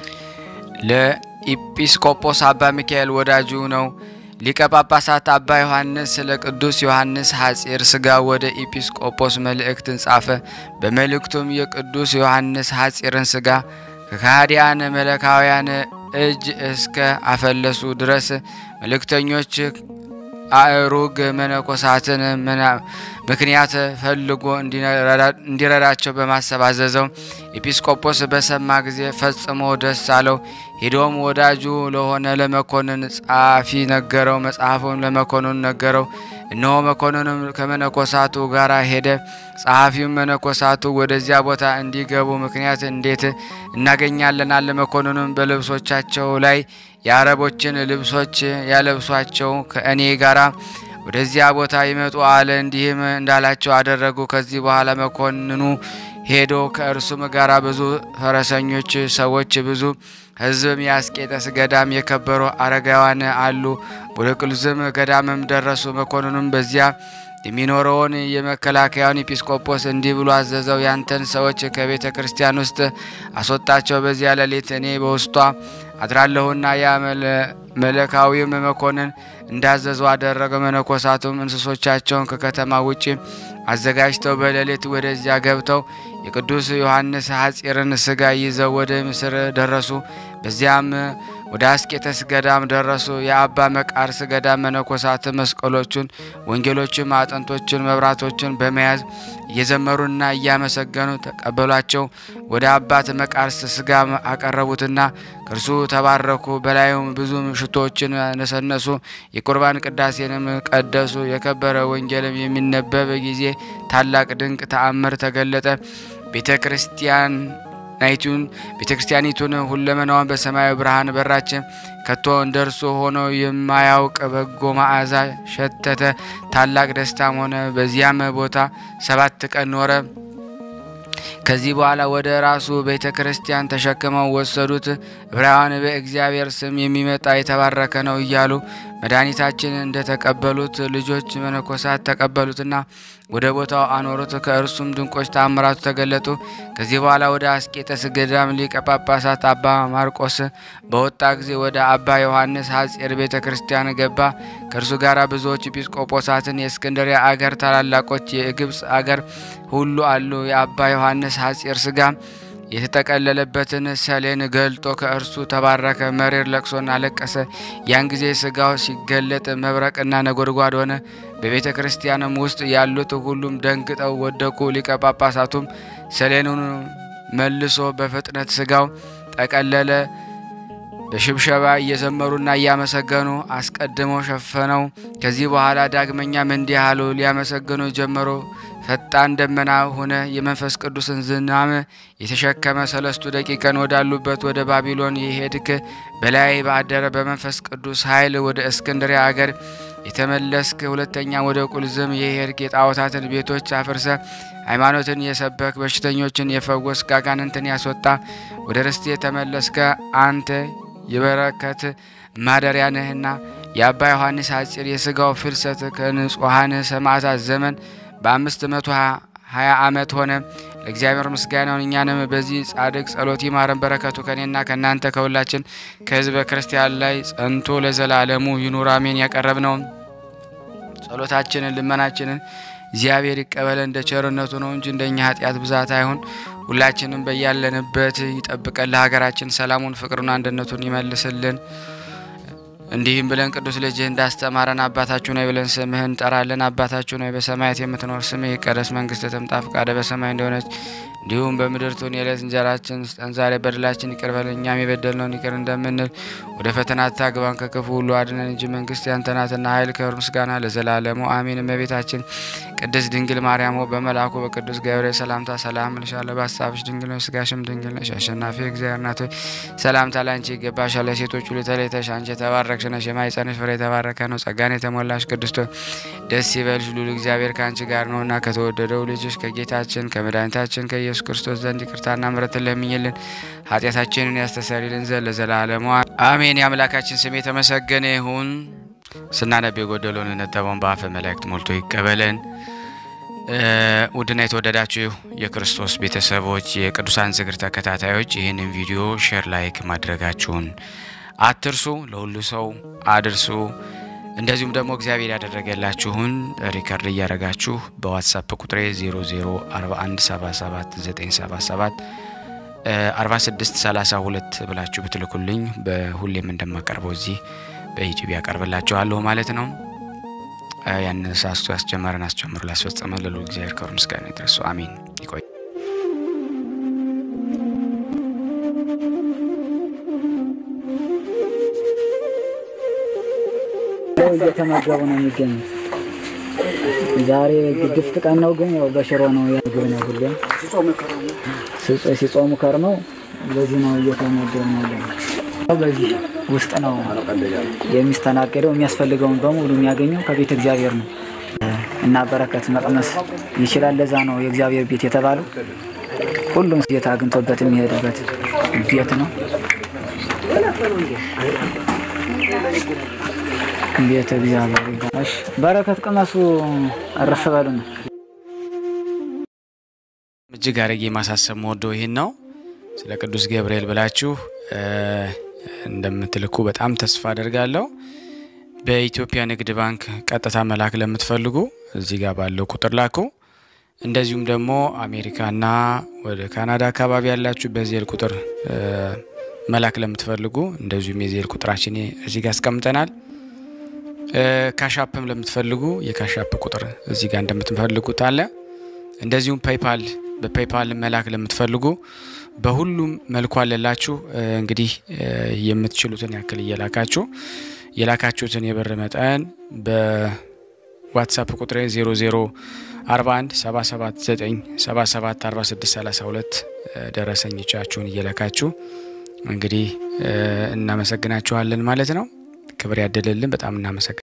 ለኢጲስቆጶስ አባ ሚካኤል ወዳጁ ነው። ሊቀ ጳጳሳት አባ ዮሐንስ ስለ ቅዱስ ዮሐንስ ሐጺር ሥጋ ወደ ኢጲስቆጶስ መልእክትን ጻፈ። በመልእክቱም የቅዱስ ዮሐንስ ሐጺርን ሥጋ ከካህዲያን መለካውያን እጅ እስከ አፈለሱ ድረስ መልእክተኞች አእሩግ መነኮሳትን ምክንያት ፈልጎ እንዲረዳቸው በማሰብ አዘዘው። ኤጲስቆጶስ በሰማ ጊዜ ፈጽሞ ደስ አለው። ሄዶም ወዳጁ ለሆነ ለመኮንን ጸሐፊ ነገረው። መጽሐፉን ለመኮንኑ ነገረው። እነሆ መኮንኑም ከመነኮሳቱ ጋር ሄደ። ጸሐፊውም መነኮሳቱ ወደዚያ ቦታ እንዲገቡ ምክንያት እንዴት እናገኛለን አለ። መኮንኑም በልብሶቻቸው ላይ የአረቦችን ልብሶች ያለብሷቸው ከእኔ ጋር ወደዚያ ቦታ ይመጡ አለ። እንዲህም እንዳላቸው አደረጉ። ከዚህ በኋላ መኮንኑ ሄዶ ከእርሱም ጋር ብዙ ፈረሰኞች ሰዎች፣ ብዙ ሕዝብም የአስቄጠስ ገዳም የከበሩ አረጋውያን አሉ። ወደ ቁልዝም ገዳምም ደረሱ። መኮንኑም በዚያ የሚኖረውን የመከላከያውን ኤጲስቆጶስ እንዲህ ብሎ አዘዘው። ያንተን ሰዎች ከቤተ ክርስቲያን ውስጥ አስወጣቸው። በዚያ ሌሊት እኔ በውስጧ አድራለሁና ያ መለካዊም መኮንን እንዳዘዘው አደረገ። መነኮሳቱም እንስሶቻቸውን ከከተማ ውጭ አዘጋጅተው በሌሊት ወደዚያ ገብተው የቅዱስ ዮሐንስ ሐጺርን ሥጋ ይዘው ወደ ምስር ደረሱ። በዚያም ወደ አስቄጠስ ገዳም ደረሱ። የአባ መቃርስ ገዳም መነኮሳት መስቀሎቹን፣ ወንጌሎችን፣ አጥንቶችን፣ መብራቶችን በመያዝ እየዘመሩና እያመሰገኑ ተቀበሏቸው። ወደ አባት መቃርስ ሥጋ አቀረቡትና ከእርሱ ተባረኩ። በላዩም ብዙ ሽቶዎችን ነሰነሱ። የቁርባን ቅዳሴንም ቀደሱ። የከበረ ወንጌልም የሚነበብ ጊዜ ታላቅ ድንቅ ተአምር ተገለጠ። ቤተ ክርስቲያን ናይቱን ቤተ ክርስቲያኒቱን ሁለመናዋን በሰማያዊ ብርሃን በራች። ከቶ እንደ እርሱ ሆኖ የማያውቅ በጎ መዓዛ ሸተተ። ታላቅ ደስታም ሆነ። በዚያም ቦታ ሰባት ቀን ኖረ። ከዚህ በኋላ ወደ ራሱ ቤተ ክርስቲያን ተሸክመው ወሰዱት። ዕብራውያን በእግዚአብሔር ስም የሚመጣ የተባረከ ነው እያሉ መድኃኒታችን እንደተቀበሉት ልጆች መነኮሳት ተቀበሉትና ወደ ቦታው አኖሩት። ከእርሱም ድንቆች ተአምራቱ ተገለጡ። ከዚህ በኋላ ወደ አስቄጠስ ገዳም ሊቀ ጳጳሳት አባ ማርቆስ በወጣ ጊዜ ወደ አባ ዮሐንስ ሐጺር ቤተ ክርስቲያን ገባ። ከእርሱ ጋር ብዙዎች ኤጲስቆጶሳትን የእስክንድሪያ አገር ታላላቆች የግብፅ አገር ሁሉ አሉ። የአባ ዮሐንስ ሐጺር ሥጋ የተጠቀለለበትን ሰሌን ገልጦ ከእርሱ ተባረከ። መሪር ለቅሶን አለቀሰ። ያን ጊዜ ሥጋው ሲገለጥ መብረቅና ነጎድጓድ ሆነ። በቤተ ክርስቲያንም ውስጥ ያሉት ሁሉም ደንግጠው ወደቁ። ሊቀ ጳጳሳቱም ሰሌኑን መልሶ በፍጥነት ሥጋው ጠቀለለ። በሽብሸባ እየዘመሩና እያመሰገኑ አስቀድመው ሸፈነው። ከዚህ በኋላ ዳግመኛም እንዲህ አሉ። ሊያመሰግኑ ጀመሩ። ፈጣን ደመና ሆነ። የመንፈስ ቅዱስን ዝናም የተሸከመ ሰለስቱ ደቂቀን ወዳሉበት ወደ ባቢሎን የሄድክ በላይ ባደረ በመንፈስ ቅዱስ ኃይል ወደ እስክንድሪያ አገር የተመለስክ ሁለተኛ ወደ ቁልዝም የሄድክ የጣዖታትን ቤቶች አፍርሰ ሃይማኖትን የሰበክ በሽተኞችን የፈወስክ አጋንንትን ያስወጣ ወደ ርስት የተመለስከ አንተ የበረከት ማደሪያ ነህና የአባ ዮሐንስ ሐጺር የሥጋው ፍልሰት ከንጹሐን ሰማዕታት ዘመን በአምስት መቶ ሀያ ዓመት ሆነ። ለእግዚአብሔር ምስጋናውን እኛንም በዚህ ጻድቅ ጸሎት ይማረን። በረከቱ ከኔና ከእናንተ ከሁላችን ከሕዝበ ክርስቲያን ላይ ጸንቶ ለዘላለሙ ይኑር አሜን። ያቀረብነውን ጸሎታችንን ልመናችንን እግዚአብሔር ይቀበለን እንደ ቸርነቱ ነው እንጂ እንደኛ ኃጢአት ብዛት አይሁን። ሁላችንም በያለንበት ይጠብቀን። ለሀገራችን ሰላሙን፣ ፍቅሩን፣ አንድነቱን ይመልስልን። እንዲህም ብለን ቅዱስ ልጅህ እንዳስተማረን አባታችሁ ነው ብለን ስምህን እንጠራለን። አባታችሁ ነው በሰማያት የምትኖር ስምህ ይቀደስ፣ መንግስትህ ትምጣ፣ ፈቃድህ በሰማይ እንደሆነች እንዲሁም በምድር ትሁን። የዕለት እንጀራችን ስጠን ዛሬ፣ በደላችን ይቅር በለን እኛም የበደልነውን ይቅር እንደምንል። ወደ ፈተና አታግባን ከክፉ ሁሉ አድነን እንጂ መንግስት ያንተ ናትና ኃይል፣ ክብር፣ ምስጋና ለዘላለሙ አሜን። እመቤታችን ቅድስት ድንግል ማርያም ሆይ በመልአኩ በቅዱስ ገብርኤል ሰላምታ ሰላም እልሻለሁ። በሀሳብሽ ድንግል ነሽ፣ ስጋሽም ድንግል ነሽ። አሸናፊ እግዚአብሔር እናት ሆይ ሰላምታ ላንቺ ይገባሻል። ለሴቶች ሁሉ ተለይተሽ አንቺ የተባረክሽ ነሽ፣ የማኅፀንሽ ፍሬ የተባረከ ነው። ጸጋን የተሞላሽ ቅድስት ሆይ ደስ ይበልሽ፣ ልዑል እግዚአብሔር ከአንቺ ጋር ነውና ከተወደደው ልጅሽ ከጌታችን ከመድኃኒታችን ከኢየሱስ ክርስቶስ ዘንድ ይቅርታና ምሕረትን ለምኝልን ኃጢአታችንን ያስተሰርይልን ዘንድ ለዘላለሙ አሜን። የአምላካችን ስም የተመሰገነ ይሁን። ስናነብ የጎደለውን የነጠበውን በአፈ መላእክት ሞልቶ ይቀበለን። ውድና የተወደዳችሁ የክርስቶስ ቤተሰቦች የቅዱሳን ዝክር ተከታታዮች ይህንን ቪዲዮ ሼር፣ ላይክ ማድረጋችሁን አትርሱ። ለሁሉ ሰው አድርሱ። እንደዚሁም ደግሞ እግዚአብሔር ያደረገላችሁን ሪከርድ እያደረጋችሁ በዋትሳፕ ቁጥሬ 0041779777 4632 ብላችሁ ብትልኩልኝ በሁሌም እንደማቀርበው እዚህ በዩቲዩብ ያቀርብላችኋለሁ ማለት ነው። ያንን ሳስቶ ያስጀመረን አስጀምሮ ላስፈጸመ ለሉ እግዚአብሔር ክብር ምስጋና ይድረሱ። አሜን። ይቆይ እየተመገቡ ነው የሚገኙት። ዛሬ ግድፍት ቀን ነው፣ ግን ያው በሽሮ ነው ምግብ ነው ሁሌም ሲጾሙ ከርመው በዚህ ነው እየተመገቡ ነው ያለው። በዚህ ውስጥ ነው የሚስተናገደው። የሚያስፈልገውን በሙሉ የሚያገኘው ከቤተ እግዚአብሔር ነው እና በረከት መቅመስ ይችላል። ለዛ ነው የእግዚአብሔር ቤት የተባለው። ሁሉም ጌታ አግኝቶበት የሚሄድበት ቤት ነው። ቤተ እግዚአብሔር እሺ፣ በረከት ቅመሱ፣ እረፍ በሉ ነው። እጅግ አድርጌ ማሳሰብ መወደው ይህን ነው። ስለ ቅዱስ ገብርኤል ብላችሁ እንደምትልኩ በጣም ተስፋ አደርጋለሁ። በኢትዮጵያ ንግድ ባንክ ቀጥታ መላክ ለምትፈልጉ እዚህ ጋር ባለው ቁጥር ላኩ። እንደዚሁም ደግሞ አሜሪካና ወደ ካናዳ አካባቢ ያላችሁ በዜል ቁጥር መላክ ለምትፈልጉ እንደዚሁም የዜል ቁጥራችን እዚህ ጋር አስቀምጠናል። ካሻፕም ለምትፈልጉ የካሻፕ ቁጥር እዚህ ጋር እንደምትፈልጉት አለ። እንደዚሁም ፔይፓል በፔይፓል መላክ ለምትፈልጉ በሁሉም መልኩ አለላችሁ። እንግዲህ የምትችሉትን ያክል እየላካችሁ የላካችሁትን የብር መጠን በዋትሳፕ ቁጥሬ 0041 779 77 46 32 ደረሰኞቻችሁን እየላካችሁ እንግዲህ እናመሰግናችኋለን ማለት ነው። ክብር ያደለልን። በጣም እናመሰግናለን።